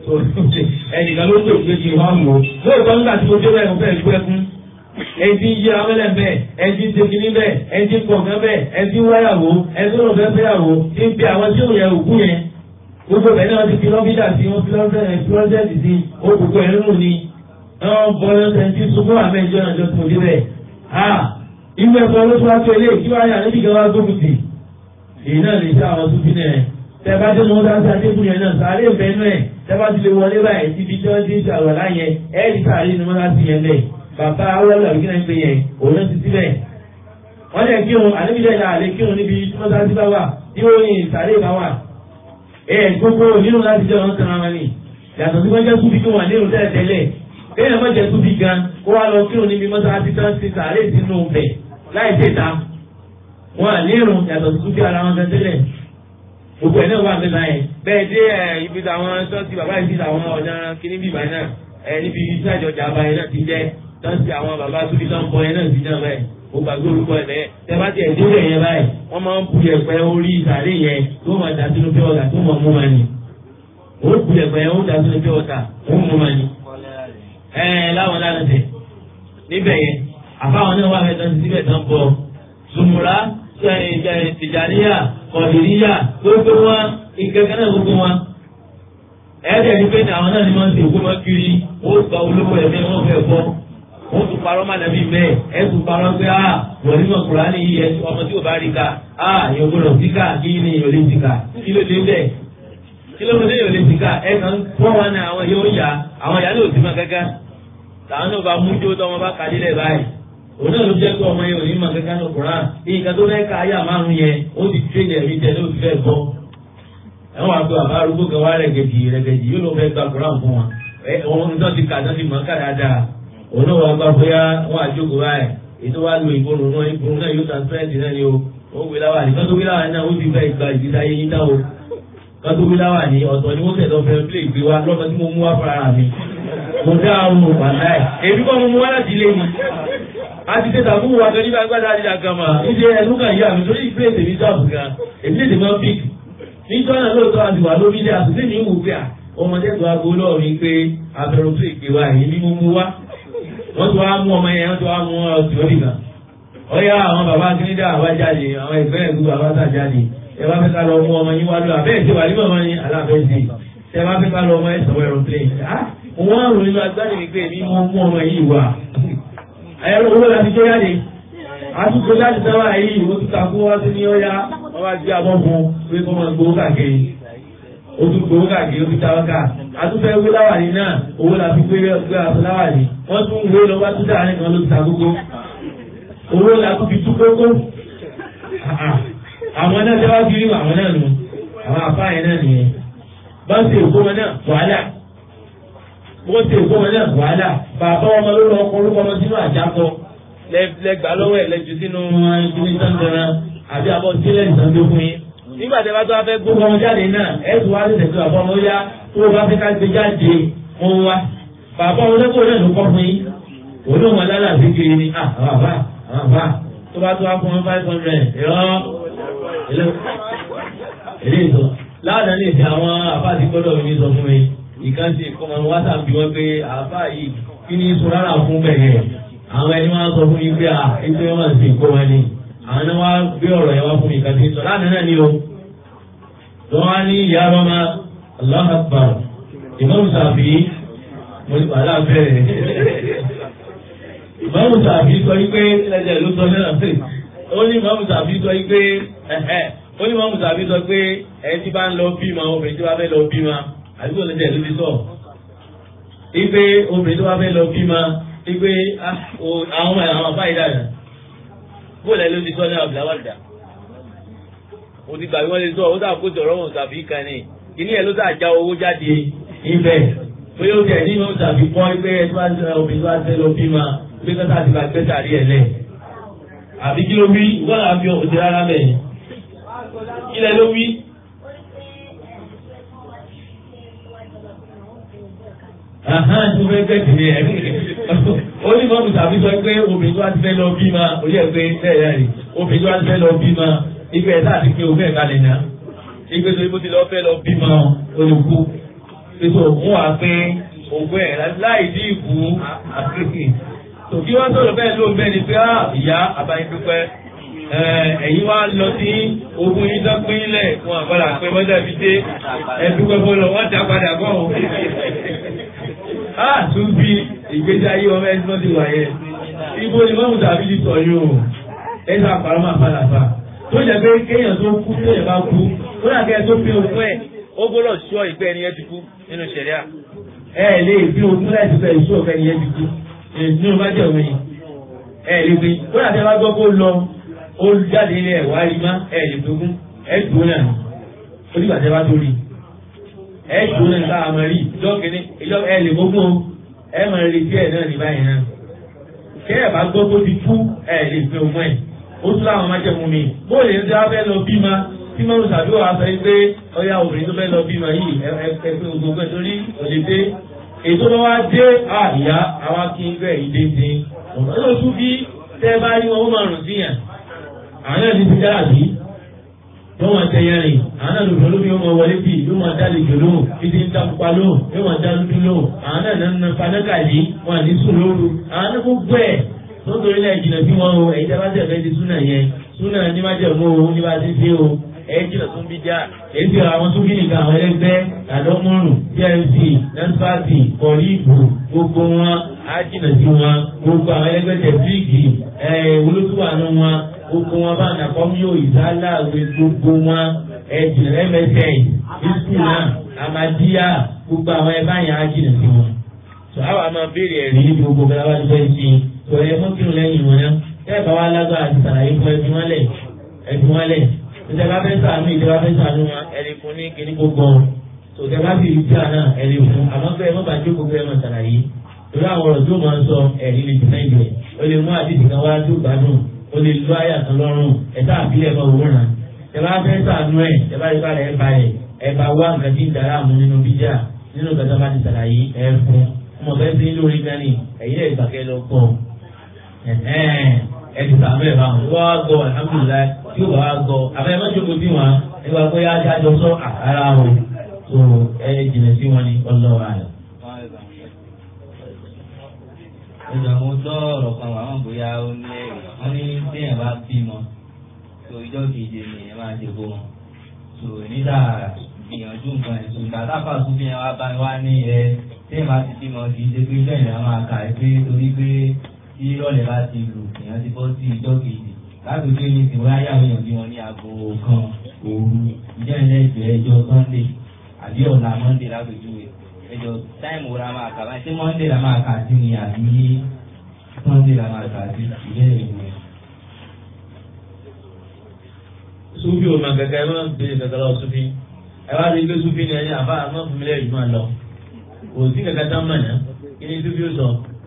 ẹnìkan ló ń tó ìgbé kí n wọ́n mọ̀ lóòótọ́ nígbà tí mo dé bẹ́ẹ̀ mo fẹ́ ju ẹkún ẹni tí ń yí amẹ́lẹ̀ bẹ́ẹ̀ ẹni tí ń ṣe kínní bẹ́ẹ̀ ẹni tí ń pọ̀ gán bẹ́ẹ̀ ẹni tí ń wáyàwó ẹni tí ń fẹ́ fẹ́yàwó tí ń pe àwọn tí ò yẹ òkú yẹn gbogbo bẹ́ẹ̀ náà ti fi lọ́fíìdà sí wọn fi lọ́fíìdì sí òkùnkùn ẹ̀rín mù ni wọ́n bọ́ lọ́sẹ̀ tí sunkún àmẹ́jọ́ náà jọ tó dé bẹ́ẹ̀ ìwé ẹ̀kọ́ ló tún wá tó ilé kí wọ́n yà níbi ìjọba gómìnà èyí náà lè ṣe àwọn súnfì náà tẹ́bá tó mọ́ sáà sáà débùn yẹn náà sáré ìfẹ́nu ẹ̀ tẹ́bá ti lè wọlé báyìí síbi tí wọ́n ti ń ṣàwọ̀lá yẹn ẹ́ẹ̀dì sáré ni wọ́n láti yẹn lẹ̀ bàbá awọ́lọ́ àbí kíni pé yẹn òun náà ti síbẹ̀. wọ́n lè kírun àdébíjẹ́ ìlà àlè kírun níbi tí wọ́n sáà sí bá wà tí ó yin sáré bá wà. ẹ gbogbo nínú láti jẹ́ wọn sanra wọn ni yàtọ̀ sí wọ́n jẹ́ súnfì kí wọ́n nínú tẹ́lẹ̀ tẹ́lẹ̀ kéèyàn má jẹ́ súnfì gan kó wá lọ kírun níbi mọ́sáàsì tán ti sáré sínú bẹ̀ láì tèta wọn àlérò yàtọ̀ sí súnfì ara wọn gan tẹ́lẹ̀ gbogbo ẹ̀ náà wà nígbà yẹn bẹ́ẹ̀ dé ẹ̀ ibi táwọn sọ́ọ̀tì bàbá yìí sí àwọn ọ̀nà kìíní bíbá náà ẹ̀ níbi ìsájọ jàmbá yẹn náà ti jẹ́ sọ́ọ̀tì àwọn bàbá tóbi tó ń bọ yẹn náà sí náà báyìí mo gbàgbé orúkọ ẹ̀ bẹ́ẹ̀ tẹ́ bá tiẹ̀ dé yẹn báyìí wọ́n máa ń bu ẹ̀pẹ́ orí ìsàlẹ̀ yẹn tó máa dà sínú pé ọ̀tà tó mọ̀ mú ma ni ó bu ẹ̀pẹ́ yẹn ó dà sínú pé ọ̀tà ó mú ma ni. ẹ láwọn lánàá tẹ níbẹ̀ yẹn àbáwọn náà wà fẹ́ tán síbẹ̀ tán bọ̀ sùmùrà tìjàníyà kọ̀dìríyà gbogbo wọn ìkẹ́kẹ́ náà gbogbo wọn. ẹ̀ẹ́dẹ̀ ni pé àwọn náà ni wọ́n ń ṣe òkú wọn kiri wọ́n gba olówó ẹ̀mí wọn fẹ́ bọ́. wọ́n tún parọ́ má nàbí mẹ́ẹ̀ ẹ̀ tún parọ́ pé a wọ́n nínú Kùránì yìí ẹ̀ ọmọ tí ò bá rí ka a yóò gbọ́dọ̀ sí ká kí ni yóò lè ti ká kí ló dé bẹ́ẹ̀ kí ló dé yóò lè ti ká ẹ̀ kàn fún wọn náà àwọn yóò yá àwọn yá ló ti mọ kẹ́kẹ́ tàwọn náà bá mú jó tọmọ bá kadì lẹ̀ báyìí òun náà ló jẹ́ pé ọmọ yẹn ò ní mọ kankan ní Kùránì nǹkan tó fẹ́ ka ayé àmárùn yẹn ó ti tún ilẹ̀ mi tẹ̀lé òfin fẹ́ bọ́ ẹ̀wọ̀n àgbo àbá arúgbó kan wá rẹ̀gẹ̀dì rẹ̀gẹ̀dì yóò ló fẹ́ gba Kùránì fún wọn òun tó ti kà tó ti mọ̀ ká dáadáa òun náà wà gbà bóyá wọn àjókòó báyìí ètò wa lo ìbòrò náà ìbòrò náà yóò transparent náà ni o ó wí láwà ní kátó wí láwà ní náà ó ti fẹ́ gba ìdílé ayé yín náà o kátó wí láwà ní ọ̀tọ̀ ni wọ́n tẹ̀lé ọ̀fẹ́ plé ìgbé wa lọ́mọ tí mo mú wá fara mi mo dá àwọn òpàdá ẹ̀ èmi kọ́ mo mú wá láti ilé mi a ti tẹ́ta fún wa gan nígbà gbádá àdíjà gan ma níbi ẹnu kan yá mi torí ìpínlẹ̀ tèmi sáàbù gan èmi lè tèmi pík níjọ́ náà lóòótọ́ àti wà lórí ilé àtúntì mi wù pé à ọmọdé tó aago lọ́ọ̀ mi pé abẹ́rù tó ìpè wa èyí ni mo mú wá wọ́n tó wá mú ọmọ yẹn wọ́n tó wá mú ọtí orí kan ọ̀yá àwọn bàbá akínídà àwa jáde àwọn ìfẹ́ ẹ̀gbọ́n bàbá tà jáde ẹ bá fẹ́ ká lọ mú ọmọ yín wá lọ àbẹ́ ìṣe wà nígbà wọn ni aláfẹ́sì ẹ bá fẹ́ ká lọ ọmọ ẹ̀ sọ̀rọ̀ aeroplane ah wọ́n á rò nínú agbára mi pé èmi mú ọmọ yìí wá ẹ̀rọ owó láti tó yáde àtúntò láti sáwà yìí ìwò tó takú wá sí ní ọya wọ́n bá gbé abọ́ fún pé kọ́ máa gbowó káàkiri ó tún gbowó káàkiri ó fi táwọn ká àtúfẹ́ wé láwàní náà owó la fi gbé gbé aṣọ láwàní wọ́n tún wé lọ bá tún dáa nìkan ló ti ta kókó owó la tún fi tú kókó àwọn náà tẹ́wá fi rí àwọn náà nù àwọn àfáà yẹn náà nìyẹn bá ṣe èkó wọn náà wàhálà bó ṣe èkó wọn náà wàhálà bàbá ọmọ ló lọ ọkọ orúkọ ọmọ sínú àjàkọ lẹgbà lọ́wọ́ ẹ̀ lẹ́jú sínú. ìdílé sàndẹ̀rẹ̀ àbí àbọ̀ sílẹ̀ ìsàndé fún yín. nígbà tí a bá tó wá fẹ́ gbó gbogbo ọmọ jáde náà ẹ̀sùn wá sí tẹ̀síwá fún ọmọ yá tó o bá fẹ́ ká gbé jáde wọn wá. bàbá ọmọ lẹ́kọ̀ọ́ náà ló kọ́ fún yín. òun náà wọn lálẹ́ àti kiri ni ah àwọn àbá àwọn àbá tó bá tó wá fún wọn five hundred ìrọ́ ilé ìtọ́ láàdá ní ìsìn àwọn àbá àti gbọ́dọ̀ mi sọ fún mi ìkànnì ìkọ́mọ whatsapp bí wọ́n pé àbá yìí kí ni sọ rárá fún bẹ̀rẹ̀ àwọn ẹni wọn sọ fún mi pé à ẹgbẹ́ wọn sì kó wọn ni àwọn ẹni wọn gbé ọ̀rọ̀ yẹn wá fún mi kàtí sọ láàdá náà ni o tó wá ní ìyá rọmọ Allahu Akbar ìmọ̀mù sàbí mo ní wàhálà bẹ̀rẹ̀ ìmọ̀mù sàbí sọ yí pé ẹ̀jẹ̀ ló sọ náà ó ní ìmọ̀mù sàbí sọ yí pé ẹ̀ẹ́ ó ní ìmọ̀mù sàbí sọ pé ẹ̀ tí bá ń lọ bímọ obìnrin tí wàá fẹ́ lọ bímọ àdúgbò lẹ́jẹ̀ ló ti sọ ipe obìnrin tó wàá fẹ́ lọ bímọ ipe àwọn ọmọ àwọn àbá ìdáná bóòlù ẹ ló ti sọ ní abdulawalida o ti gbàgbé wọn lè sọ o tà kó jọrọ wọn tàbí kan ní kíní ẹ ló tà já owó jáde ibẹ̀ pé ó tẹ ní ìmọ̀ tàbí pọ́n pé ẹ tó bá ń obìnrin tó bá ń lọ bí ma pé kọ́tà ti bá gbé sàrí ẹ̀ lẹ̀ àbí kí ló wí wọ́n là ń fi òde rárá mẹ́yìn kí lẹ ló wí. Àhán tó fẹ́ gẹ̀ẹ́sì ni ẹ̀ ó ní mọ́mù tàbí sọ pé obìnrin tó wá ti fẹ́ lọ bí ma ó yẹ pé bẹ́ẹ̀ rí obìnrin tó wá ti fẹ́ lọ bí ma ìgbẹ́ ẹ̀ láti pé òfin ẹ̀ka lè ná ìgbẹ́ tó ibò ti lọ fẹ́ lọ bí ma olùkú ètò òun wà pé ògùn ẹ̀ láì dí ìkú àkékè tòkí wọ́n sọ̀rọ̀ bẹ́ẹ̀ ló ń bẹ́ẹ̀ ni pé á ìyá àbáyé dúpẹ́ ẹ̀yin wá lọ sí ogun yín tó pín lẹ̀ wọn àgbàlá pé wọ́n dàbí dé ẹ̀dúpẹ́ fọlọ́ wọ́n ti àpadà bọ̀ ọ́ á tún bí ìgbésí ayé ọmọ ẹni tó ti wà yẹn ibo ni mọ́mú tàbí ti sọ yóò ẹ sọ àpàrọ̀ máa falàfà tó jẹ́ pé kéèyàn tó kú tó yẹ bá kú ó dà kẹ́ ẹ tó pín ogún ẹ̀ ó gbọ́dọ̀ sọ ìgbẹ́ ẹni yẹn ti kú nínú ṣẹ̀ríà. ẹ lè pín ogún láti fẹ́ ìṣó ọ̀fẹ́ ẹni yẹn ti kú nínú bá jẹ́ òun yìí ẹ lè pín ó dà kẹ́ bá gbọ́ kó lọ ó jáde ilé ẹ̀ wá rí má ẹ lè pín ẹ dùn náà ó dìgbà tẹ́ bá tó rí ẹ dùn náà ká àmọ́ rí ìjọ kìíní ìjọ ẹ lè gbógun ẹ mọ̀ retí ẹ̀ náà ní báyìí náà kẹ́ ẹ̀ bá gbọ́ kó ti kú ẹ lè pín ogún ẹ̀ ó tún láwọn májẹ̀mú mi bóòlù yẹn tí wọ́n fẹ́ lọ bí ma tí mọ́rún tàbí wàá sọ pé ọyá obìnrin tó fẹ́ lọ bí ma yìí ẹgbẹ́ gbogbo ẹ̀ torí òde dé ètò bá wá dé àyà àwa kí n gbẹ̀ ìdè dé ọ̀nà yóò tún bí tẹ́ bá rí wọn ó máa rùn sí yàn àwọn náà ti ti dára sí tó wọn tẹ yẹn rìn àwọn náà lòdì olómi yóò máa wọlé bí yóò máa dá lejò lóhùn títí ń ta pupa lóhùn yóò máa dá dúdú lóhùn àwọn náà náà ń fanákà yìí wọn àní sùn lóru àwọn náà gbogbo ẹ̀ tó torí náà jìnnà sí wọn o ẹ̀yin tí a bá tẹ̀ fẹ́ di súnà yẹn súnà ní má jẹ̀ mọ́ o ní bá ti dé o ẹ̀yin jìnnà tún bí já èyí tí àwọn tún bí nìkan àwọn ẹlẹgbẹ́ àdọ́mọ́rùn pmc nansfati kọ̀ọ̀lìbù gbogbo wọn á jìnnà sí wọn gbogbo àwọn ẹlẹgbẹ́ tẹ̀síìkì olótùwànú wọn gbogbo wọn bá nàkọ́míyò ìsálàwé gbogbo wọn ẹ̀jìnà msn ìsúkú náà àmàdíyà gbogbo àwọn ẹ̀bá yẹn á jìnnà sí wọn. sọ àwọn àmọ́ béèrè ẹ̀rí ní gbogbo bẹ́ẹ̀ wá ní fẹ́ ṣe sọ̀rọ̀ ẹ̀ mọ́kìrún lẹ́yìn wọn náà ẹ̀ bá wá lágbára àti sàlàyé fún ẹbí wọn lẹ̀ ẹbí wọn lẹ̀ ìjọba fẹ́ sàánú ìjọba fẹ́ sàánú wọn ẹ̀rí fún ní kíní gbogbo tòkẹ́ bá sì rí tíra náà ẹ̀rí fún àmọ́ pé ẹ má bàa jókòó pé ẹ má sàlàyé torí àwọn ọ̀rọ̀ tó máa ń sọ ẹ̀rí lè jù náà ìjọ ó lè mú àdìsí kan wá tó gbádùn ó lè lọ àyà kan lọ́rùn ẹ̀ta àbílẹ̀ bá owó ràn ìjọba fẹ́ sàánú ẹ̀ ìjọba rí balẹ̀ ẹ̀ balẹ̀ ẹ̀ bá wá nǹkan tí ń dará àmú nínú bíjà nínú kẹta bá ti sàlàyé ẹ̀ fún ọmọ bẹ́ẹ̀ sí lórí gani ẹ̀yìn ẹ̀ ìgbàkẹ́ lọ gbọ́ ẹ̀ẹ́dì sàmú ẹ̀ báwọn wọ́n á gbọ́ alhamdulilayi tí ó wàá gbọ́ àbẹ́ má jókòó sí wọn nígbà pé ajájọ sọ àkàrà wọn tó ẹ jìnà sí wọn ní ọlọ́wà rẹ̀. ìgbà mo gbọ́ ọ̀rọ̀ kan wà wọ́n bóyá ó ní ẹ̀rì wọ́n ní téèyàn bá bímọ tó ìjọ keje ni ẹ máa ṣe bó wọn tó nígbà gbìyànjú nǹkan ẹ̀ tó ìgbà táfà tún fi hàn wá bá wá ní ẹ téèyàn bá ti bímọ kì í ṣe pé bẹ́ẹ̀ ni a máa kà ẹ́ pé torí pé tí ìrọ̀lẹ́ bá ti lù èèyàn ti bọ́ sí ìjọ kejì lágbègbè ní ìsìn wáyà àwọn èèyàn bí wọn ní aago kan òru ìjọ ìlẹ́jọ ẹjọ́ sunday àbí ọ̀la monday lágbègbè ẹjọ́ táìmù wo la máa kà báyìí ṣé monday la máa kà sí ni àbí sunday la máa kà sí ìyẹn ìwé. sufi o ma gẹ́gẹ́ ẹ máa ń bèrè gẹ́gẹ́ lọ sufi ẹ wá rí gbé súnfì ní ẹni àbá àmọ́ fún mi lẹ́yìn máa lọ kò sí kankan tán mọ̀ náà kí ni súnfì ó sọ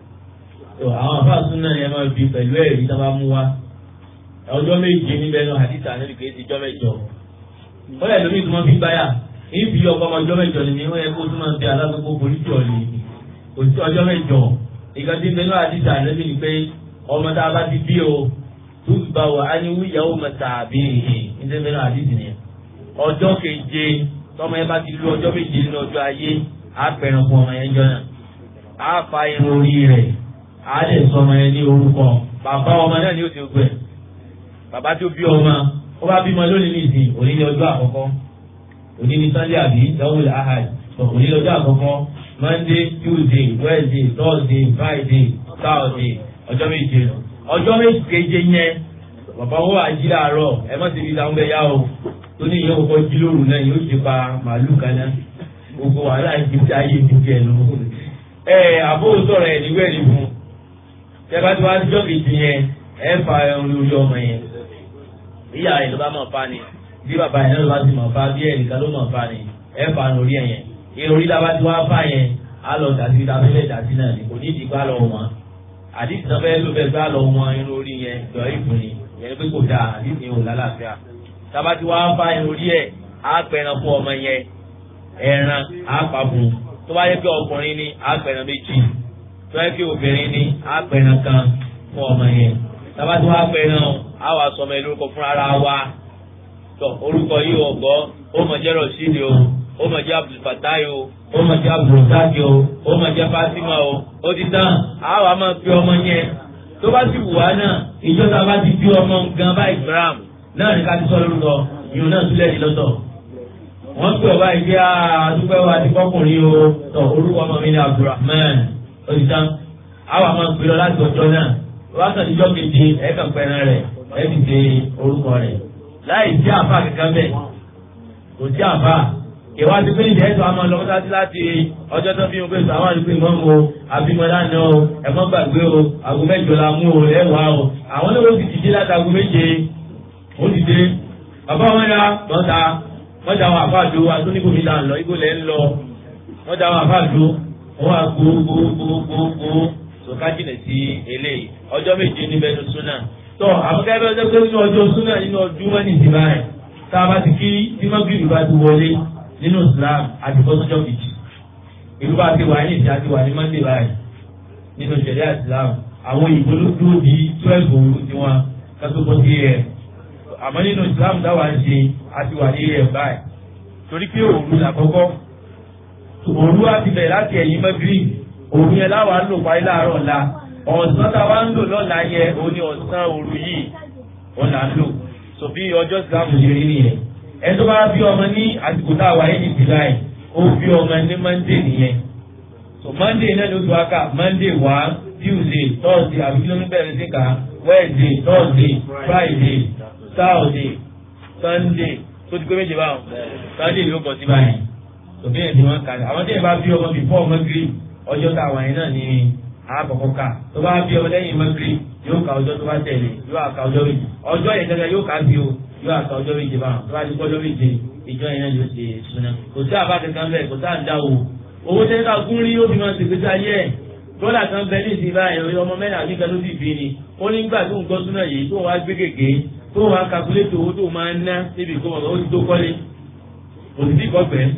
tó àwọn àbá súnà ni ẹ máa fi pẹ̀lú ẹ̀rí tá a bá mú wa ọjọ́ méje níbẹ̀ náà àdìsá níbi kìí ti jọ́ mẹ́jọ wọ́n yẹ lómi tó máa fi gbáyà ìfi ọkọ ọmọ ọjọ́ mẹ́jọ ni wọ́n yẹ kó tó máa fi alágbègbè polisi ọ̀lì òtí ọjọ́ mẹ́jọ ìgbà tí bẹ́ẹ̀ náà àdìsá níbi ni pé ọmọ tá a bá ti bí o tó gbà wá á ní wíyàwó mẹ́ta àbí ìhìn ní bẹ́ẹ̀ náà àdìsí ni ọjọ́ keje tọmọ yẹn bá ti lu ọjọ́ méje nínú ọjọ́ ayé á pẹ̀rẹ̀ fún ọmọ yẹn jọ náà á fa irun orí rẹ̀ á lè sọ ọmọ yẹn ní orúkọ bàbá ọmọ náà ni ó ti gbẹ bàbá tó bí ọmọ ó bá bímọ lónìí ní ìsìn òní ní ọjọ́ àkọ́kọ́ òní ní sunday àbí dawul ahad òní ní ọjọ́ àkọ́kọ́ monday tuesday wednesday thursday friday saturday ọjọ́ méje ọjọ́ méje keje yẹn bàbá wọn àjí làárọ̀ ẹ má ti fi ìdáhùn bẹ yá o tó ní ìyẹn kọ́kọ́ jí lóru náà yóò ti pa màálù kan náà gbogbo wàhálà ìdíje ayé ìdíje ẹ̀ lọ. ẹ àbúrò sọ̀rọ̀ ẹ̀ níwẹ̀ ní fún tẹ́fà tí wàá jọ́ kejì yẹn ẹ fa ẹran lórí ọmọ yẹn ìyá rẹ̀ ló bá mọ̀ fa ni bí bàbá yẹn ló bá ti mọ̀ fa bí ẹnìkan ló mọ̀ fa ni ẹ fa lórí ẹ̀ yẹn ìròrí tá a bá ti wá fa yẹn á lọ dàtí tá a fẹ́ dàtí náà ni kò ní ìdí gbá lọ wọn àdìsí náà fẹ́ ló fẹ́ gbá lọ wọn irun orí yẹn jọ ìfún ni yẹn pé kò dáa àdìsí yẹn ò lálàáfíà tá a bá ti wá fa ìròrí ẹ̀ á pẹran fún ọmọ yẹn ẹran á pa fún tó bá yẹ kí ọkùnrin ni á pẹran méjì tó yẹ kí obìnrin ni á pẹran kan fún ọmọ yẹn tába tí wàá pẹ náà á wàá sọmọ ẹ lórúkọ fún ara wa tọ orúkọ yìí ò gbọ́ ó mọ̀ jẹ́ rọ̀ṣídìí o ó mọ̀ jẹ́ abdulfatai o ó mọ̀ jẹ́ abdulrasaki o ó mọ̀ jẹ́ fatima o ó ti tán á wàá máa fi ọmọ yẹn tó bá sì wù wá náà ìjọba bá ti fi ọmọ gan báyìí gram náà ní ká ti sọ lórúkọ ìyún náà túlẹ̀ ní lọ́tọ̀ wọ́n pè ọba ìgbé àdúgbò wa ti kọkùnrin o tọ orúkọ ọmọ mi ní abdulrahman ó ti tán á wàá máa gbé lọ láti ọjọ́ náà wákàtí ìjọ kejì ẹ̀ẹ́kàn pẹ̀rẹ̀ rẹ̀ ẹ̀ẹ́dì ṣe orúkọ rẹ̀ láì sí àfà kankan bẹ́ẹ̀ kò sí àfà ìwà ti pín ìdẹ́sọ̀ àmọ́ lọ́kọ́tàtì láti ọjọ́ tó bí mo pèsè àwọn àdúgbò ìmọ̀ o àbímọ́lá náà o ẹ̀mọ́ gbàgbé o àgbo mẹ́jọ la mú o lẹ́wàá o àwọn náà ó sì ti dé láti àgbo méje ó ti dé bàbá wọn ya lọ́ta wọ́n da àwọn àfáàdó atóníbòmí là ń lọ igbó lẹ́ ń lọ wọ́n da àwọn àfáàdó wọ́n wá gbogbogbogbogbò sọ̀ká jìnà sí eléyìí ọjọ́ méje níbẹ̀ ní súnà tó àmúkẹ́bẹ́ ọjọ́ pé nínú ọjọ́ súnà nínú ọdún mọ́ni ìdìbà rẹ̀ tá a bá ti kí tí mọ́gìrì bá ti wọlé nínú Islam àti bọ́sọ́jọ́ kejì ìlú bá ti wà ní ìdí àti wà ní mọ́ndé báyìí nínú ṣẹ̀ríà Islam àwọn ìbò ló dúró di twelve òru tí wọn kátó bọ́ sí ẹ̀ àmọ́ nínú Islam táwa ń ṣe àti wà ní ẹ̀ báyìí torí pé òru làkọ́kọ́ òru á ti bẹ̀rẹ̀ láti ẹ̀yìn mọ́gìrì òru yẹn láwa ń lò parí láàárọ̀ ọ̀la ọ̀sán tá a wá ń lò lọ́la yẹ òun ni ọ̀sán òru yìí wọn là ń lò so bí ọjọ́ ìsìlámù ṣe rí nìyẹn ẹ tó bá bí ọmọ ní àsìkò tá a wà yìí ní july ó bí ọmọ ní monday nìyẹn so monday náà ló tó wá kà monday wá tuesday thursday àbí kí ló ń bẹ̀rẹ̀ sí ká wednesday thursday friday saturday sunday tó ti pé méje báwọn sunday ló bọ̀ sí báyìí so bí ẹ̀ ti wọ́n kà àwọn tí ẹ bá bí ọmọ before ọmọ green ọjọ́ tá a wà yẹn náà ni àkọ́kọ́ ká tó bá bí ọmọ lẹ́yìn mọ́gírì yóò ka ọjọ́ tó bá tẹ̀lé yóò àka ọjọ́ méje ọjọ́ yẹn gẹ́gẹ́ yóò ká bí o yóò àka ọjọ́ méje báwọn tó bá ti kọ́ ọjọ́ méje ìjọ yẹn náà yóò ṣe súná kò sí àbá kankan bẹ́ẹ̀ kò sí àǹdá o owó tẹ́lẹ̀ ká gún rí ó fi máa ṣègbè sí ayé ẹ̀ dọ́là kan bẹ ní ìsìn báyìí ọmọ mẹ́rin àti kan ló sì bí ni ó ní gbà tó ń gbọ́ súná yìí tó wá gbé gègé tó wá kakulétò owó tó máa ń ná níbi ìkómọ̀ ó ti tó kọ́lé òsì tí kọ́ bẹ́ẹ̀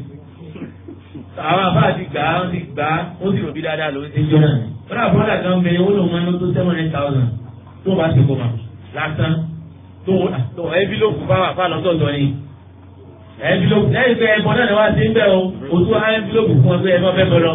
àwọn àbá ti gbà á ti gbà á ó sì rò bí dáadáa ló ń ṣe jọ náà wọ́n àbúrò àgbà ń bẹ owó lòun máa ń lọ tó seven hundred thousand tó bá ṣe kó ma lásán tó tó ẹ́bílòpù bá wà fáwọn ọ̀tọ̀ọ̀tọ̀ ni ẹ́bílòpù lẹ́yìn pé ẹ̀bọ náà ni wọ́n ti ń bẹ̀ o o tún á ẹ́bílòpù fún ọ pé ẹ má fẹ́ bọ̀ lọ.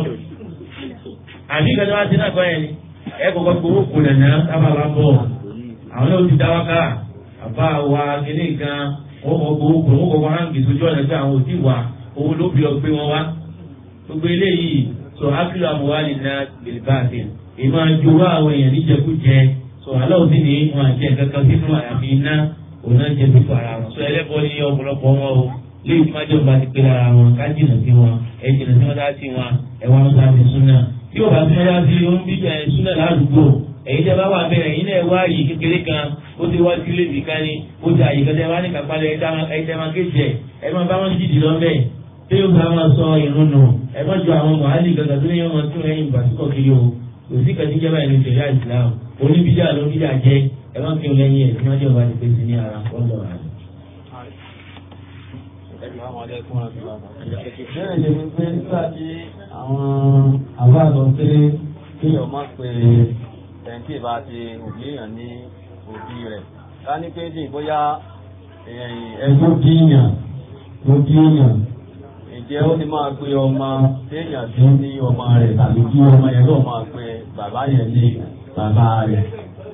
àbí ìgbà tí wọ́n ti náà kọ́ yẹn ni ẹ kọ́kọ́ gbowó kò lẹ̀nà sábà bá bọ̀ àwọn náà ti dá wákà àbá wa kíní kan wọ́n kọ́ gbowó kò wọ́n kọ́ wọn hàn gbèsè ojú ọ̀nà pé àwọn ò tí wà owó ló bí ọ gbé wọn wá gbogbo eléyìí sọ akílò àmúwálì náà bilbaasi ìmọ̀ àjòwò àwọn èèyàn níjẹkújẹ sọ aláwọ̀ sí ni wọn àjẹ kankan sínú àyàfi iná òun náà jẹ fífọ ara wọn. sọ ẹlẹ́bọ ní ọ̀pọ̀lọpọ̀ wọn o léyìí tí wọ́n jẹ́ ọba ti pé lára wọn ká jìnà sí wọn ẹ jìnà sí wọn dá sí wọn ẹ wá wọn sáfi súnà tí ò bá sí wọn dá sí wọn bí ẹ súnà ládùúgbò èyí tẹ bá wà bẹ́ẹ̀ ẹ̀yin náà wá yìí kékeré kan ó ti wá sílé nìkan ni ó ti àyè kan tẹ wá ní kápálẹ̀ ẹ̀ tẹ́ máa kéjì ẹ̀ ẹ̀ máa bá wọn jìdì lọ́mẹ́ tí yóò bá máa sọ ìrun nù ẹ má ju àwọn mọ̀hálì gàgà tó ní yóò máa tún ẹ̀yìn ìbásíkọ̀ kiri o kò sí kàtí jẹ́ báyìí ní ìṣẹ̀lẹ̀ Islam oníbíjà ló bíjà jẹ́ ẹ má kí n lẹ́yìn ẹ̀ tí wọ́n jẹ́ ọba ti pèsè ní ara wọ́n lọ rà. Bẹ́ẹ̀ ni wípé nígbà tí àwọn àbá lọ pé kéèyàn má pe ẹni tí ìbá ti òbí èèyàn ní òbí rẹ̀. Ká ní pé dì bóyá ẹgbẹ́ díyàn ló díyàn. Ǹjẹ́ ó ti máa pe ọmọ téèyàn tí ní ọmọ rẹ̀ tàbí kí ọmọ yẹn lọ́ọ̀ máa pe bàbá yẹn ní bàbá rẹ̀.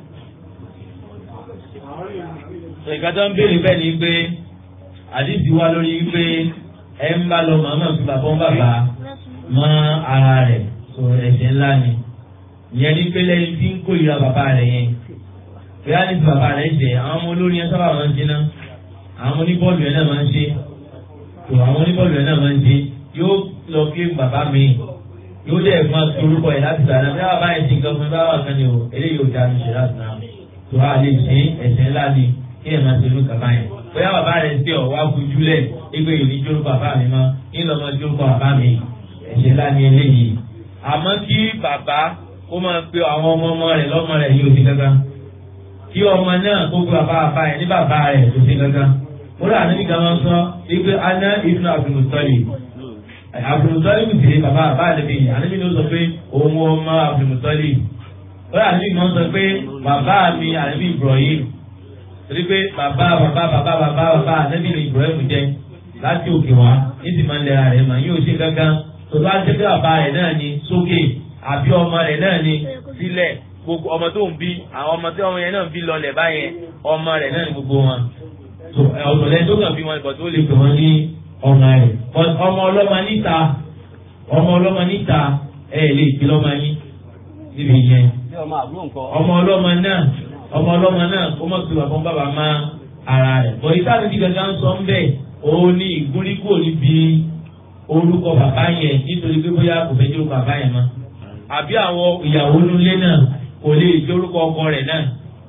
sọ ìka tó ń béèrè bẹ́ẹ̀ ni pé àdìsí wa lórí pé ẹ ń bá lọ màmá fi bàbá ń bàbá mọ́ ara rẹ̀ sọ ẹ̀ṣẹ̀ ńlá ni ìyẹn ní pé lẹ́yìn tí ń kórìíra bàbá rẹ̀ yẹn bóyá ní bàbá rẹ̀ jẹ́ àwọn ọmọ olórí yẹn sábà máa ń ṣe náà àwọn oníbọ́ọ̀lù yẹn náà máa ń ṣe tó àwọn oníbọ́ọ̀lù yẹn náà máa ń ṣe yóò lọ kí bàbá mi yóò dẹ̀ máa fi orúkọ yẹn láti sàrà bí bàbá yẹn ti nǹkan fún mi bá wà kan ni o eléyìí ò dáa ní ṣe láti náà tó a lè ṣe ẹ̀ṣẹ̀ ńlá ni kí ẹ̀ máa ṣe ló kàbá yẹn bóyá bàbá rẹ̀ ń tẹ̀ ọ́ wá fojú lẹ̀ ẹgbẹ́ yìí ní jórúkọ bàbá mi mọ́ ní lọ́mọ jórúkọ bàbá mi ẹ̀ṣẹ̀ ńlá ni eléyìí àmọ́ kí bàbá kó máa pe àwọn ọmọ ọmọ rẹ̀ lọ́mọ rẹ̀ yóò ti gángan kí ọmọ náà kó pe bàbá bàbá yẹn ní bàbá rẹ̀ tó ti gángan ó rà níbi kan máa ń sọ wípé aná ibùdó àbùmùtọ́lì àbùmùtọ́lì kù sí bàbá bàbá àdébí àdébí ló sọ pé òun ọmọ àbùmùtọ́lì ó rà níbi kan sọ pé bàbá mi àdébí Ibrahim torí pé bàbá bàbá bàbá bàbá bàbá àdébí ni Ibrahim jẹ láti òkè wá ní ti máa ń lẹ́ra rẹ̀ mà yóò ṣe gángan tó bá jẹ́ pé bàbá rẹ̀ náà ni sókè àbí ọmọ rẹ̀ náà ni sílẹ̀ gbogbo ọmọ tó ń bí àwọn ọmọ tí ọmọ yẹn náà ń bí lọlẹ̀ báyẹn ọmọ rẹ̀ náà ni gbogbo wọn ọ̀tọ̀lẹ́ tó kàn bí wọn ìbọn tó lè pè wọ́n ní ọmọ rẹ̀ ọmọ ọlọ́mọ níta ọmọ ọlọ́mọ níta ẹ lè fi lọ́mọ yín níbi yẹn Bí ọmọ àbúrò nǹkan. ọmọ ọlọ́mọ náà ọmọ ọlọ́mọ náà kó mọ̀ sí bàbá bàbá má ara rẹ̀ bọ̀ ìta àti gàgà ń sọ ń bẹ̀ òun ní ìgúnrígò níbi orúkọ bàbá yẹn nítorí pé bóyá kò fẹ́ jẹ́ orúkọ bàbá yẹn mọ́ àbí àwọn ìyàwó nílé náà kò lè jẹ́ orúkọ ọkọ rẹ̀ náà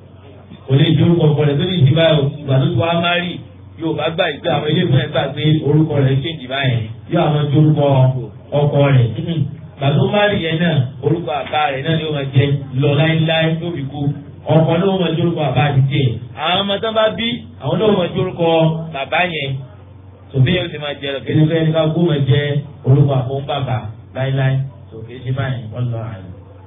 kò lè jẹ́ orúkọ ọkọ rẹ̀ tó ní ìdí báyìí ìgbà tó ti wá má rí yóò bá gbà ìgbà àwọn ilé ìfẹ́ gbà pé orúkọ rẹ̀ ṣèǹdì báyẹn yóò àwọn jẹ́ orúkọ ọkọ rẹ̀ ìgbà tó má rí yẹn náà orúkọ àbá rẹ̀ náà ni ó máa jẹ lọ láíláí tó fi kú ọkọ náà ó máa jẹ́ orúkọ àbá àti tiẹ̀ àwọn ọmọ tán bá bí àwọn náà ó máa jẹ́ orúkọ bàbá yẹn tòbí yóò ti máa jẹ lọ kí ni fẹ́ẹ́ ní ká kó máa jẹ orúkọ àfọwọ́n bàbá láíláí tòkè ṣe báyìí wọ́n lọ àyè.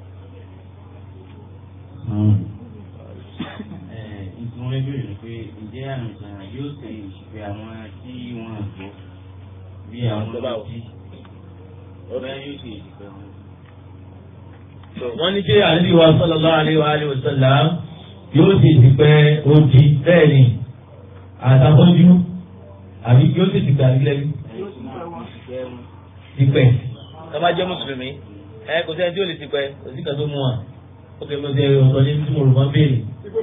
ìtumọ̀ ẹgbẹ́ rẹ̀ pé ǹjẹ́ àmì ìsàn yóò ṣe ìṣìfẹ́ àwọn tí wọ́n gbọ́ bí àwọn tó bá jí ọ̀rẹ́ yóò ṣe ìṣìfẹ́ wọn. wọ́n ní ṣé àlejò wa sallallahu alaihi wa alihi wa sallam yóò sì ti pẹ́ odi bẹ́ẹ̀ ni àtàkọ́jú àbí yóò sì ti gbà nílẹ̀ bí ti pẹ́. tọ́ba jẹ́ mùsùlùmí ẹ kò sẹ́ni tí ó lè ti pẹ́ kò sí kan tó mú wa ó kẹ́ mi ṣe ọ̀tọ̀ ní tí mo rò wọ́n béèrè.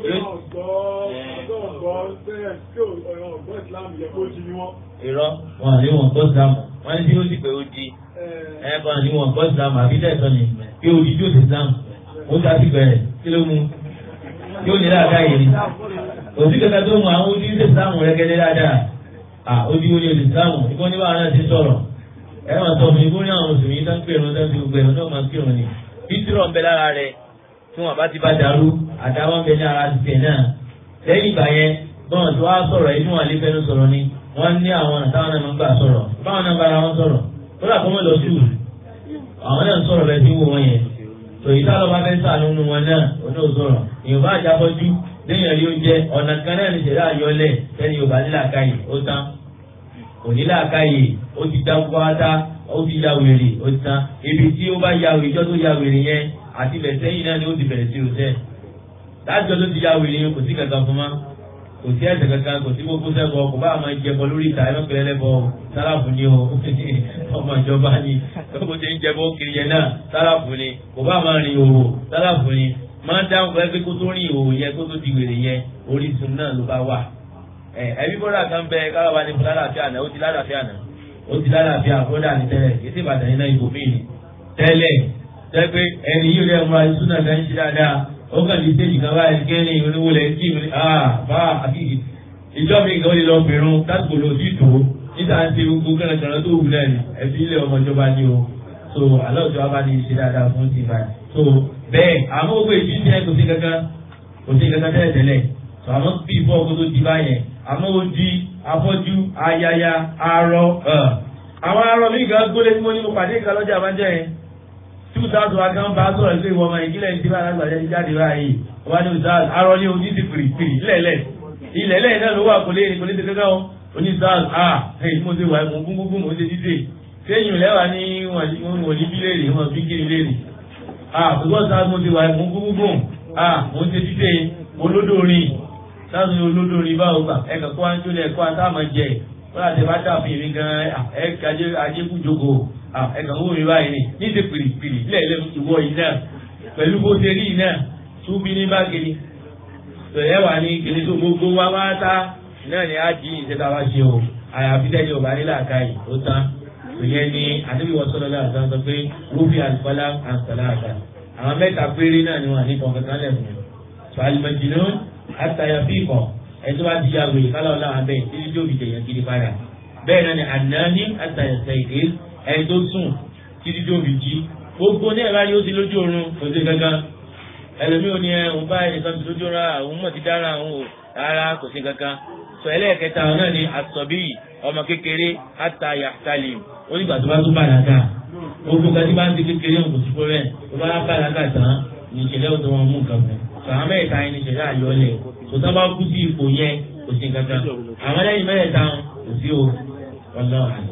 irọ́ wọn àní wọn gbọ́ sílámù wọ́n ní tí ó sì pé ó di ẹ kàn ní wọn gbọ́ sílámù àbí tẹ̀sán ni pé ó di tí ó sì sílámù ó ta sí bẹ̀rẹ̀ kí ló mú yóò ní láàká yìí ni òsì kẹta tó mú àwọn ojú ilé sílámù rẹ gẹ́gẹ́ dáadáa à ojú orí olè sílámù ìkọ́ níbà náà ti sọ̀rọ̀ ẹ máa sọ fún ìkórè àwọn mùsùlùmí tó ń pè wọn tó ń fi gbogbo ẹ̀rọ náà máa ń kírun ni bísírọ̀ ń bẹ lára rẹ tí wọn bá ti bá dàrú àtàwọn ń bẹ ní ara tiẹ̀ náà lẹ́yìn ìgbà yẹn bọ́n tó wá sọ̀rọ̀ inú wọn lè fẹ́nu sọ̀rọ̀ ni wọ́n ní àwọn ọ̀nà táwọn náà máa ń gbà sọ̀rọ̀ báwọn náà bára wọn sọ̀rọ̀ ó dà kó mọ̀ lọ sùúrù àwọn náà ń sọ̀rọ̀ bẹ́ẹ̀ tí wò wọ́n yẹn tòyí tá ló bá fẹ́ sàánú nu wọn náà oní òsọ̀rọ̀ èèyàn bá àjábọ́jú léèyàn rí oúnjẹ ọ̀nà kan náà ní ìṣẹ̀dá àyọlẹ̀ tẹ́ni yorùbá nílàkàyè ó tán onílàkàyè ó ti dá pátá ó ti ya wèrè ó ti tán ibi tí ó bá ya wèrè ìjọ tó ya wèrè yẹn àti ilẹ̀ sẹ́yìn náà ni ó ti bẹ̀rẹ̀ sí òṣẹ́ lájọ tó ti ya wèrè yẹn kò sí kankan fún ma kò sí ẹ̀sẹ̀ kankan kò sí gbogbo sẹ́kọ̀ kò bá àwọn ìjẹbọ lórí ìta ẹ̀ mọ́pẹ́lẹ́ lẹ́bọ sálàfù ni o ọmọ ìjọba ni gbogbo ṣe ń jẹbọ kiri yẹn náà sálàfù ni kò bá máa rìn òwò sálàfù ni máa ń dáhùn pé kó tó rìn òwò yẹn kó tó di wèrè yẹn orísun náà ló bá wà. ẹ ẹbí bọ́dà kan bẹ káwá ní fún lálàáfíà náà ó ti lálàáfíà náà ó ti lálàáfíà bọ́dà ní tẹ́lẹ̀ kì í sì Ìbàdàn iná ibò míì ni tẹ́lẹ̀ tẹ́ pé ẹni yìí rẹ̀ múra ìsúná kan ń ṣe dáadáa ó kàn ní stéèjì kan báyìí kẹ́ni oníwọlé kí mi ah bá ìjọ mi kan lè lọ bẹ̀rù lásìkò lò sí ìtò níta ń ṣe gbogbo kẹ́rẹ̀kẹ́rẹ́ tó wù náà ni ẹbí ilé ọmọ ìjọba ni o so aláwùjọ wa bá ní ṣe dáadáa fún ti báyìí so bẹ́ẹ̀ àmọ́ gbogbo èyí ti ẹ̀ kò sí kankan kò sí kankan tẹ́lẹ̀ tẹ́lẹ̀ so àmọ́ bí ìfọ́ ọkọ tó di báyẹn àmọ́ ó di afọ́jú ayaya arọ àwọn arọ mi gan gbólé tí mo ní mo pàdé ìka lọ́jà àbájá yẹn two thousand wa kan bá sọ̀rọ̀ pé ìwọ ọmọ ìdílé ní tíba alágbàjá ti jáde báyìí wọ́n á ní ìsáàlù arọ ní ojú ti pìrì pìrì lẹ́lẹ̀ ilẹ̀ lẹ́yìn náà ló wà kò lè kò lè ti kankan o oní ìsáàlù ah ẹ̀yìn mo ti wà mo gún gún mo ti dídè sẹ́yìn lẹ́wà ní wọ́n ní bí léèrè wọ́n fi kiri léèrè ah ṣùgbọ́n sáà mo ti wà mo gún gún ah mo ti dídè olódòrin sáàsì olódòrin báwo gbà ẹ̀kọ́ kó wá ń jó lẹ̀ kó wá tá a máa jẹ wọ́n àti bá dàbí mi gan ẹ̀ ajékújogo ẹ̀kọ́ owó mi báyìí ni ní ti pìrìpìrì lẹ́ẹ̀lẹ́ ìwọ yìí náà pẹ̀lú bó ṣe rí yìí náà tún bí ní bákiri tẹ̀lé wà ní kìnìún tó gbogbo wá wá tá náà ni á jí ìṣẹ́ta wá ṣe o àyàfi tẹ́lẹ̀ ọba nílà káyì ó tán ìyẹn ni àdébí wọ́n sọ́dọ̀ láti sọ pé wúfi àlùfọ́lá àǹsọ̀lá àgbà àwọn mẹ́ta péré náà ni wọ́n ní kọ̀ọ̀kan lẹ́fún mi sọ alimẹ̀jìnnú àtàyàfíìkọ̀ ẹjọ́ bá ti yà wèrè kálá ọ̀la àbẹ̀ títí tó fi jẹ̀yàn kiri padà bẹ́ẹ̀ náà ni ànáni àtàyàfẹ́ ìdè ẹni tó sùn títí tó fi jí gbogbo ní ẹ̀rọ ayé ó ti lójú oorun kò sí gangan ẹlòmí ò ní ẹ òun bá ẹnìkan ti lójú ra òun mọ̀ ti dára òun ò rárá kò sí gangan sọ ẹlẹ́ẹ̀kẹta náà ni àsọ̀bí ọmọ kékeré àtàyà talim ó nígbà tó bá tó bàlágà gbogbo kan tí bá ń di kékeré òun kò sí fúnrẹ́ tó bá bàlágà tán ní ìṣẹ̀lẹ̀ òun tó wọn mú nǹkan fún sàwọn mẹ́ta ẹni ìṣẹ̀lẹ̀ àyọlẹ̀ kò tó bá kú sí ipò yẹn kò sí gangan àwọn lẹ́yìn mẹ́ta kò sí o ọlọ́run.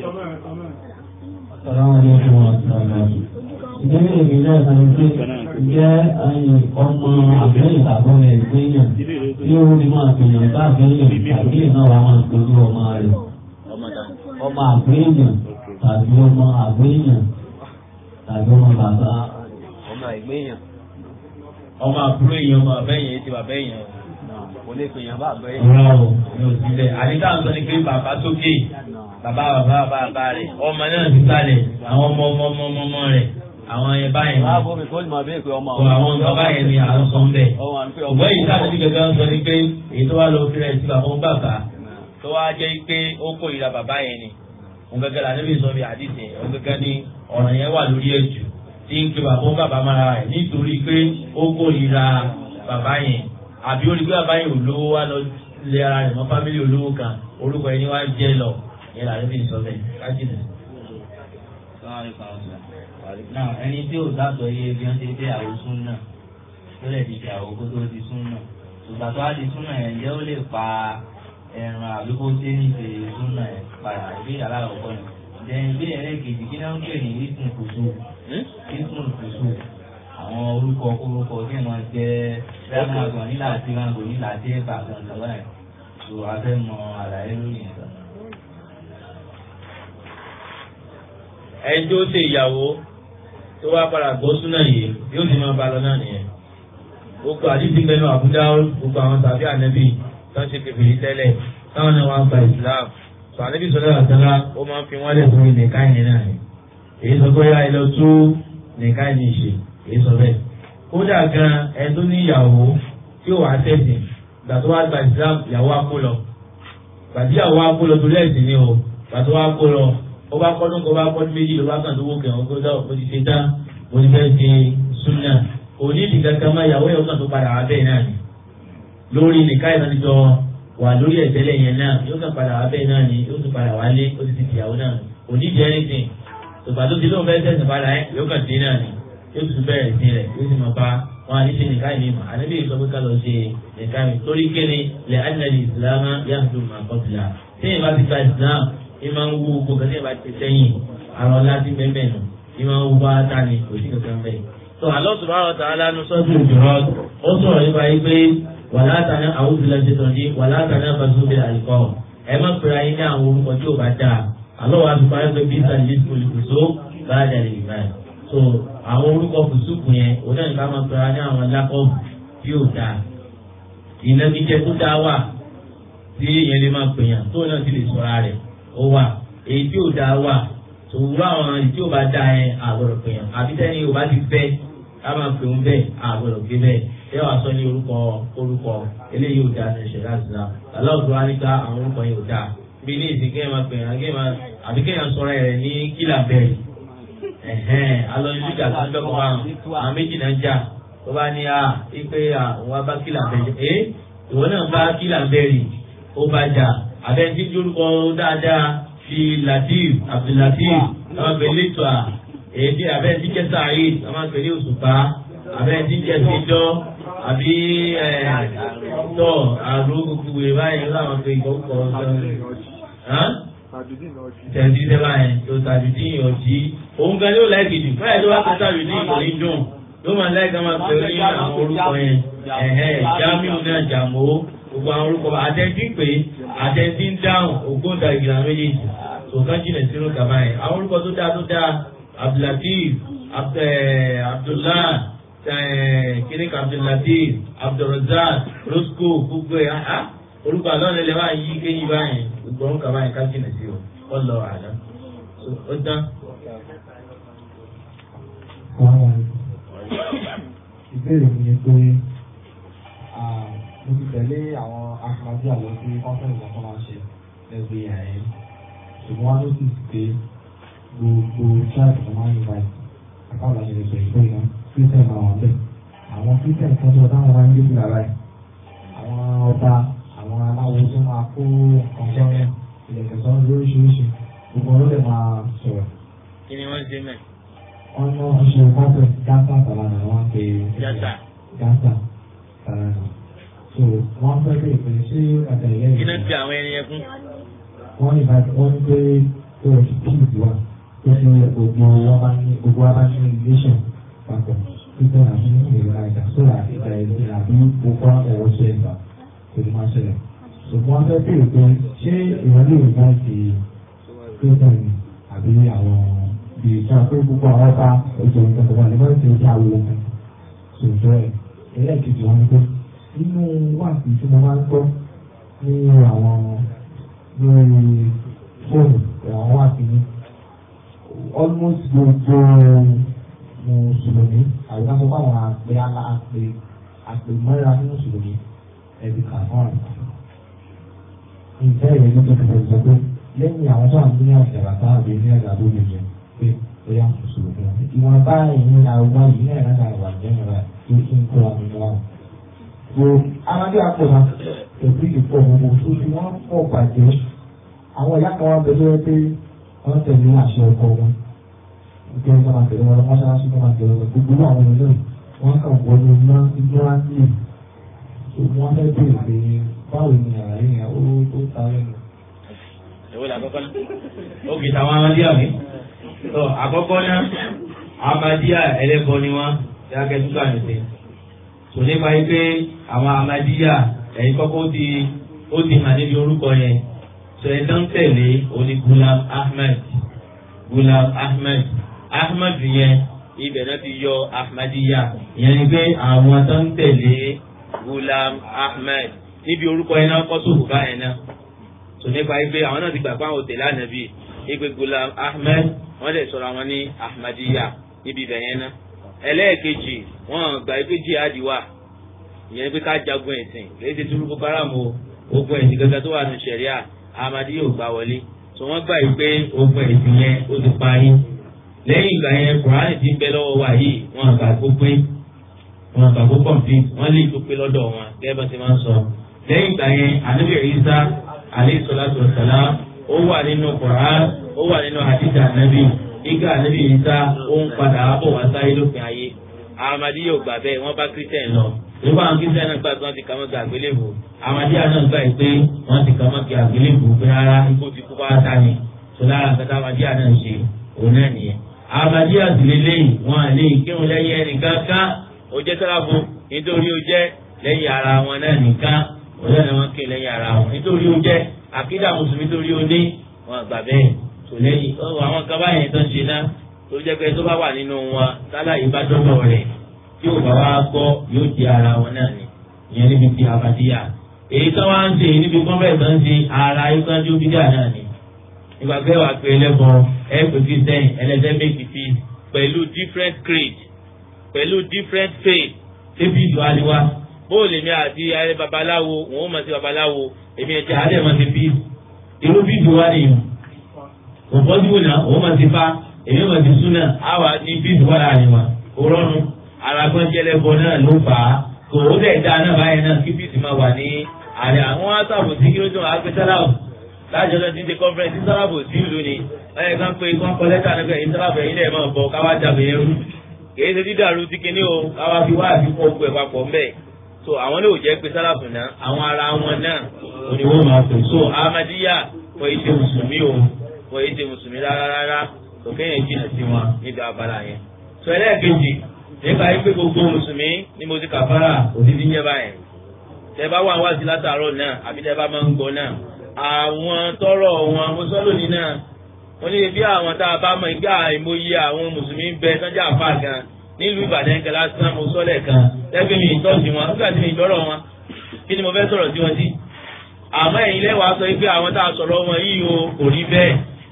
Assalamualaikum warahmatullahi Ìdílé èmi náà kan ní pé ǹjẹ́ ẹyin ọmọ àbẹ́yìn tàbí ọmọ ẹgbẹ́ yàn tí ó ní máa gbìyànjú bá àbẹ́yìn tàbí ìná wa máa gbójú ọmọ rẹ̀. Ọmọ àbẹ́yìn tàbí ọmọ àbẹ́yìn tàbí ọmọ bàbá. ọmọ ẹgbẹ́ yẹn ọmọ àbúrò èèyàn ọmọ àbẹ́yìn ti bàbá èèyàn kò lè pè yàn bá àgbẹ̀ yẹn. ọ̀rọ̀ o ní òsílẹ̀ àdídá ń sọ ní pé bàbá sókè bàbá bàbá bàbá rẹ̀ ọmọ náà ti sálẹ̀ àwọn ọmọ ọmọ ọmọ ọmọ ọmọ rẹ̀ àwọn ẹ̀ báyìí wọ́n á bọ́ mi kó lè máa bẹ́ẹ̀ pé ọmọ ọ àwọn bàbá yẹn ni àwọn sọ ń bẹ̀. ọmọ àti pé ọmọ ọ̀gbọ́n yìí sáà ti gẹ́gẹ́ ń sọ ní pé èyí tó wá lọ fi rẹ̀ sí bàbá ń bàbá tó wá jẹ́ pé ó kó ìra bàbá yẹn ni òun gẹ́gẹ́ la níbi sọ bí àdìsí òun gẹ́gẹ́ ní ọ̀ràn yẹn wà lórí ẹ̀jù tí ń pe bàbá ń bàbá mára rẹ̀ nítorí pé ó kó ìra bàbá yẹn àbí ó rí pé bàbá yẹn ò lówó wá lọ lé ara rẹ̀ mọ́ fámílì olówó kan orúkọ ẹni wá jẹ́ lọ yẹn la níbi sọ bẹ́ẹ̀ kájínà. náà ẹni tí ò dáàtọ̀ yé bí wọ́n ti dé àwọn súnà tó lè di ìyàwó kó tó di súnà ṣùgbọ́n tó wá di súnà yẹn ǹjẹ́ ó lè pa ẹran àbí kó dé ní ìṣe súnà yẹn padà ìbí yàrá àkọ́kọ́ yẹn ǹjẹ́ ìbí ẹlẹ́kejì kí náà ń pè ní ìsìn kùsù ìsìn kùsù àwọn orúkọ orúkọ tí wọ́n jẹ́ dáná àgbọ̀n nílà tí wọ́n gbò nílà tí ẹ̀ bá àgbọ̀n lọ́wọ́ yẹn tó a fẹ́ mọ àlàyé lórí ìtàn. ẹni tó ṣe ìyàwó tó wá padà gbọ́ súnà yìí yóò sì máa bá lọ náà nìyẹn. gbogbo àdìsí mẹ́nu àbúdá gbogbo àwọn tàbí ànẹ́bí tó ń ṣe kèfèrí tẹ́lẹ̀ táwọn náà wá gba ìsìláàmù. sọ ànẹ́bí sọ̀rọ̀ àtàlá ó máa ń fi wọ́n lẹ̀ sórí nìkan yẹn náà ni. èyí sọ pé ẹ lọ tó nìkan yìí ṣe èyí sọ bẹ́ẹ̀. kódà gan ẹni tó ní ìyàwó tí ó wà á tẹ̀sìn gbà tó wá gba ìsìláàmù ìyàwó á kó lọ. gbàdí ìyàwó á kó lọ torí ẹ̀sìn ni o gbà tó wá kó lọ ó bá kọ́dún kó bá kọ́dún méjì ló bá kàn tó wó kẹ̀wọ́n kó dáwọ́ kó ti ṣe dá mo ti fẹ́ ṣe súnà òní ìdí kankan máa yàwó yàwó kan tó padà wá bẹ́ẹ̀ náà ni lórí nìka ìdánijọ wà lórí ẹ̀tẹ́lẹ̀ yẹn náà yóò kàn padà wá bẹ́ẹ̀ náà ni yóò tún padà wálé ó ti ti tìyàwó náà òní ìdí anything tòbá tó ti lóun fẹ́ tẹ̀sán padà yẹn yóò kàn dín náà ni yóò tún bẹ̀rẹ̀ sí rẹ̀ yóò sì máa bá wọn àti ṣe nìka ìní mà ànábì sọ pé ká lọ ṣe nìka mi torí kéde lẹ́ ànàlì ìsìlámà yàtọ̀ màkọ́tìlá tí ìbá ti ka ìsìlámù ìmọ̀ ń wú gbogbo kan tí ìbá ti sẹ́yìn àrọ̀ láti bẹ́ẹ̀ nù ìmọ̀ ń wú bá ta ni kò sí kankan bẹ́ẹ̀. tó Allah subhanahu wa ta'ala nu sọ́ọ̀tù ìjọba ó sọ̀rọ̀ nípa yìí pé wàlá tàná àwọn òbílẹ̀ ṣe tàn ní wàlá tàná basúbẹ̀ àlìkọ́ ẹ má pèrè ayé ní àwọn orúkọ tí ò bá dà àlọ́ wa fi parí pé bí sàlẹ̀ olùkóso bá dà lè gbà ẹ̀. so àwọn orúkọ fùsùkù yẹn òun náà ní ká máa pèrè ní àwọn lákọ̀ọ́ tí ò dà ìnagijẹ tó dá wà tí èèyàn lè máa pèèyàn tó náà ti lè sọ̀rọ̀ rẹ̀ ó wà èyí tí ò dáa wà tòwúrọ̀ àwọn èyí tí ò bá dáa yẹn àgbọ̀dọ̀ pè yàn àbí tẹ́ni ò bá ti fẹ́ ká máa pè ń bẹ́ẹ̀ àgbọ̀dọ̀ gbé bẹ́ẹ̀ ẹ wàá sọ ní orúkọ orúkọ eléyìí ò dáa ní ìṣẹ̀lẹ̀ àtìlá aláwùjọ wa níta àwọn orúkọ yẹn ò dáa bí ní ìsìn kéèyàn máa pè é kéèyàn máa àbí kéèyàn sọ̀rọ̀ rẹ̀ ní kílà bẹ́ẹ̀ ẹ̀hẹ́n alọ́ ní ìjà tó ń bẹ́ kọ́ àwọn àwọn méjì náà jà tó bá ní a ipe àwọn bá kílà bẹ́ẹ̀ ẹ́ ìwọ náà bá kílà bẹ́ẹ̀ rì ó bá jà àbẹ́ntí lórúkọ dáadáa fi latif abdulatif àwọn pè lẹ́tọ̀ à èdè àbẹ́ntí jẹ́ sàáyé àwọn pè ní òṣùpá àbẹ́ntí jẹ́ sídọ́ àbí ẹ̀ tọ́ àrùn gbogbo ìwé báyìí láwọn pè ìkọ́kọ́ ọ̀sán tẹ̀sí sẹ́wà yẹn tó tàbí tí yàn jí òun gan yóò láìkì jù fẹ́ẹ̀ tó bá tó tàbí ní ìkòrí dùn yóò máa láìka máa pè ní àwọn orúkọ yẹn ẹ̀hẹ́ jamiu náà jàmó gbogbo àwọn orúkọ àtẹ̀ntí pé àtẹ̀ntí ń dáhùn ògbóǹta ìgbìlá méjèèjì tó kán jìnà sínú kàmá yẹn àwọn orúkọ tó dáa tó dáa abdulatif abdullah kíníkà abdulatif abdulrazak rosco gbogbo ẹ̀ orúkọ àlọ́ lẹ́lẹ́ wá yí kéyìn báyìí gbogbo orúkọ báyìí ká jìnà sí o ọlọ àná ó tán. ìbéèrè mi ni pé mo ti tẹ̀lé àwọn akadé àlọ́ sí kọ́ńtẹ́ẹ̀tì kan tó máa ń ṣe lẹ́gbẹ̀ẹ́ ààyè ṣùgbọ́n wọ́n ló sì pé gbogbo ṣáàtì tó máa ń yíba àkàwọ̀ àti ìrẹsẹ̀ ìgbẹ́ iná kírísítẹ̀ máa wà bẹ́ẹ̀ àwọn kírísítẹ̀ kan tó táwọn máa ń gbé fìlà báyìí àwọn ọba àwọn aláwo tó máa kó ọ̀sán rẹ̀ ilẹ̀kẹ̀ sọ́run lóríṣiríṣi gbogbo ọ̀rọ̀ lè máa sọ̀rọ̀. kí ni wọ́n ṣe mẹ́. wọ́n ní wọ́n ṣe kọ́pẹ̀ gáàsà tàlànà wọ́n pe Gáàsà. gáàsà tàlànà. so wọ́n fẹ́ pé ìpè sí àtẹ̀lẹ́ kí náà ti àwọn ẹni yẹn fún. wọ́n ní bá wọ́n ní pé tó o ti kíì wá tó ṣe gbogbo wọn bá ní gbogbo wa bá ní relation papọ̀ títẹ̀ àti ìrora ìjà sóra ìjà ìlú àbí gbogbo ẹ̀rọ ṣe ẹ̀fà kò ní máa ṣẹlẹ̀. ṣùgbọ́n wọ́n fẹ́ bèèrè pé ṣé ìwọ́n lè gbá ìdí tó tẹ̀lé àbí àwọn bíi ìjà pé gbogbo àwọn ọba ètò ìjọba nígbà tí ó jáwé ohun ṣòjọ́ ẹ̀ ẹlẹ́ẹ̀kejì wọn ni pé nínú wáàsí tí mo máa ń gbọ́ ní àwọn lórí fóònù àwọn wáàsí ní almost gbogbo mùsùlùmí àbíká sọ fún àwọn àpè alá àpè àpè mọ́ra ní mùsùlùmí ẹ̀bí kà fún àrùn. Ìfẹ́ ìrẹ́ ló tó ti sọ pé lẹ́yìn àwọn tó wà ní àjàrà tá àbí ní àjà tó lè jẹ pé ó yà mùsùlùmí wọn. Ìwọ̀n bá ìyẹn àwọn yìí náà lára wà jẹ́ ìrora tó kí n kó wa nínú wa. Wo amadé àpò náà èbí ìpò gbogbo tó ti wọ́n pọ̀ bàjẹ́. Àwọn ìyá kan wá bẹ lórí pé wọ́n tẹ̀lé àṣẹ ọkọ wọn. Ìgbẹ́ ìjọba máa tẹ̀lé wọn lọ mọ́ṣáláṣí tó máa tẹ̀lé wọn gbogbo àwọn ènìyàn wọ́n kàn wọlé iná ignorantly. Wọ́n fẹ́ bèèrè pé báwo ni àlàyé yẹn ó ó ta lẹ́nu. ìwé la kọ́kọ́ ó kì í tàwọn amadíà mi. tó àkọ́kọ́ náà amadíà ẹlẹ́bọ ni wọ́n yàgẹ́ tó kàn ní. tò nípa yìí pé àwọn amadíà ẹ̀yin kọ́kọ́ ó ti ó ti hàn níbi orúkọ yẹn. sọ ẹ̀ tán tẹ̀lé oní Gulam Ahmed Gulam Ahmed Ahmed yẹn ibẹ̀ náà ti yọ Ahmadiyya ìyẹn ni pé àwọn tó ń tẹ̀lé Gulam Ahmed níbi orúkọ yẹn náà kọ́ sóòfù báyẹn náà tò nípa ipe àwọn náà ti gbà pé àwọn òtẹ̀lé ànábì ipe Gulam Ahmed wọ́n lè sọ̀rọ̀ àwọn ní Ahmadiyya níbi ibẹ̀ yẹn náà ẹlẹ́ẹ̀kejì wọ́n gbà ipe jihadi wà ìyẹn pé ká jagun ẹ̀sìn kì í ṣe túrú Boko Haram o ogun ẹ̀sìn gẹ́gẹ́ tó wà ní sẹ̀ríà Ahmadiyya ò gbà wọlé tò wọ́n gbà ipe ogun ẹ̀sìn yẹn ó ti parí lẹ́yìn ìgbà yẹn Kùránì ti ń bẹ lọ́wọ́ wa yìí wọ́n àgbà kó pé wọ́n àgbà kó complete wọ́n lè tó pé lọ́dọ̀ wọn gẹ́gẹ́ bá ti máa ń sọ lẹ́yìn ìgbà yẹn Ànábì Ìsá alayhi salatu wa salam ó wà nínú Qur'an ó wà nínú hadith Ànábì ìgbà Ànábì Ìsá ó ń padà bọ̀ wá sáyé lópin ayé Ahmadiyya ò gbà bẹ́ẹ̀ wọ́n bá Christian lọ nígbà àwọn Christian náà gbà pé wọ́n ti kàmọ́ gba àgbélébù Ahmadiyya náà gbà pé wọ́n ti kàmọ́ gba àgbélébù pé rárá ikú ti kú bá wá sáni tó lára nǹkan tá Ahmadiyya náà ṣe òun náà nìyẹn Ahmadiyya sì lélẹ́yìn wọn à lè kírun lẹ́yìn ẹnìkan ká ó jẹ́ sálábù nítorí ó jẹ́ lẹ́yìn ara wọn náà nìkan òun náà wọn ké lẹ́yìn ara wọn nítorí ó jẹ́ àkídà mùsùlùmí torí ó ní wọn gbà bẹ́ẹ̀ tó lẹ́yìn àwọn kan báyẹn tó ń ṣe náà tó jẹ́ pé tó bá wà nínú wọn sálàyé bá dọ́dọ̀ rẹ̀ tí ò bá wá gbọ́ yóò di ara wọn náà ni ìyẹn níbi tí Ahmadiyya èyí tó wá ń ṣe níbi kọ́ńbẹ̀ẹ́ tó ń ṣe ara ìgbàjú bídà náà ni ìgbà pé wàá pe ẹlẹ́bọ ẹ pè Christian ẹlẹ́sẹ̀ méjì fi pẹ̀lú different creed pẹ̀lú different faith ṣébi ìlú aliwa bóòlù èmi àti ayé babaláwo wọn ò mọ̀ sí babaláwo èmi ẹ̀jẹ̀ alẹ́ mọ̀ sí peace irú fíìdì wa nìyẹn kò pọ́sibú náà òun máa ti fa èmi máa ti sún náà á wà ní fíìdì wa láàrin wa kò rọrùn arákùnrin jẹlẹbọ náà ló fà á kò ó dẹ̀ dáa náà báyẹn náà kí fíìdì máa wà ní àrẹ àwọn asáàbò sí kí ló tó wàá gbé sáláàbù láàjọ tó ti ń ṣe conference sáláàbò sí ìlú ni ẹ̀ kàn pé kàn kọ́ lẹ́tà nígbà yìí sáláàbù ẹ̀yin lẹ́ẹ̀ máa bọ̀ káwá jàbẹ̀ yẹn rú kìí ṣe dídàrú ti kíní o káwá fi wá àfikún ogun ẹ̀ papọ̀ mbẹ́ so àwọn lè jẹ́ pé sáláàbù náà àwọn ara wọn náà òní wọ́n máa pè so amadiya wọ́n yìí ṣe mùsùlùmí o wọ́n yìí ṣe mùsùlùmí rárá rárá tó kéèyàn jìnnà sí wọn níbi abala yẹn so ẹlẹ́ẹ̀kejì nípa yìí pé gbogbo mùsùlùmí ni mo ti kàfàrà òdìdí yẹn báyẹn tẹ bá wà wá sí látàárọ̀ náà àbí tẹ bá máa ń gbọ́ náà àwọn tọrọ wọn mo sọ lónìí náà wọ́n ní bí àwọn tá a bá mọ̀ ìgbà àìmọye àwọn mùsùlùmí bẹ sọ́jà àfà gan nílùú ìbàdàn kan lásán mo sọ lẹ́ẹ̀kan lẹ́gbẹ̀ẹ́ mi ìtọ́jú wọn nígbà tí mi ìtọ́rọ̀ wọn kí ni mo fẹ́ sọ̀rọ̀ sí wọn sí. àmọ́ ẹ̀yin lẹ́wàá sọ pé àwọn tá a sọ̀rọ̀ wọn yìí o kò rí bẹ́ẹ̀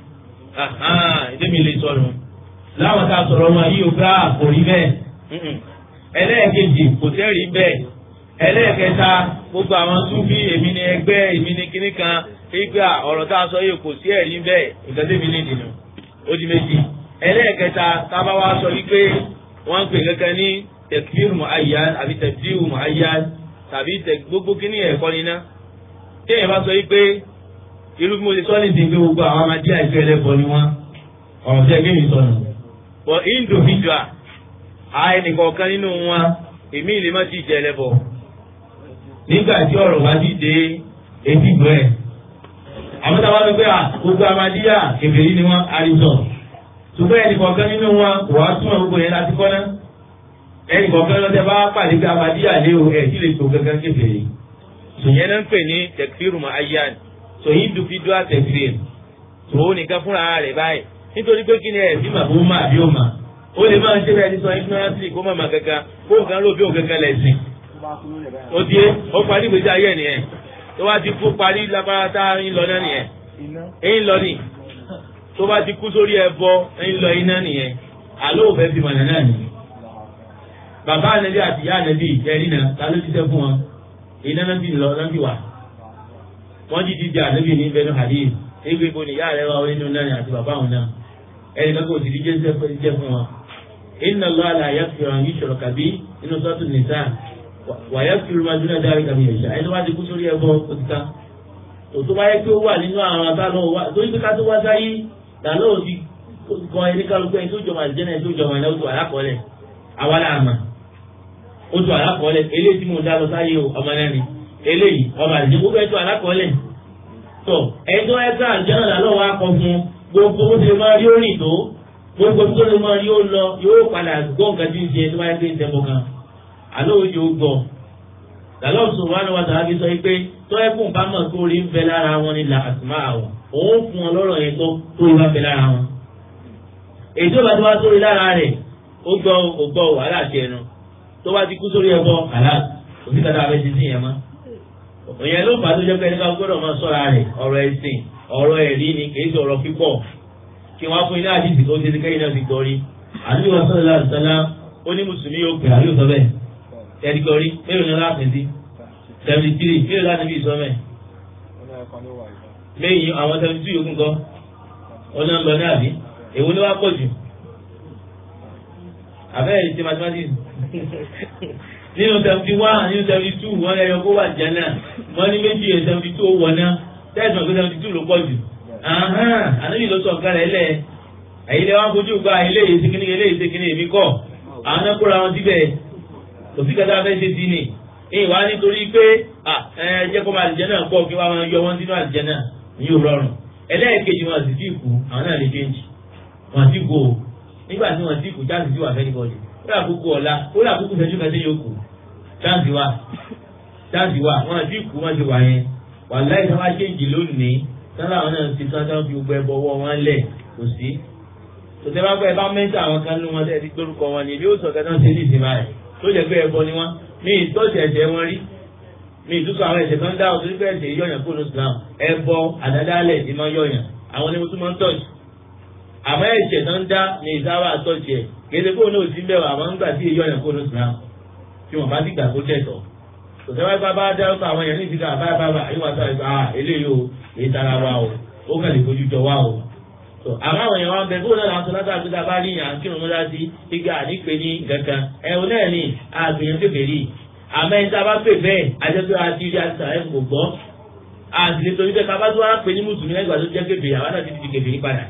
ìdí mi lè sọ̀rọ̀ láwọn tá a sọ̀rọ̀ wọn yìí o gbá kò rí bẹ́ẹ̀ ẹlẹ́ẹ̀kejì kò tẹ́ rí bẹ́ẹ̀ ẹlẹ́ẹ̀kẹta gbogbo àwọn súnfí èmi ni ẹgbẹ́ èmi ni kíní kan ìgbà ọ̀rọ̀ tá a sọ yìí kò sí ẹ̀rí bẹ́ẹ̀ nǹkan tẹ́mi ní ìdìnnà ó di méjì ẹlẹ́ẹ̀kẹta tábà wá sọ wípé wọ́n ń pè kankan ní tekfir mu'ayyan àbí tefsir mu'ayyan tàbí gbogbo kíní ẹ̀kọ́ níná téèyàn bá sọ wípé irú bí mo ti sọ ní ìsìn pé gbogbo àwọn amadé àìsí ẹlẹ́bọ ni wọ́n ọ̀rọ̀ tí ẹgbẹ́ mi sọnù but individual àìnìkọ̀ọ̀kan nínú wọn èmi ìlú má ti jẹ ẹlẹ́bọ nígbà tí ọ̀rọ̀ wá ti dé etí gbọ́ ẹ̀ àwọn táwa ló pé gbogbo amadíyà kèfèrí ni wọ́n àrísọ̀ ṣùgbọ́n ẹnì kọ̀ọ̀kan nínú wọn kò wá túmọ̀ gbogbo yẹn láti kọ́ náà ẹnì kọ̀ọ̀kan lọ́tẹ̀ bá pàdé pé amadíyà lé o ẹ̀ tí lè tó gangan kèfèrí ṣùyẹn náà ń pè ní tẹkfíìrù mọ ayán so individual tẹkfíìrù tó o nìkan fúnra rẹ̀ báyìí nítorí pé kí ni ẹ̀ bí màbó má àbí ó mà ó lè máa ń ṣe bẹ́ẹ̀ ní sọ ignorance kó má má kankan kó nǹkan ló bí òun kankan lẹ̀ sìn ó di ó parí ìgbésí ayé ẹ̀ nìyẹn tó bá ti kú parí lágbára tá a ń lọ náà nìyẹn ń lọ nì tó bá ti kú sórí ẹbọ ń lọ iná nìyẹn àlọ́ òfẹ́ fi mọ̀nà náà nìyẹn bàbá ànẹ́bí àti ìyá ànẹ́bí ẹ̀rí náà ta ló jíṣẹ́ fún wọn iná náà bí lọ náà bí wà wọ́n jí jíjẹ ànẹ́bí ní bẹnu hadith égbé ibo ni ìyá rẹ̀ wá nínú náà àti bàbá òun náà ẹ̀rí kan kò sì rí jẹ́ fún wọn inna Allah la yaghfiru an yushraka bihi inú suratul nisa wàyà fi rúmọ dúnà dárí kàmí ẹ̀ṣá ẹni wá ti kú sórí ẹbọ òtítà òtún báyẹ pé ó wà nínú àwọn àtàlọ́ wa torí pé ká tó wá sáyé làlọ́ òdi kan ẹni kálukú ẹni tó jọmọ àdìjẹ́nà ẹni tó jọmọ ẹni tó àlákọọ́lẹ̀ àwa là mà ó tó àlákọọ́lẹ̀ eléyìí tí mo dá lọ sáyé o ọmọ náà ni eléyìí ọmọ àdìjẹ́ gbogbo ẹ̀ tó àlákọọ́lẹ̀ tó ẹni tó ẹ̀ka àdìjẹ́nà làlọ́ wa kọ fún gbogbo bó ti lè máa rí orin tó gbogbo tó lè máa rí ó lọ yóò padà gbọ́ nǹkan tí ń ṣe tó bá yẹ pé ń tẹ́ kan àlọ́ òye ó gbọ́ làlọ́ subhanahu wa ta'ala fi sọ pé tó ẹkùn bá mọ̀ tó rí ń bẹ lára wọn ni là àtúmọ̀ àwọn òun fún wọn lọ́rọ̀ yẹn tó tó rí bá bẹ lára wọn. èdè òbá tó wá sórí lára rẹ̀ ó gbọ́ ó gbọ́ wàhálà àti ẹnu tó bá ti kú sórí ẹbọ àlá òsì kàtà abẹ́ ti sìn yẹn mọ́. òyìn ló fà á tó jẹ́ pé ẹni ká gbọ́dọ̀ máa sọ́ra rẹ̀ ọ̀rọ̀ ẹ̀sìn ọ̀rọ̀ ẹ̀rí ni kì í ṣe ọ̀rọ̀ pípọ̀ kí wọ́n á fún iná àdìsí tó ṣe ti kẹ́yìn náà ti gbọ́ rí. àdúgbò sọ́dọ̀ láti sọ́lá ó ní mùsùlùmí yóò pè àríwò sọ bẹ́ẹ̀ ẹ̀dìgọ́rí mélòó ni láti sí seventy three mélòó láti bí ìsọmẹ. lẹ́yìn àwọn seventy two yòókù kọ́ ọ̀nà ń lọ ní àbí èwo ni wàá pọ̀ jù abẹ́rẹ́ ṣe mathematics nínú seventy one nínú seventy two wọ́n lẹ́yọ kó wà jẹ́ náà wọ́n ní méjì yẹn seventy two ó wọ̀ náà tẹ́sán pé seventy two ló pọ̀ jù ànábì ló sọ ọ̀gá rẹ̀ lẹ̀ ẹ̀yin lẹ́wọ́n fojú gba eléyìí ṣe kíní eléyìí ṣe kíní èmi kọ́ àwọn náà kóra wọn síbẹ̀ òsì kẹta fẹ́ ṣe sí ni ìwà nítorí pé ẹ jẹ́ kó máa àlìjẹ́ náà pọ̀ kí wọ́n máa yọ wọ́n sínú àlìjẹ́ náà ní yóò rọrùn ẹlẹ́ẹ̀kejì wọn sì ti kú àwọn náà lè change wọn ti kú o nígbà tí wọn ti kú chance ti wà fẹ́ níbọ̀dì ó rà kúkú ọ̀la ó rà kúkú fẹ́jú kan sí yóò kú chance wà chance wà wọn ti kú wọn ti wà yẹn wà láì sábà change lónìí sábà àwọn náà ti tán tán fi gbẹ bọ́wọ́ wọn lẹ̀ kò sí tòtẹ́ bá pẹ́ bá mẹ́ta àwọn kan nínú wọn tẹ́ ti gbórúkọ wọn ni ebi ó sọ kẹta ṣe ní ìsinmi rẹ̀ tó jẹ́ pé ẹbọ ni wọ́n mi ìtọ́jú ẹ̀jẹ̀ wọn rí mi ìtúsọ àwọn ẹ̀jẹ̀ kan dá o torí pé ẹ̀jẹ̀ yọ̀yàn kó ní Islam ẹbọ àdádálẹ̀ ni máa yọ̀yàn àwọn ni mo tún máa ń tọ́jú àmọ́ ẹ̀jẹ̀ tó ń dá mi ìsáwà tọ́jú ẹ̀ kéde kó ní òsín bẹ̀rù àmọ́ ń gbà sí yọ̀yàn kó ní Islam tí wọ́n bá ti gbà kó tẹ̀tọ̀ tòtẹ́ wáyé bá dárúkọ àwọn èèyàn ní ìsìnkà báyà báyà àyíwá sáré bá eléyìí o èyí tara wa o ó kàn lè fojú jọ wa o tó àmọ́ àwọn èèyàn wa ń bẹ bóun náà làwọn sọ látà pé tábà rí yàn kírun mọ́lá sí igi ànípe ní kankan ẹ o náà ní àgbèyàn kékeré àmọ́ ẹni tá a bá pè bẹ́ẹ̀ ajẹ́pẹ́ àti rí àti sàrẹ́ kò gbọ́ àti lè torí bẹ́ẹ̀ ká bá tó wá pè ní mùsùlùmí lẹ́gbàá tó jẹ́ kékeré àwọn náà ti di kékeré padà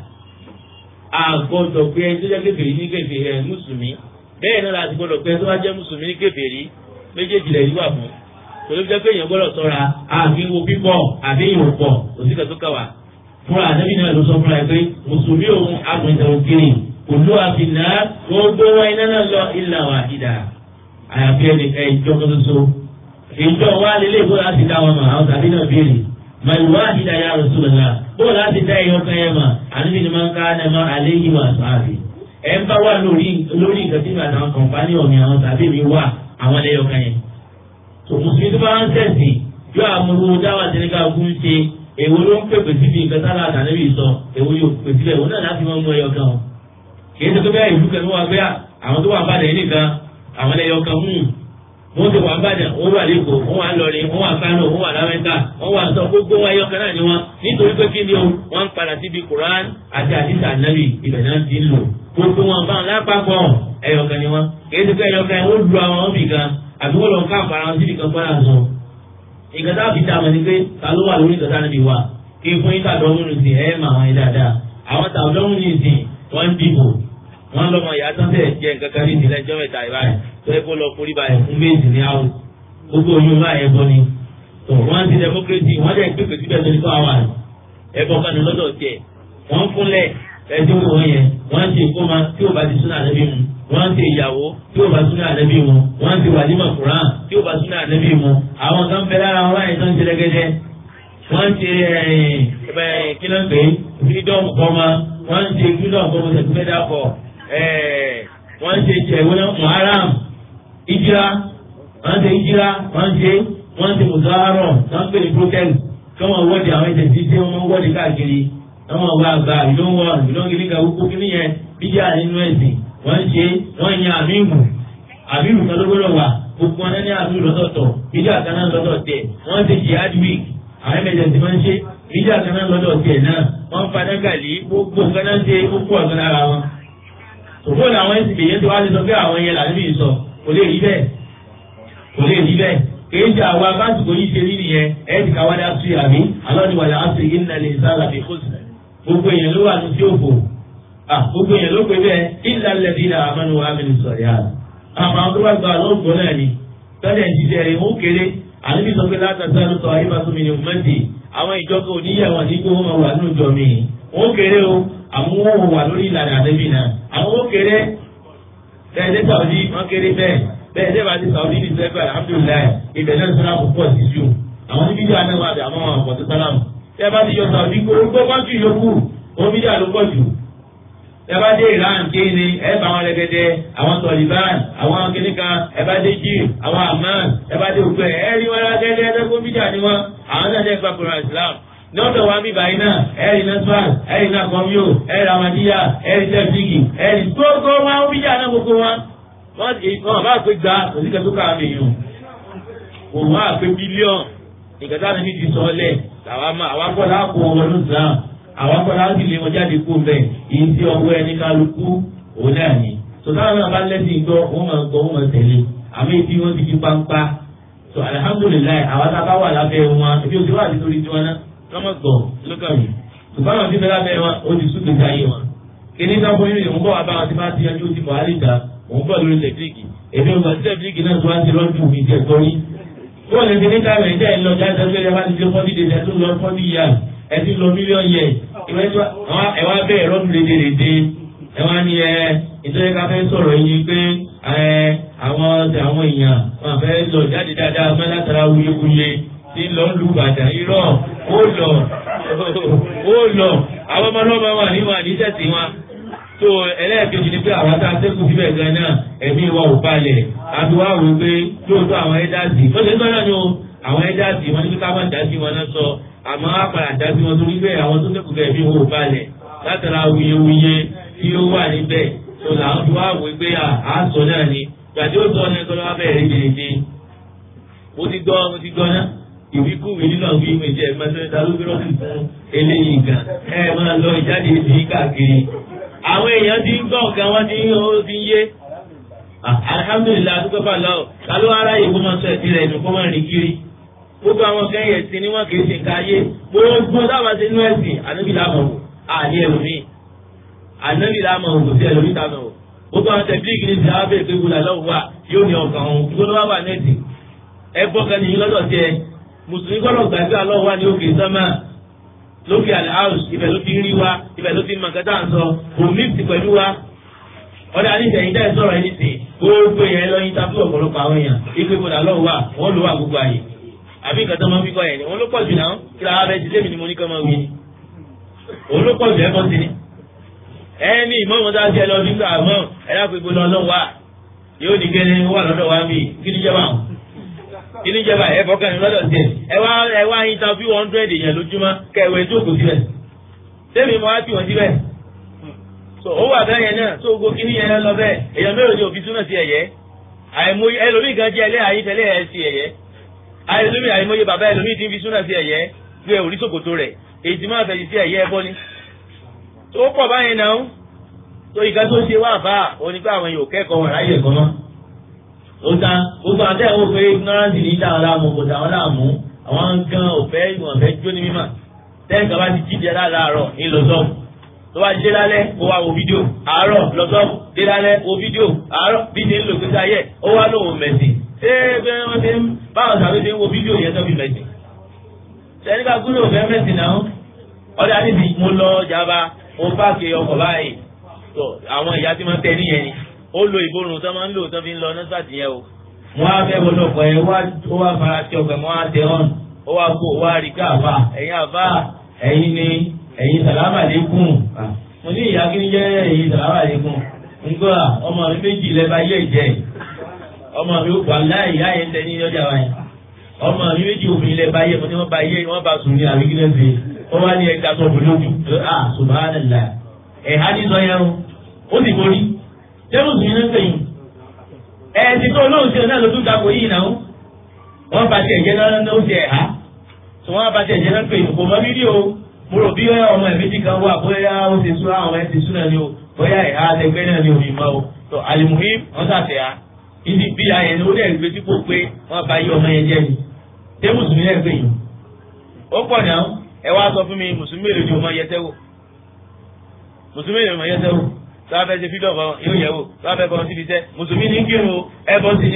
àgbọ̀dọ̀ pé ẹni tó jẹ́ kékeré ní kékeré ẹ̀ mùsùlùmí bẹ́ẹ̀ náà láti gbọ́dọ̀ pé ẹni tó bá jẹ́ mùsùlùmí ní kékeré méjèèjì lẹ̀ yíwà fún torí jẹ́ pé èèyàn gbọ́dọ̀ sọ́ra àfi wo pípọ̀ àfi ìwò pọ̀ òsìkà tó kàwà fúnra àdébí náà ló sọ fúnra ẹ pé mùsùlùmí òun agbọ̀ntẹ̀ òkèrè òlú àfìnà gbogbo wọn iná náà lọ ìlà wà ìdá àyàfi ẹni ẹ ìjọ kan ṣoṣo ìjọ wa lélẹ̀ ìbò láti dá wọn mọ̀ àwọn tàbí náà béèrè màlúwà ìdá ya Rasulullah bó láti dá ẹyọ kan yẹn mọ̀ àníbi ni máa ń ká ẹ máa alẹ́ yìí wà sáàbì ẹ ń bá wà lórí lórí nǹkan tí mi àtàwọn kọ̀ǹpánì ọ̀mì àwọn tàbí mi wà àwọn ẹlẹ́yọ kan yẹn tó mùsùlùmí tó bá ń tẹ̀sí yóò àmúlò dáwà tí nígbà fún ṣe èwo ló ń pèpè síbi nǹkan sára àtàlẹ́bí sọ èwo yóò pèpè síbẹ̀ òun náà láti máa mú ẹyọ kan o kì í ṣe pé bẹ́ẹ̀ ìlú kan ló wà pé àwọn tó wà ń bàdàn yìí nìkan àwọn ẹyọ kan mú wọ́n ti wà ń bàdàn wọ́n wà lẹ́kọ̀ọ́ wọ́n wà lọ́rin wọ́n wà kánò wọ́n wà lámẹ́ta wọ́n wà sọ gbogbo wọn ẹyọ kan náà ni wọ́n nítorí pé kí ni o wọ́n ń padà síbi Quran àti àdìsá nàbì ibẹ̀ náà ti ń lò gbogbo wọn bá wọn lápapọ̀ ẹyọ kan ni wọ́n kì í ṣe pé ẹyọ kan wọ́n lu àwọn ọ̀bì kan àbí wọ́n lọ ká àpárá wọn síbi kan gbọ́dọ̀ sọ. ìgbà tá a fi dá wọn ni pé ta ló wà lórí ìtọ́ta níbi wa kí fún yín tàdọ́ múnú sí ẹ̀ mà wọn dáadáa. àwọn tàdọ́ múnú sí wọ́n ń dìbò wọ́n lọ́mọ ìyá tán tẹ̀ jẹ́ nǹkan kan ní ìdílé ẹjọ́ mẹ́ta ìbáyìí tó yẹ kó lọ forí balẹ̀ fún méjì ní àwọn gbogbo oyún bá ẹbọ ni. tó wọ́n ti democracy wọ́n dẹ̀ pépè síbẹ̀ tó ní kó àwọn ẹbọ kan ní lọ́dọ̀ tiẹ̀ wọ́n fúnlẹ̀ ẹjọ́ wọn yẹn wọ́n ti kó ma tí ò bá ti súnà lẹ́bí mu wọ́n ti ìyàwó tí ó bá súnà ànábì mu wọ́n ti wàlímà kùrán tí ó bá súnà ànábì mu àwọn kan fẹ́ lára wọn láyé tó ń ṣe lẹ́gẹ́dẹ́ wọ́n ti kílọ̀ pé freedom kọ́má wọ́n ti freedom kọ́má sẹ̀kúmẹ́dà kọ́ wọ́n ti jẹ̀wọ́n muharam ìjìrá wọ́n ti ìjìrá wọ́n ti wọ́n ti mùsàárọ̀ wọ́n pè ní protest kí wọ́n wọ́ọ̀dì àwọn ẹ̀jẹ̀ tí tí wọ́n wọ́ọ̀dì káàkiri wọ́n wá gba ìlówó ìlóńgìlígà wúkú kí nìyẹn bíjà nínú ẹ̀sìn wọ́n ṣe wọ́n yan àmìmù àmìmù kan ló gbọ́dọ̀ wà gbogbo wọn ní àmìmù lọ́dọ̀tọ̀ ìjà kan náà lọ́dọ̀ tẹ̀ wọ́n ṣe jihad week àwọn ẹ̀mẹ̀jẹ̀ tí wọ́n ṣe ìjà kan náà lọ́dọ̀ tẹ̀ náà wọ́n padà gàlí gbogbo nǹkan náà ṣe gbogbo ọ̀gá lára wọn. òfò làwọn ẹ̀sìn bèyẹn tí wọ́n á ti sọ pé àwọn yẹn làbí mi sọ kò lè rí bẹ́ẹ̀ kò lè rí bẹ́ẹ̀ kìí ṣe àwọn abáṣùkò yìí ṣe rí nìyẹn ẹ̀ ti káwá dá sí àmì alọ́niwàlẹ̀ àṣẹ ìnàlẹ̀ ìsára fi kó gbogbo èèyàn ló wà ní sí òfò gbogbo yẹn ló pe bẹ́ẹ̀ ilà lẹ́bí la amánu wa mi sọ̀rọ̀ yá. àwọn tó bá gba lọ́gbọ̀ náà ni tọ́jà ìṣiṣẹ́ rẹ̀ ó kéré àníbi sọ pé látàtà ló sọ ayé bàtú mi ní mọ́tì àwọn ìjọba oníyàwó àti gbé wọn wà nínú ìjọ mi. ó kéré o àwọn wọn wà lórí ìlànà àdébì náà. àwọn ó kéré bẹ́ẹ̀ dé sàwọ́dí wọ́n kéré bẹ́ẹ̀ bẹ́ẹ̀ dé bá ti sàwọ́dí ní sẹ́fẹ̀ alhamdulilayi ibẹ̀ náà sọ́nà púpọ̀ sí ju àwọn níbi ìjọ àná wà bẹ̀ àwọn àwọn àpọ̀tẹ́ sálámù. tẹ́ bá ti yọ sàwọ́dí gbogbo kọ́ńtì yòókù omi dà ló pọ̀ jù ẹbá dé iran kí ni ẹbá àwọn ẹlẹgẹdẹ àwọn tọliban àwọn kìnìkan ẹbá dé jíìm àwọn amman ẹbá dé ògbẹ ẹrí wọn lágẹdẹ ẹdẹgbọn bíjà ni wọn àwọn náà dẹ gbàgbọràn islam lọ́dọ̀ wa bí báyìí náà ẹ̀rì nasfal ẹ̀rì náà kọ́míò ẹ̀rì amadiya ẹ̀rì tẹ́fíìkì ẹ̀rì gbogbo wọn ó bíjà náà gbogbo wọn. wọn bá pé gba òsìkẹ́ tó ká àmì yìí òun bá pé bílíọ̀n ìkẹta ni mi ti sọ ọ́ lẹ̀ àwọn akọ́lá kó wọn ló sàn àwọn akọ́lá sì lé wọn jáde kó bẹ́ẹ̀ èyí tí ọwọ́ ẹni kálukú òun náà ni. sọ̀tàn náà bá lẹ́sìn gbọ́ wọ́n máa gbọ́ wọ́n máa tẹ̀lé àmì tí wọ́n ti fi pampa. sọ alihamudulilayi àwọn tá a bá wà lábẹ́ wọn ebi oṣù wà nítorí tiwọn náà wọ́n máa gbọ́ lókàn mi. ṣùgbọ́n àwọn tí bẹ́ẹ̀ lábẹ́ wọn ó ti sùn gbèsè ayé wọn. kíní náà fún yín òun bọ̀ wá bá wọn ti máa ti yanjú ti bọ̀ àlìkà òun bọ̀ lórí tẹ̀blíkì èmi ò gbà tí tẹ̀blíkì náà tó wá ti lọ́dún mi jẹ́ gbọ́ yín. wọ́n lè fi ní káàmì ẹ̀jẹ̀ ẹ̀ lọ jáde pé ẹ bá ti lé fọ́dí dèjì ẹ̀ tó lọ fọ́dí yà ẹ̀ ti lọ mílíọ̀nù yẹ ẹ wá bẹ́ẹ̀ lọ́dún lédèrèdè ẹ wá ní ẹ ìtọ́jú ká fẹ́ sọ̀rọ̀ yín pé ẹ àwọn àwọn èèyàn wọn fẹ́ lọ jáde dáadáa mọ́ látara wuyewuye tí lọ ń lu bàtà irọ́ ó lọ ó lọ àwọn ọmọ náà máa wà níwọ̀n àníṣẹ́sì wọn tó ẹlẹ́ẹ̀kejì ni pé àwọn tá a sẹ́kù síbẹ̀ gan náà ẹ̀mí wa ò balẹ̀ àti wá wò pé lóòótọ́ àwọn ẹ́dásì ó ṣe ń tọ́jú ní o àwọn ẹ́dásì wọn ní kí ká má dá sí wọn náà sọ àmọ́ á padà dá sí wọn torí pé àwọn tó sẹ́kù bẹ̀ ẹ̀mí wa ò balẹ̀ látara wuyewuye tí ó wà níbẹ̀ tó làwọn tó wá wò pé à sọ náà ni gbàdé ó sọ ní ẹ̀kọ́ lọ́wọ́ bẹ̀rẹ̀ dèdè mo ti gbọ́ mo ti gbọ́ náà ìwíkúwìí nínú àwọn ìwé jẹ mẹsẹ̀ẹ́ta ló gbé rọ́ọ̀sì fún eléyìí gan ẹ máa lọ ìjáde ìdí káàkiri àwọn èèyàn ti ń gbọ́ nǹkan wọ́n ti ń ó ti ń yé alhamdulilayi adúgbò bá lọ kálọ́ ara yìí kó máa sọ ẹ̀sìn rẹ̀ nù kó máa rìn kiri gbogbo àwọn kẹ́yìn ẹ̀sìn ni wọ́n kì í ṣe nǹkan ayé gbogbo dábàá sí inú ẹ̀sìn ànábì láàmú wò àní ẹlòmíì ànábì láàmú wò kò sí ẹlòmíì táwọn wò gbogbo àwọn tẹ̀blíìgì ní ìdáwọ́ bẹ́ẹ̀ pé wùlà lọ́wọ́ wa yóò ní ọkàn òun gbogbo wà wà nẹ́ẹ̀tì ẹ gbọ́ kan nìyí lọ́dọ̀ tiẹ̀ mùsùlùmí gbọ́dọ̀ gbàgbé àlọ́ wa ní òkè sọ́mà lókè àlẹ́ house ibẹ̀ ló ti ń rí wa ibẹ̀ ló ti ń mọ̀kẹ́tà ń sọ kò mix pẹ̀lú wa ọ̀dà àníṣẹ́yìn dẹ́ sọ̀rọ̀ ẹni sè gbogbo yẹn lọ́yìn tábìlì ọ̀pọ̀lọpọ̀ àwọn èèyàn ipe gbọdọ̀ lọ́wọ́ wa wọ́n lò wà gbogbo àyè àbí nǹkan tó máa ń fi kọ́ yẹn ni wọ́n ló pọ̀ jù náà kí lára bẹ́ẹ̀ ti lé mi ni mo ní kọ́ máa wí ni òun ló pọ̀ jù ẹ̀kọ́ sí ni ẹni ìmọ̀ wọn dáa sí ẹ lọ nígbà mọ́ ẹ dákun ìbò lọ lọ́wọ́ wa yóò ní kẹ́ni wà lọ́dọ̀ wa bí kí ni jẹba kí ni jẹba ẹ fọkàn ní lọ́dọ̀ sí ẹ ẹ wá ẹ wá interview hundred èèyàn lójúmọ́ kẹwẹ́ tó kò síbẹ̀ sẹ́mi mo wá tì wọ́n síbẹ̀ so ó wà bẹ́ẹ̀ yẹn náà tó gbogbo kí ni yẹn lọ bẹ́ẹ̀ èèyàn mélòó ni òfin túnà sí ẹ̀yẹ àìmọye ẹlòmíì gan jẹ́ ẹlẹ́ àyíntẹ́lẹ́ ẹ̀ sí ẹ̀yẹ àìlómi àìmọye bàbá ẹlòmíì ti fi súnà sí ẹ̀yẹ gbé orí sòkòtò rẹ̀ èyí tí máa fẹ̀yìn sí ẹ̀yẹ ẹbọ ni. tó pọ̀ báyẹn náà tó ìka tó ṣe wá bá òní pé àwọn yòó kẹ́kọ̀ọ́ wọn ráyè ẹ̀kọ́ mọ́. ó ta gbogbo àtẹ ìwọ pé ignorance ní dáhùn láàmú kò dáhùn láàmú àwọn gan òfẹ́ ìwọ̀n fẹ́ jó ní mímọ̀ tẹ́ǹkà bá ti jíjẹ láàárọ̀ ní lọ́sọ̀ọ̀mù tó bá dé lálẹ́ ó wá wo fídíò àárọ̀ lọ́sọ̀ọ̀mù dé lálẹ́ wo fídíò àárọ̀ bí ṣe ń lò gbèsè ayé ó wá lóun mẹ̀sìn ṣé bẹ́ẹ̀ wọ́n ṣe ń báwọn sàbẹ̀ ṣe ń wo fídíò yẹn tó fi mẹ̀sìn sẹ́ni bá gúrò fẹ́ mẹ́sìn náà ọ̀dà níbi mo lọ jaba mo páàkì ọkọ̀ báyìí tó àwọn ìyá tí wọ́n tẹ níyẹn ni ó lo ìborùn tó máa ń lò tó fi ń lọ nọ́sàtì yẹn o. mo á fẹ́ wọlé ọkọ̀ yẹn ó wá fara tí ọkọ̀ mo á tẹ ọ́n ó wá kó ó wá rí ká àfà ẹ̀yin àfà ẹ̀yin ni ẹ̀yin sàlámà lẹ́kùn mo ní ìyá kí ni jẹ́ ẹ̀yin sàlámà lẹ́kùn ngbọ́ ọmọ mi méjì lẹ́ba yé ìjẹ́ ọmọ mi wà láì ìyá yẹn tẹ ní ọjà wáyé ọmọ mi méjì obìnrin lẹ bá yẹ mo ní wọn bá yẹ wọn bá sùn ní àbí kílẹ̀ fi wọn wá ní ẹja sọ bòló ju a subhanallah ẹ̀ha ní sọ yẹn o ó sì borí jẹ́rù sùn ní sẹ́yìn ẹ̀ ti tó olóhùn sí ọ̀nà lójú dàpọ̀ yìí náà wọ́n bá tiẹ̀ jẹ́ náà ó ti ẹ̀ha tí wọ́n bá tiẹ̀ jẹ́ náà pé kò mọ bíbí o mo rò bí ọmọ ẹ̀ méjì kan wà bóyá ó ti sún àwọn ẹ̀ ti sún náà ni o bóyá ẹ̀ha àtẹgbẹ́ náà ni o mi mọ́ o tó alimuhim wọ́n sàtẹ̀ ha ìdí bí ayẹyẹ ni ó dẹ̀ gbé sípò pé wọ́n bá yí ọmọ yẹn jẹ́ ni ṣé mùsùlùmí ẹ̀ gbé yìí ó pọ̀ náà ẹ wá sọ fún mi mùsùlùmí èrè ni o máa yẹsẹ́ wò mùsùlùmí èrè máa yẹsẹ́ wò tó bá fẹ́ ṣe fídọ̀ fún yóò yẹ wò tó bá fẹ́ bọ́ síbi iṣẹ́ mùsùlùmí ní kírun o ẹ bọ́ sí ni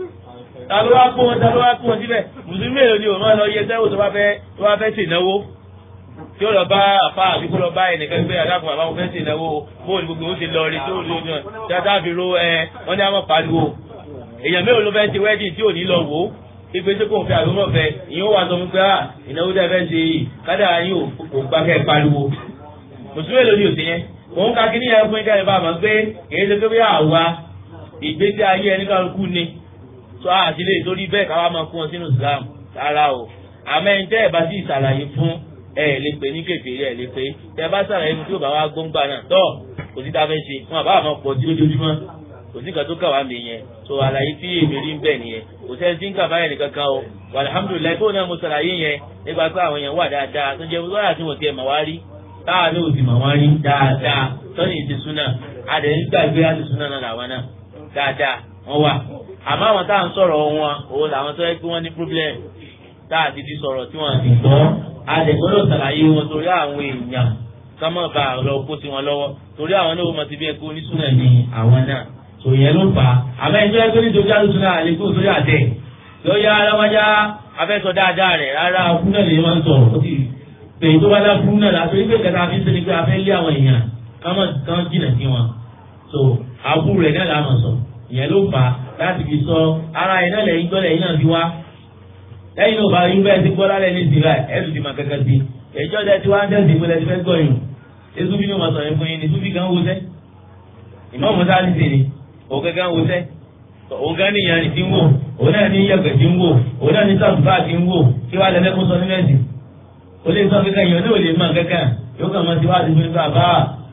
ta ló wá kó wọn ta ló wá kó wọn síbẹ̀ mùsùlùmí èrè ni o máa lọ yẹsẹ́ wò tó bá fẹ́ tó bá fẹ́ ṣènáwó tí ó lọ bá àfa àbí kó lọ bá ẹnìkan gbé adágún àbáwọn fẹ́ ṣènáwó bóòlù gbogbo ó ṣe lọ rí tó lò ní ọjà fi ro ẹ wọ́n ní àwọn pariwo èèyàn mélòó ló fẹ́ ṣe wedding tí ò ní lọ wò ó ìgbé tí kò fẹ́ àlùmọ̀ fẹ́ ìyẹn wà sọ fún pé à ìnáwó tẹ́ fẹ́ ṣe yìí kádà yín ò gbà kẹ́ pariwo mùsùlùmí èlò ni òsì yẹn òun ká kí níyẹn fún ìkẹyìn bá a mọ̀ pé kìí ṣe pé bí àwa ìgbésí ayé ẹni kálukú ni tó a ti lè torí bẹ́ẹ̀ káwá máa kún wọn sínú Islam rárá o àmọ́ ẹni tẹ́ ẹ̀ bá sì ṣàlàyé fún ẹ lè pè ní kékeré ẹ lè pè tẹ́ bá ṣàlàyé fún tí ò bá wá gbóngbà náà tọ́ kò sí tá a fẹ́ ṣe wọn àbá àmọ́ pọ̀ sí lójoojúmọ́ kò sí nǹkan tó kà wá mi yẹn so àlàyé tí èmi rí ń bẹ̀ nìyẹn kò sẹ́ni tí ń kà báyẹn nìkan kan o wà alhamdulilayi tó náà mo ṣàlàyé yẹn nípa pé àwọn èèyàn wà dáadáa tó jẹ́ wíwáyà tí wọ́n ti ẹ̀ mà wá rí táà ní òsì mà wá rí dáadáa tọ́ni ìdí súnà adẹ̀ ń gbàgbé àti súnà náà làwọn náà dáadáa wọ́n wà àmọ́ àwọn táà ń sọ̀rọ̀ wọn òun làwọn tó yẹ pé wọ́n ní problem táà ti di sọ̀rọ̀ tí wọ́n ti gbọ́ adẹ̀ gbọ́dọ̀ ṣàlàyé wọn torí àwọn èèyàn kọ́mọ̀ bá lọ kó sí wọn lọ́wọ́ torí àwọn náà wọ́n mọ̀ ti bí ẹ̀kọ́ onísúnà ní àwọn náà tò yẹn ló fà á àmọ́ ẹni tó yẹ kó ní dojú àlùsùn náà lè kó sórí àtẹ lọ́yà aláwájá afẹ́sọ dáadáa rẹ̀ rárá fún náà lè máa ń sọ̀rọ̀ ó sì pè tó bá dá fún náà láti pé kẹta fi ń sẹ́ni pé afẹ́ lé àwọn èèyàn kámọ́ kan jìnà sí wọn so àbú rẹ̀ náà làá máa sọ ìyẹn ló fà á láti fi sọ ara ẹ̀ náà lẹ́yìn gbọ́dọ̀ ẹ̀yìn náà fi wá lẹ́yìn náà bá rí bẹ́ẹ̀ ti gbọ́ lálẹ́ ní ìsìnlá ẹ̀ẹ́dù ti máa kankan sí ẹ̀jọ́ tẹ ti wá ń tẹ̀sí ìpínlẹ̀ ti fẹ́ gbọ́ yìí ezubi ni wọ́n sọ yẹn fún yín ni zubi kan wo sẹ́ ìmọ̀ mọ́tà ti sè ni òun gángan wo sẹ́ òun gán ní ìyànjú ti ń wò òun náà ní yẹ̀pẹ̀ ti ń wò òun náà ní sàtúbà ti ń wò kí wàá lẹ́lẹ́ kó sọ nínú ẹ̀sìn ó lè sọ kankan yẹn ní òlè mọ̀ kankan yóò kàn máa ti wá ti fún nípa bá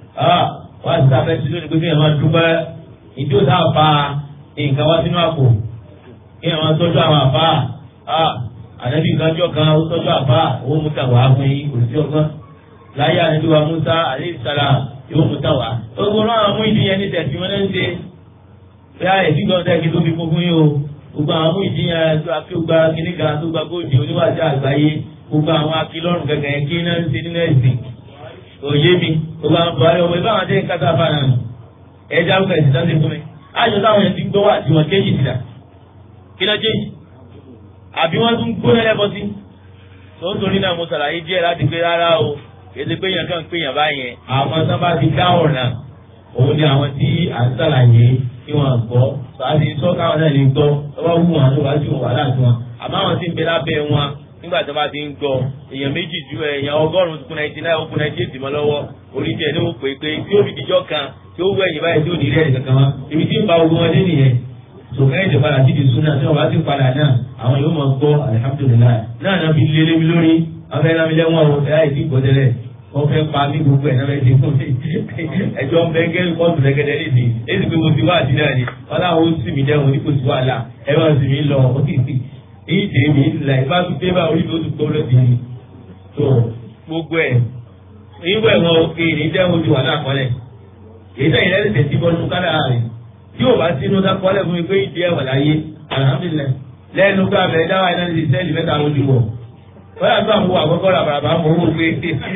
wá ti sáfẹ́ sí lónìí pé kí ẹ̀ máa dúpẹ́ ìdí òtá fa nǹkan wá sínú àpò kí ẹ̀ máa tọ́jú àwọn àfa ànábì kanjọ́ kan ó tọ́jú àbá owó mú tàwa fún yín kò sí ọgbọ́n láyé ànábì wa Musa alayhi salam yóò mú tàwa gbogbo náà mú ìdíyẹn ní tẹ̀sí wọn lẹ́nu ṣe bí a ẹ̀sìn gbọ́n tẹ́kí tó fi kún fún yín o gbogbo àwọn mú ìdíyẹn tó akéwògbà kíníkà tó gba góòdì oníwàjú àgbáyé gbogbo àwọn akílọ́rùn kẹ̀kẹ́ yẹn kí náà ń ṣe nínú ẹ̀sìn òye mi gbogbo àwọn buhari ọmọ ìbá àwọn tẹ́ kátà fà náà ẹja ń fẹ̀sì sáńsì fún mi àjọ táwọn yẹn ti gbọ́ wà tí wọ́n kéjì síta kí náà kéjì àbí wọ́n tún gbóná lẹ́bọ̀ sí tó ń torí náà mo ṣàlàyé díẹ̀ láti pé rárá o èdè pé yẹn kàn pé yẹn báyẹn àwọn sábà ti dá ọ̀nà òun ni àwọn tí à ń ṣàlàyé kí wọ́n gbọ́ sàásì sọ káwọn náà lè gbọ́ lọ́wọ́ wù wọn lọ́wọ́ sí wọn wàhálà sí wọn àmọ́ àwọn tí ń bẹ lábẹ́ wọn nígbà tí wọ́n bá ti ń gbọ́ èèyàn méjì ju èèyàn ọgọ́rùn-ún kún náà náà ó kún náà jésì mọ́ lọ́wọ́ oríṣi ẹ̀ ní ó pè pé tí ó fi dijọ́ kan tí ó wẹ̀yìn báyìí tí ò ní rí ẹ̀rí kankan wá ibi tí ń ba ogun ọdẹ nìyẹn sòkè èdè padà sí di súnà tí wọ́n bá ti padà náà àwọn yóò máa gbọ́ alihamudulilayi náà náà fi lélẹ́ mi lórí afẹ́ náà mi lẹ́wọ̀n o ẹ̀yà ìdí ìgbọ́dẹ́lẹ̀ wọ́n fẹ́ pa mí gbogbo ẹ̀ náà fẹ́ ti fún mi ẹjọ́ ń bẹ gẹ́rù kọ́ọ̀tù lẹ́gẹ́dẹ́ lè dé èsì pé mo ti wá àdínà ni wọ́n láwọn ó sì mí dẹ́wọ̀n ní kò sí wàhálà ẹ bá sì mí lọ èyí tèmi mi ìlà ìbá tún dé bá orí mi ó tún gbọ́ lọ́dì ni tó gbogbo ẹ̀ ìwé ẹ̀wọ̀n òkè ní dẹ́wọ̀n ti wà láàkọ́lẹ̀ èyí tẹ̀yìn lẹ́sẹ̀ tẹ̀ sí bọ́ọ̀lù kára rẹ̀ tí ò bá sínú dákọ́lẹ̀ fún mi pé ìdí ẹ̀wọ̀n láyé alhamdulilayi lẹ́nu ká bẹ̀rẹ̀ dáwà iná ní sẹ́ẹ̀lì mẹ́ta lójú wọ̀ wọ́n yà tó àwọn àkọ́kọ́ làbàràbà mọ̀ owó pé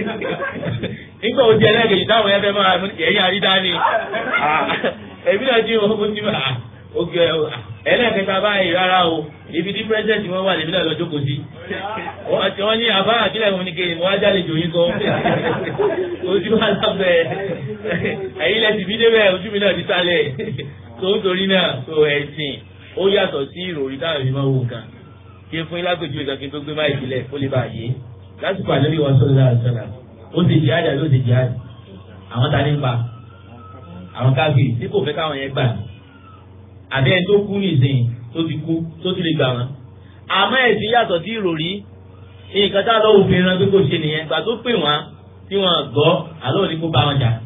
nígbà ó jẹ́ lẹ́gẹ̀ẹ́jì táwọn ẹgbẹ́ máa ẹ̀yìn àrídá ni ẹ̀mí náà tí wọ́n ti bá oge ẹlẹ́ẹ̀kẹta báyìí rárá o ibi tí pírẹ́sẹ̀ntì wọn wà lèmi náà lọ jókòó sí wọ́n ní àbá àkílẹ̀ wọn ni kéde wọ́n á jáde jòyìn kan ojú wa lábẹ́ ẹ̀yìn lẹ́sìn bí débẹ̀ ojú mi náà ti sálẹ̀ tó ń torí náà tó ẹ̀sìn ó yàtọ̀ sí ìròrí táwọn ìbí máa wò nǹkan kí n fún yín lágbèjú ìgbà kí n tó gbé báyìí sílẹ̀ kó lè bá yé lásìkò àlẹ́lẹ́ wọn sọ́dọ̀ láti sọ́dà ó ti jihad àbí ó ti jihad àwọn ta ní ń pa àwọn káfíìn tí kò fẹ́ káwọn yẹn gbà ní àbí ẹni tó kú nìsín tó ti kú tó ti lè gbà wọn. àmọ́ ẹ̀sìn yàtọ̀ sí ìròrí nǹkan tá a lọ́wọ́ òfin ran pé kò ṣe nìyẹn gbà tó pè wọ́n tí wọ́n gbọ́ àlọ́ òní kó bá wọn jà.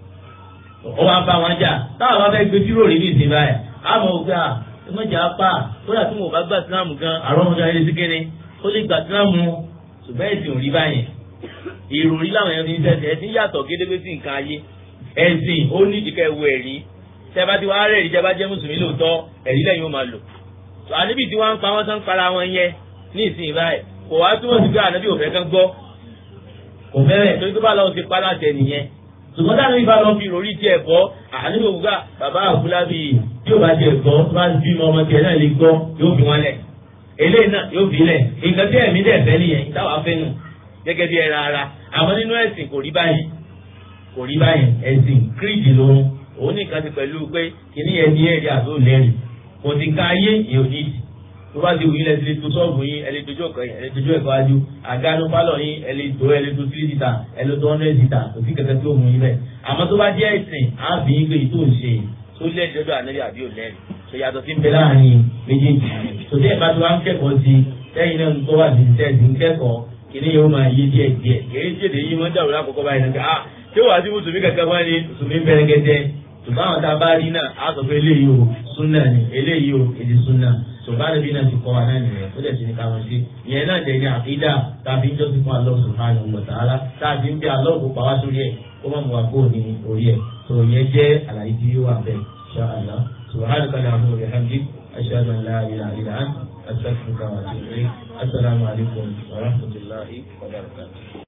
ó wá bá wọn jà táwọn bá fẹ́ gbé tí ìròrí nìsín báyìí àmọ́ òkè à ẹmọ́jà apá kódà tí mo bá gbà sílámù gan àrọ́ ọmọdé ayé sí kéne ó lè gbà sílámù ṣùgbọ́n ẹ̀sìn ò rí báyẹn ìròrí làwọn ẹni sẹ́sẹ̀ ẹ̀sìn yàtọ̀ gédégbé sí nǹkan ayé ẹ̀sìn ó ní ìdíkẹ́ ewu ẹ̀rí tẹ́bá tí wàá rẹ̀ ìjẹba jẹ́ mùsùlùmí lóòótọ́ ẹ̀rí lẹ́yìn ó máa lò. àníbi tí wọ́n ń pa wọ́n tán para wọn yẹn ní ìsìn báyìí kò wá túmọ̀ sí pé ànábì òfẹ́ kan gbọ́ kò fẹ́rẹ̀ torí tó bá lọ́wọ́ ti pa láti ẹ̀ nìyẹn. ṣùgbọ́n táwọn ìbá lọ fi ìròrí tiẹ̀ bọ́ àníbi òkúta bàbá àbúlábì tí yóò bá tiẹ̀ gbọ́ tó bá bí ọmọ tiẹ̀ náà lè gbọ́ yóò fi wọn lẹ̀. eléyìí náà yóò fi lẹ̀ nǹkan tí ẹ̀mí dẹ̀ fẹ́ nìyẹn táwa fẹ́ nù gẹ́gẹ́ bí ẹran ara àmọ́ nínú ẹ̀sìn kò rí báyìí kò rí báyìí ẹ̀sìn kírìjì lòun òun nìkan ti pẹ̀lú pé kìíní yẹn ní ẹ̀rí àti òlẹ́rì kò sì ká ayé yìí ò ní ìdí tó bá ti wù yín lẹ́sìn lè tó sọ́ọ̀bù yín ẹ lè dojú ọ̀kan yín ẹ lè dojú ẹ̀kọ́ ajú àgánú pálọ̀ yín ẹ lè tó ẹ lè tó three litre ẹ lè tó hundred litre kò sí kẹ̀kẹ́ tó mú yín bẹ́ẹ̀ àmọ́ tó bá jẹ́ ẹ̀sìn á fi yín pé ìtò ń ṣe tó lẹ́ẹ̀dì lọ́dọ̀ ànábì àbí òlẹ́rì tó yàtọ̀ sí ń bẹ láàrin méjèèjì tó tẹ́ ẹ̀ bá ti wá ń kẹ́kọ̀ọ́ sí lẹ́yìn náà ń kọ́ wà sí tẹ́ẹ̀sì ń kẹ́kọ̀ọ́ kìíní yóò máa yé díẹ̀ díẹ̀ kìíní tí èdè yìí máa ń dàrú lákòókò báyìí náà ah tí ó wà sí mùsùlùmí kankan wá ní mùsùlùmí bẹ̀rẹ̀ gẹ́gẹ́ ṣùgbọ́n àwọn tá a bá rí náà á sọ pé eléyìí o súnà ni eléyìí o èdè súnà ṣùgbọ́n àdébí náà ti kọ́ wa náà nìyẹn ó dẹ̀ ti ní ká wọn sí ìyẹn náà dẹ̀ ní àkídà tá a fi ń jọ́sìn fún Allah subhanahu wa ta'ala tá a fi ń bí Allah kó pa wá sórí ẹ̀ kó má mú wa kó ní orí ẹ̀ tó ìyẹn jẹ́ àlàyé tí yóò wà bẹ́ẹ̀ insha Allah subhanaka allahumma wa bihamdik ashhadu an la ilaha illa anta astaghfiruka wa atubu ilayk assalamu alaikum wa rahmatullahi wa barakatuh